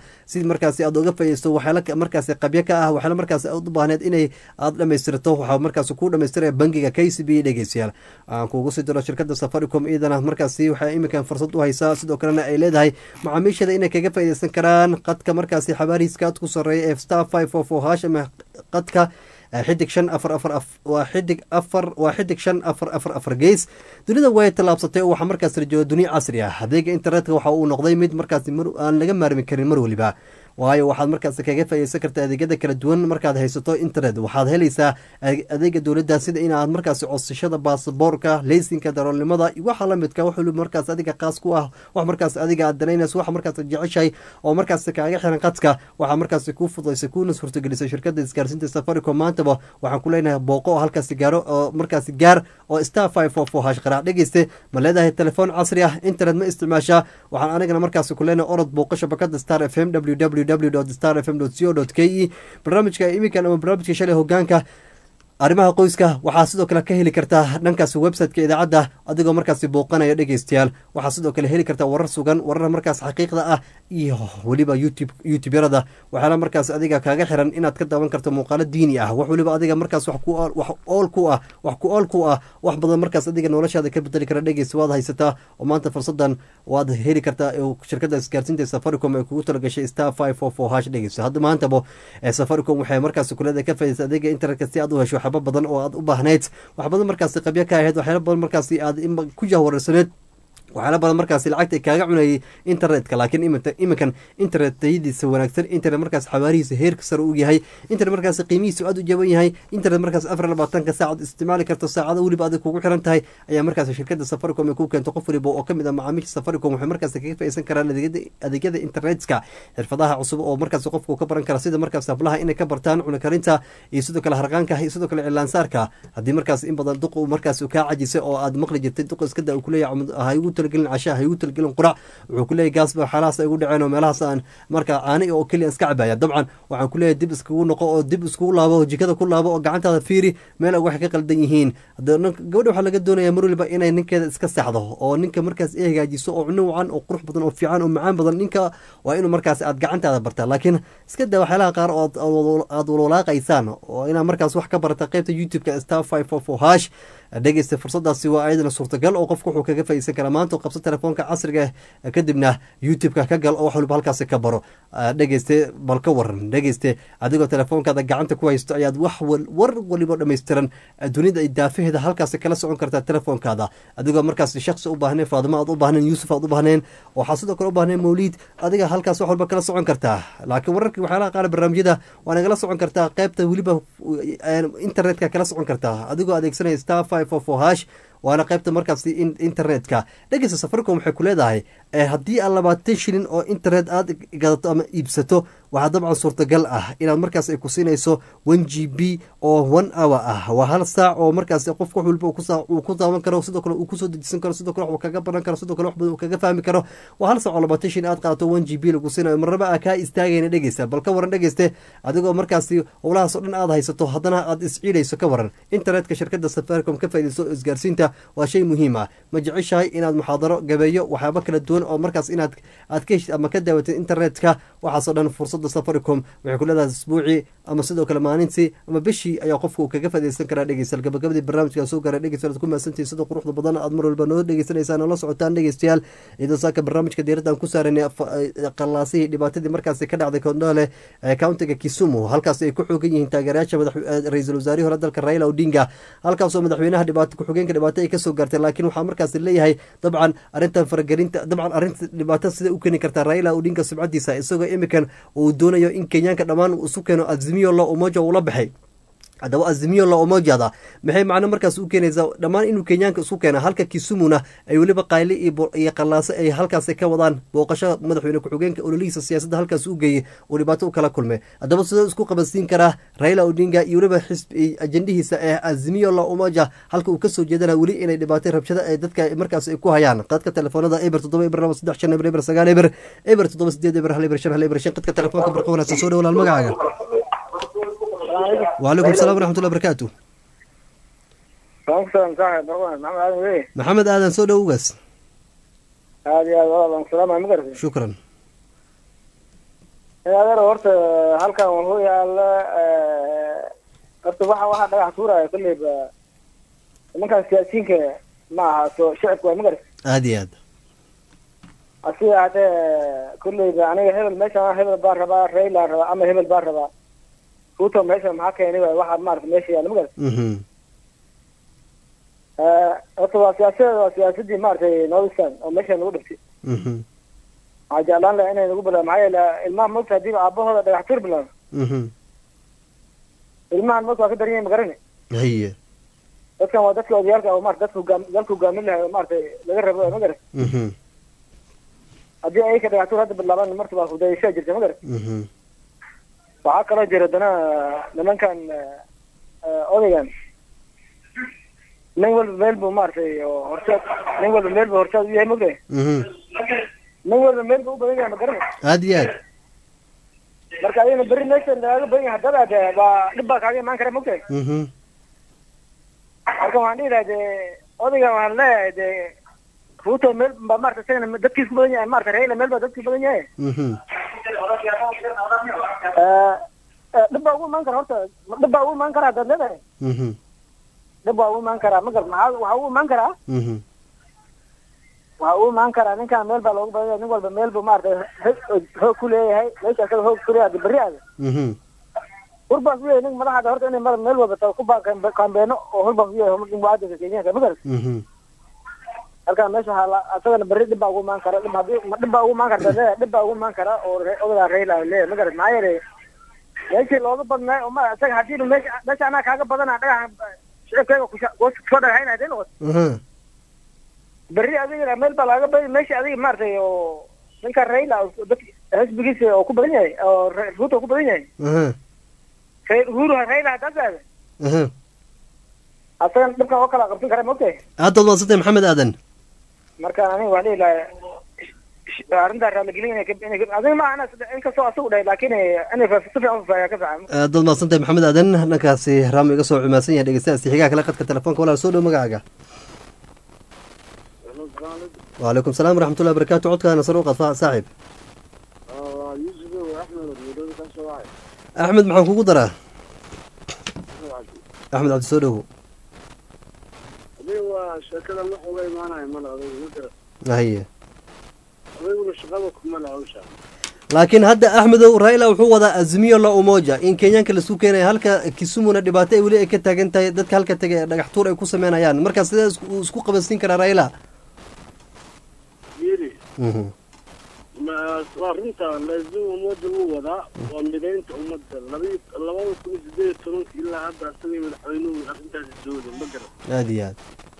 si markaasi aad uga faaideysto waxyaala markaasi qabyo ka ah waxyaala markaasi aad u baahneed inay aad dhamaystirto waxaa markaasi kuu dhamaystiraya bangiga k c b dhegeystayaal aan kuugu sii diro shirkada safaricom iyadana markaasi waxay iminkan fursad u haysaa sidoo kalena ay leedahay macaamiishada inay kaga faaideysan karaan qadka markaasi xabaarihiiska aad ku sareeya ee star five four four hash ama qadka xidig shan afar afar af waa xidig afar waa xidig shan afar afar afar gees dunida way tallaabsatay oo waxaa markaas rajooga duniya casri ah adeega internetka waxa uu noqday mid markaasi aan laga maarmi karin mar weliba waayo waxaad markaas kaga faaideysan karta adeegyada kala duwan markaad haysato internet waxaad helaysaa adeega dowladda sida inaad markaasi codsashada baasaboorka leysinka daroolnimada waxa lamidka wax waliba markaas adiga qaas ku ah wax markaas adiga aad danaynayso wax markaas jeceshahay oo markaas kaaga xiran qadka waxaa markaasi kuu fudaysay kuuna suurtagelisay shirkada isgaarsiinta safaricom maantaba waxaan ku leenahay booqo oo halkaasi gaaro oo markaasi gaar oo star five four four hash qaraac dhegeyste ma leedahay telefoon casri ah internet ma isticmaashaa waxaan anigana markaasi ku leenahay orod booqo shabakada star f m w w star f m co k e barnaamijka iminkan ama barnaamijka shalay hogaanka arrimaha qoyska waxaa sidoo kale ka heli kartaa dhankaasi website-ka idaacadda adigoo markaasi booqanaya dhegeystayaal waxaa sidoo kale heli kartaa warar sugan warar markaas xaqiiqda ah iyo weliba youtube youtube-yarada waxaana markaas adiga kaaga xiran inaad ka daawan karto muuqaalo diini ah wax weliba adiga markaas wax ku wax ool ku ah wax ku ool ku ah wax badan markaas adiga noloshaada ka bedeli kara dhegeysta waad haysataa oo maanta fursadan waad heli kartaa shirkada isgaarsiinta safaricom ay kugu talagashay star five four four hash dhegeysta hadda maantaba safaricom waxay markaas kuleeda ka faaideysa adeega internetka si aad u hesho waxyaaba badan oo aad u baahnayd wax badan markaasi qabyo ka ahayd waxyaala badan markaasi aad ku jahwararsaneed waxyaala badan markaasi lacagta kaaga cunayay internetka laakiin iminkan internet tayadiisa wanaagsan internet markaas xawaarihiisa heerka sare uu yahay internet markaas qiimihiisu aad u jaban yahay internet markaas afar labaatanka saacad isticmaali karto saacada weliba adig kugu xiran tahay ayaa markaas shirkada safaricom ay ku keento qof waliba oo kamid ah macaamiisha safaricom waxay markaas kaga faaideysan karaan adeegyada internetka xirfadaha cusub oo markaas qofku ka baran kara sida markaas hablaha inay ka bartaan cunakarinta iyo sidoo kale harqaanka iyo sidoo kale cilaansaarka haddii markaas in badan duq markaas kaa cajisay oo aad maqli jirtay duq iskada kuleeyahay ugu talagelin casha hay ugu talagelin qurac wuxuu kuleeyahy gaasba xaalahaas ay ugu dhaceen oo meelahaas aan markaa caani oo keliya iska cabaya dabcan waxaan kuleeyahay dib iskugu noqo oo dib iskugu laabo jikada ku laabo oo gacantaada fiiri meel waxay ka qaldan yihiin gabadha waxaa laga doonaya mar waliba inay ninkeeda iska saxdo oo ninka markaas ay hagaajiso oo cuno wacan oo qurux badan oo fiican oo macaan badan ninka waa inuu markaas aad gacantaada bartaa laakiin iska daa waxyaalaha qaar oo aad walwalaaqaysaan oo inaad markaas wax ka barata qeybta youtube-ka star five four four hash dhegeysta fursadaasi waa ayadana suurtagal oo qofku wuxuu kaga faaideysan karaa maanta qabso telefoonka casriga kadibna youtube-ka ka gal oo wax waliba halkaasi ka baro dhegeyste bal ka waran dhegeyste adigoo telefoonkaada gacanta ku haysto ayaad wax war waliba dhammaystiran dunida daafaheeda halkaasi kala socon kartaa telefoonkaada adigoo markaas shaksi u baahnayn faadimo aad u baahnayn yuusuf aad u baahnayn waxaa sidoo kale u baahnayn mawliid adiga halkaas wax walba kala socon kartaa laakiin wararkii waxyaalaha qaar barnaamijyada waa nagala socon kartaa qeybta weliba internetka kala socon kartaa adigoo adeegsanaya star five four four hash waana qaybta markaasi internetka dhegeysta safaricom waxay ku leedahay haddii aad labaatan shilin oo internet aad gadato ama iibsato waxaa dabcan suurtagal ah inaad markaas ay ku siinayso one g b oo one hour ah waa hal saac oo markaas qofka wax waliba uu ku daawan karo sidoo kale uu kusoo dejisan karo sidoo kale wax uu kaga baran karo sidoo kale wax badan uu kaga fahmi karo waa hal saac oo labaatan shilin aad qaadato one g b lagu siinayo marnaba aa kaa istaagayna dhegeysta bal ka waran dhegeyste adigoo markaasi howlahaas oo dhan aad haysato haddana aad isciidayso ka waran internetka shirkada safaricom ka faaideyso isgaarsiinta waa shay muhiim ah ma jeceshahay inaad muxaadaro gabeeyo waxyaaba kala duwan oo markaas inaad aad ka heshid ama ka daawatid internetka waxaasoo dhan fursadda safaricom waxay ku leedahay isbuucii ama sidoo kale maalintii ama bishii ayaa qofka uu kaga faaideysan karaa dhegeystayaal gabagabadii barnaamijka soo gaaray dhegeystayaal ku mahadsantihin sida quruxda badan aad mar walba noo dhegeysanaysaan oo la socotaan dhegeystayaal iyadoo saaka barnaamijka diiraddan ku saaranay qallaasihii dhibaatadii markaasi ka dhacday kondole countiga kisumu halkaas ay ku xoogan yihiin taageerayaasha ra-iisul wasaarihii hore dalka raila odinga halkaasoo madaxweynaha dhibaato ku-xigeenka dhibaato ay kasoo gaartay laakiin waxaa markaas leeyahay dabcan arrintan faragelinta dabcan arrinta dhibaato sida u keeni kartaa raila odinga subcadiisa isagoo imikan uu doonayo in kenyaanka dhammaan isu keeno azimiyo la umoja ula baxay haddaba azimiyo la omojada maxay macno markaas u keenaysaa dhammaan inuu kenyaanka isku keena halka kisumuna ay weliba qayli iyo qallaaso ay halkaas ka wadaan booqasho madaxweyne ku-xigeenka ololihiisa siyaasadda halkaas u geeyey oo dhibaato u kala kulmay haddaba sidoo isku qabansiin karaa raila odinga iyo weliba xisbi ajendihiisa ee azimiyo la umoja halka uu kasoo jeedana weli inay dhibaatay rabshada ee dadka markaas ay ku hayaan qadka telefoonada eber toddoba eber laba saddex shan eber eber sagaal eber eber toddoba sideed eber hal eber shan hal eber shan qadka telefoonka barqa wanaagsan soo dhawalaal magacaaga وعليكم السلام ورحمة الله وبركاته محمد آدم سو دوغاس aad iyo aad walaal salaama ma garatay شكرا adeer horta halkan wuxuu yaala horta waxa waxa dhagax tuuraya kolleyba nimankan siyaasiyiinka ma aha soo shicibka waa magarta aada iyo aad asiga hadee kolleyba aniga hebel meeshan hebel baan rabaa raylaan rabaa ama hebel baan rabaa ruto meesha maxaa keenay waay waxaa maarata meesha yaala magarta Mhm. horta waa siyaasadeeda waa siyaasadii maaragtay northern oo meesha lagu dhigtay Mhm. waxaa jeclaan lahaa inay nagu bilaabo maxaa yeele ilmaha mogta hadii aabahooda dhagax tuur bilaabo Mhm. ilmahan mogta waa ka daran yahay magarani haye dadkan waa dadka odayaalka oo maarata dadka hogaam dalka hogaamin lahay oo maaragtay laga rabo magarat Mhm. haddii ayaka dhagax tuur hadda bilaabaan marta waa hudayashaa jirta magarat Mhm. waxaa kaloo jira haddana nimankan eh, odaygan nin walba meel buu maaragtay oo horseed nin walba meel buu horseed u yahay mogtahay Mhm. nin walba meel buu u badan yahay magarani aada iyo aad marka adigana berri meesha lagaaga badan yahay haddaba de baa dhib baa kaaga imaan kara mogtahay Mhm. marka waxaan dhihi lahaa de odaygan waxaan leeyahay de ruto meel baa maarata isagana dadkiis ku badan yahay maarata raila meel baa dadkiis badan yahay Mhm. Eh, eh, dhib baa ugu imaan kara horta dhib baa ugu imaan kara haddaad leedahay Mhm. dhib baa ugu imaan karaa magar maxaa waxaa ugu imaan karaa Mhm. waxaa ugu imaan karaa ninkan meel baa loogu badan yahay nin walba meel buu maarata hoog- hoog ku leeyahay meesha asaga hoog ku leeyahay berri aada Mhm. hurbaas u yahay nin madaxda horta inay mara meel walba tago ku baa kambeeno oo hurbaas u yahay nin muwaadinka kenyaanka magar Mhm. halkaa meesha waxaa la- asagana berri dhib baa ugu imaan kara dhib haddii ma dhib baa ugu imaan karta leeyahay dhib baa ugu imaan kara oo re- odagaa rayla leeyahay magarat maxaa yeelay meeshii looga badnaay oo ma isaga haddii meesha meesha anaa kaaga badana dhagaxa shicibkayga kusha- kus- kusoo dhagaxayna hadii noqoto Mhm. berri adiga meel baa laaga badi meesha adiga maaragtay oo ninka rayla oo dadka xisbigiisa oo ku badan yahay oo Ra- ruto ku badan yahay Mhm. Ra- uhuru rayla haddaad aada Mhm. asagana dhibkan oo kala qabsan kara mogtahay aada baad mahadsantay maxamed aadan marka aniga waxaan dhihi lahaa sh- arrintaa raaligelin inay ka- inay ka- adiga ma ana inkastoo asagu dhahay laakiin inay fa- si fiican u faayaa ka fiican aada baad mahadsantay maxamed aadan dhankaasi raami iga soo cumaasan yahay dhegeystayaasi xigaha kale qadka telefoonka walaal soo dhow magacaaga وعليكم السلام ورحمة الله وبركاته عدك أنا صاروخ صاحب أحمد محمد كوكو درا أحمد عبد السودو waa sheekada wax uga imaanaya male odayga ma garan هي odayguna shaqada kuma le hawsha laakiin hadda axmedow raila wuxuu wadaa azmiyo la umoja in kenyaanka lasu keenaya halka kisumuna dhibaato ay weli ay ka taagan tahay dadka halka tagay ee dhagax tuur ay ku sameynayaan marka sidee isku- uu isku qabansiin karaa raila yiri Mhm. ma waa runta laazim ummadda wuu wadaa waa midaynta ummadda labi labada kun iyo sideed iyo tobanka ilaa hadda asagii madaxweynuhu arrintaasi sooda ma garan aada iyo aad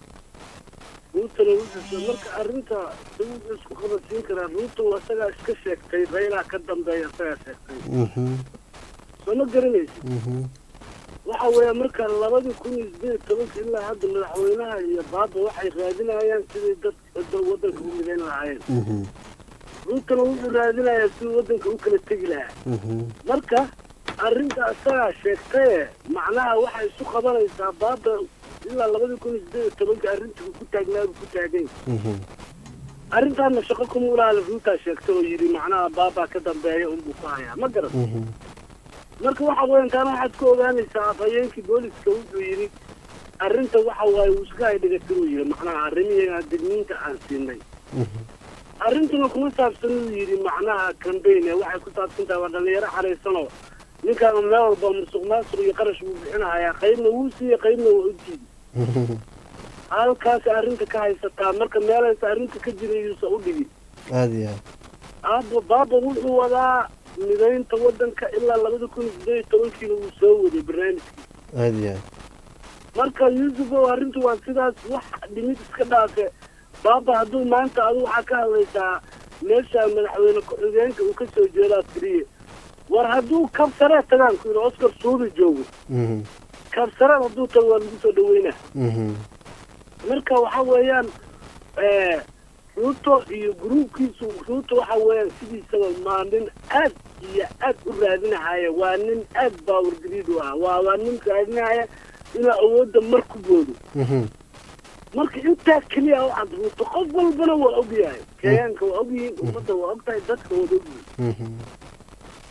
ruutana wuxuu marka arrinta si wuxuu isku qabansiin karaa ruutu asagaa iska sheegtay raylaa ka dambeeya asagaa sheegtay Mhm. soo ma garanaysi Mhm. waxa weeye marka labadii kun iyo sideed iyo tobanka ilaa hadda madaxweynaha iyo baaba waxay raadinayaan sidii dad dad waddanka u midayn lahaayeen Mhm. ruutana wuxuu raadinayaa sidii waddanka u kala tegi lahaa Mhm. marka arrinta asagaa sheegtaye macnaha waxay isu qabanaysaa baaba ilaa labadii kun iyo sideed iyo tobanka arrintii uu ku taagnaa buu ku taagay Mhm. arrintaana shaqo kuma ulaala ruutaa sheegtay oo yidhi macnaha baabaa ka dambeeya unbuu ku hayaa ma garan Mhm. marka waxa weyan taana waxaad ku ogaanaysaa afhayeenkii booliska wuxuu yidhi arrinta waxa waaye uu iska hay dhigatiruu yidhi macnaha arrimihiina digniinta aan siinay Mhm. arrintuna kuma saabsan uu yidhi macnaha cambaign ee waxay ku saabsan tahay waa dhalinyaro xaraysanoo ninkaan meel walba musuq maasuq iyo qarash buu bixinahayaa qaybna wuu siiyey qaybna waa u diiday Mhm. halkaas arrinta ka haysataa marka meelaysa arrinta ka jirayuusa u dhigi aada iyo aad aaba baaba wuxuu wadaa midaynta waddanka ilaa labada kun iyo sideed iyo tobankiina wuu soo waday barnaamijkii aada iyo aad marka yuusuf ow arrintu waa sidaas wax dhimid iska dhaafe baaba hadduu maanta adu waxaa ka hadlaysaa meesha madaxweyne ku-xigeenka uu ka soo jeedaa tiriye war hadduu kabsaree tagaan ku yidhi oscar suudi joogo Mhm. kabsareed hadduu tago waa lagu soo dhaweynaa Mhm. marka waxa weeyaan eh, ruuto iyo gruubkiisu ruuto waxa weeyaan sidiisaba maa nin aad iyo aad u raadinahaya waa nin aad baawargariid u ah waa waa nin raadinahaya inuu awoodda mar ku boodo Mhm. marka intaa keliya u cad ruuto qof walbana waa ogyahay kenyaanka waa ogyihiin ummadda waa ogtahay dadka waa ogyihiin Mhm.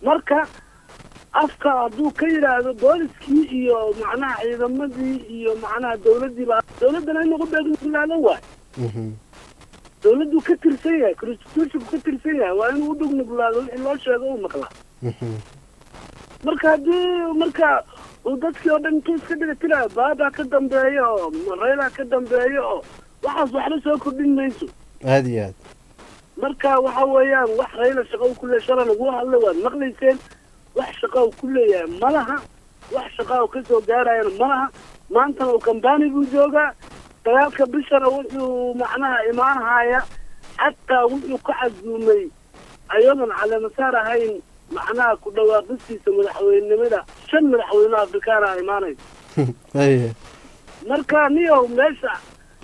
marka afka hadduu ka yidhaahdo booliskii iyo macnaha ciidamadii iyo macnaha dawladdii baa dawladdana in lagu beeglaado waay dawladdu ka tirsan yahay constitutionku ka tirsan yahay waa inuu u dhugnuglaado wixii loo sheego uu maqlaa marka haddii marka uu dadkii oo dhan intuu iska dhigatirayo baabaa ka dambeeya oo rayla ka dambeeya oo waxaas waxba soo kordhin mayso aada iyo aad marka waxa weeyaan wax rayla shaqa u ku leeyahay shala lagu hadla waad maqlayseen wax shaqa uu ku leeyahay malaha wax shaqa uu kasoo gaarayana malaha maantana uu kambani buu joogaa dagaalka bishana wuxuu macnaha imaanhaya xataa wuxuu ka casuumay ayadoon caleemasaar ahayn macnaha ku dhawaaqistiisa madaxweynenimada shan madaxweyne afrikaana imaanaysa haye marka niyow meesha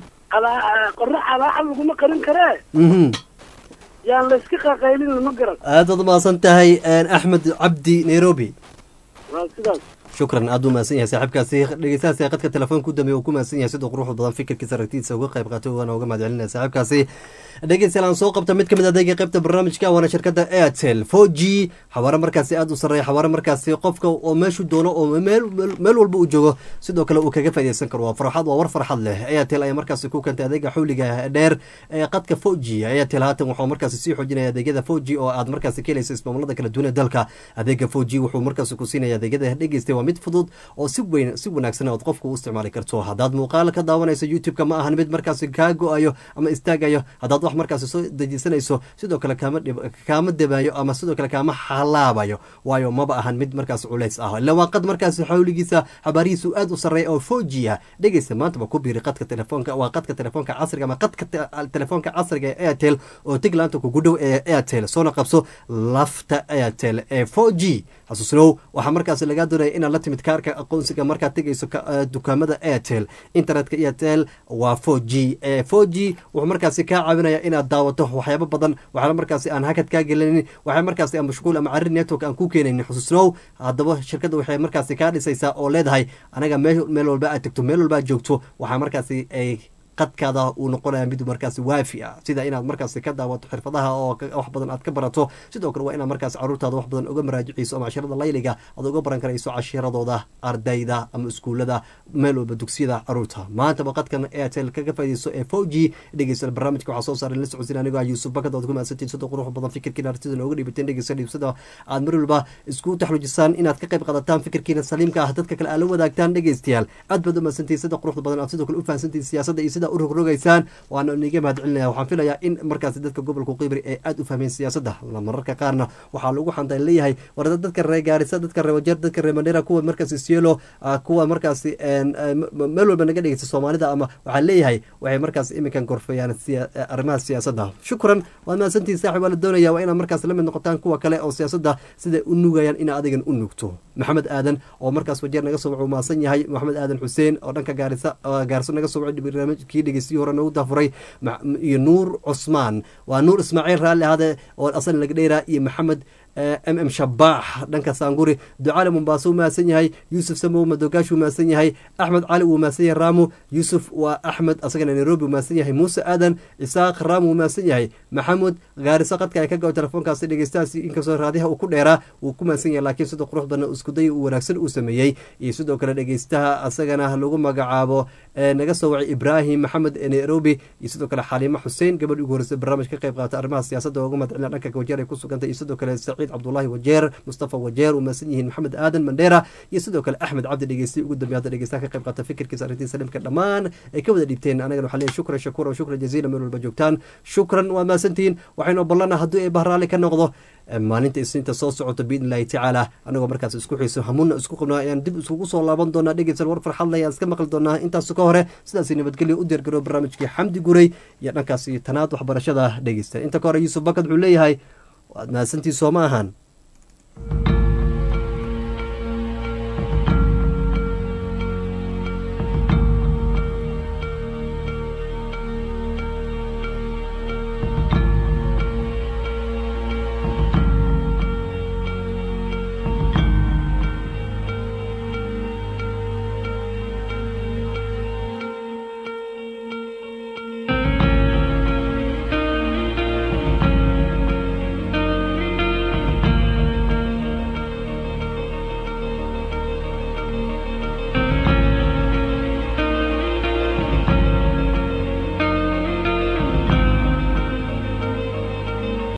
calaa qorro calaaxa laguma qarin karee mhm yaan layska qaqaylin ma garan aad baad umahadsan tahay axmed cabdi nairobi waa sidaas shukran aad u mahadsan yahay saaxiibkaasi dhegeystahaasi qadka telefoonka u dambeeya uu ku mahadsan yahay sidoo quruxda badan fikirkiisa aragtidiisa uga qayb qaatay waana uga mahad celinaya saaxiibkaasi dhegeystayaal aan soo qabta mid kamid adeega qaybta barnaamijka waana shirkadda airtel four g xawaare markaasi aada u sarreeya xawaare markaasi qofka oo meeshu doono oo meel meel walba uu joogo sidoo kale uu kaga faaideysan karo waa farxad waa war farxad leh airtel ayaa markaasi ku keentay adeega xawliga dheer ee qadka four g airtel haatan wuxuu markaasi sii xoojinaya adeegyada four g oo aad markaasi ka helaysa ismaamulada kala duwan ee dalka adeega four g wuxuu markaasi ku siinaya adeegyada dhegeystay waa mid fudud oo si weyn si wanaagsan ood qofka u isticmaali karto haddaad muuqaal ka daawanayso youtube-ka ma ahan mid markaasi kaa go-ayo ama istaagayo haddaad wax markaasi soo dejisanayso sidoo kale kaama dhib kaama debaayo ama sidoo kale kaama halaabayo waayo maba ahan mid markaasi culays ah ila waa qad markaasi xawligiisa xabaarihiisu aad u sarreeya oo four g ah dhegeysta maantaba ku biiri qadka telefoonka waa qadka telefoonka casriga ama qadka telefoonka casriga ee airtel oo tiglaanta kugu dhow ee airtel soona qabso lafta airtel ee four g xasuusnow waxaa markaasi lagaa doonaya inaad la timid kaarka aqoonsiga markaad tegayso dukaamada airtel internetka airtel waa four g four g wuxuu markaasi kaa caawinaya inaad daawato waxyaabo badan waxaana markaasi aan hakad kaa gelinin waxaa markaasi aan mashquul ama carri network aan ku keenaynin xusuusnow haddaba shirkadda waxay markaasi kaa dhisaysaa oo leedahay anaga meel meel walba aad tegto meel walba aad joogto waxaa markaasi ay qadkaada uu noqonaya mid markaasi waafi ah sida inaad markaasi ka daawato xirfadaha oo wax badan aad ka barato sidoo kale waa inaad markaasi caruurtaada wax badan uga maraajiciyso ama cashirada layliga aad uga baran karayso cashiradooda ardayda ama iskuulada meel walba dugsiyada caruurta maantaba qadkan airtel kaga faa'idayso ee four g dhegeysta barnaamijka waxaa soo saaray la socodsiin anigoo ah yuusuf bakad ood ku mahadsantiin sida qurux badan fikirkiina artida nooga dhibateen dhegeysta dhiibsada aad mar walba isku taxluujisaan inaad ka qayb qaadataan fikirkiina saliimka ah dadka kale aad la wadaagtaan dhegeystayaal aad baad u mahadsantiin sida quruxda badan aad sidoo kale u fahansantiin siyaasadda iyo sida u rogrogaysaan waana niga mahad celinaya waxaan filayaa in markaasi dadka gobolka qibri ay aada u fahmeen siyaasadda mararka qaarna waxaa lagu xantaan leeyahay war dadka reer gaarisa dadka reer wajeer dadka reer mandheera kuwa markaasi sielo kuwa markaasi meel walba naga dhegeysta soomaalida ama waxaa leeyahay waxay markaas iminkan gorfeeyaan arrimaha siyaasadda shukran waad mahadsantihin saaxib waa la doonaya waa inaad markaas la mid noqotaan kuwa kale oo siyaasadda siday u nugayaan ina adigan u nugto maxamed aadan oo markaas wajeer naga soo wacuu mahadsan yahay maxamed aadan xuseen oo dhanka gaarisa gaarso naga soo wacay barnaamijkii dhegeystiyi hore noogu daafuray iyo nuur cusmaan waa nuur ismaaciil raalli ahade oo asan laga dheeraa iyo maxamed m m shabaax dhanka saanguri ducaale mombaaso uu mahadsan yahay yuusuf samow madogaash uu mahadsan yahay axmed cali uu mahadsan yahay raamo yuusuf waa axmed asagana nairobi uu mahadsan yahay muuse aadan isaaq raamo uu mahadsan yahay maxamud gaariso qadka ay ka gao telefoonkaasi dhegeystahaasi inkastoo raadiyaha uu ku dheeraa uu ku mahadsan yahay laakiin sida qurux badan iskuday uu wanaagsan uu sameeyey iyo sidoo kale dhegeystaha asagana lagu magacaabo naga soo wacay ibraahim maxamed nairobi iyo sidoo kale xaliimo xuseen gabadh ugu horreysay barnaamij ka qayb qaata arrimaha siyaasadda ooga madcelina dhanka wajeer ay ku sugantay iyo sidoo kale saciid cabdulahi wajeer mustafa wajeer uu mahadsan yihiin maxamed aadan mandheera iyo sidoo kale axmed cabdi dhegeystay ugu dambeey hadda dhegeystaha ka qayb qaata fikirkiisa arrintii saliimka dhammaan ay ka wada dhiibteen anagana waxaa leeyahay shukran shakuura shukran jaziila meel walba joogtaan shukran waa mahadsantihiin waxaynu ballana haddii ay bahraali ka noqdo maalinta isniinta soo socota biidn illahi tacaala anagoo markaas isku xiiso hamuuna isku qabnaa ayaan dib iskugu soo laaban doonaa dhegeysan war farxad leh ayaan iska maqli doonaa intaas ka hore sidaasi nabadgelyo u diyaargaroo barnaamijkii xamdi guray iyo dhankaasi tanaad waxbarashada dhegeysta inta ka hore yuusuf bakad wuxuu leeyahay waad mahadsantii soo ma ahan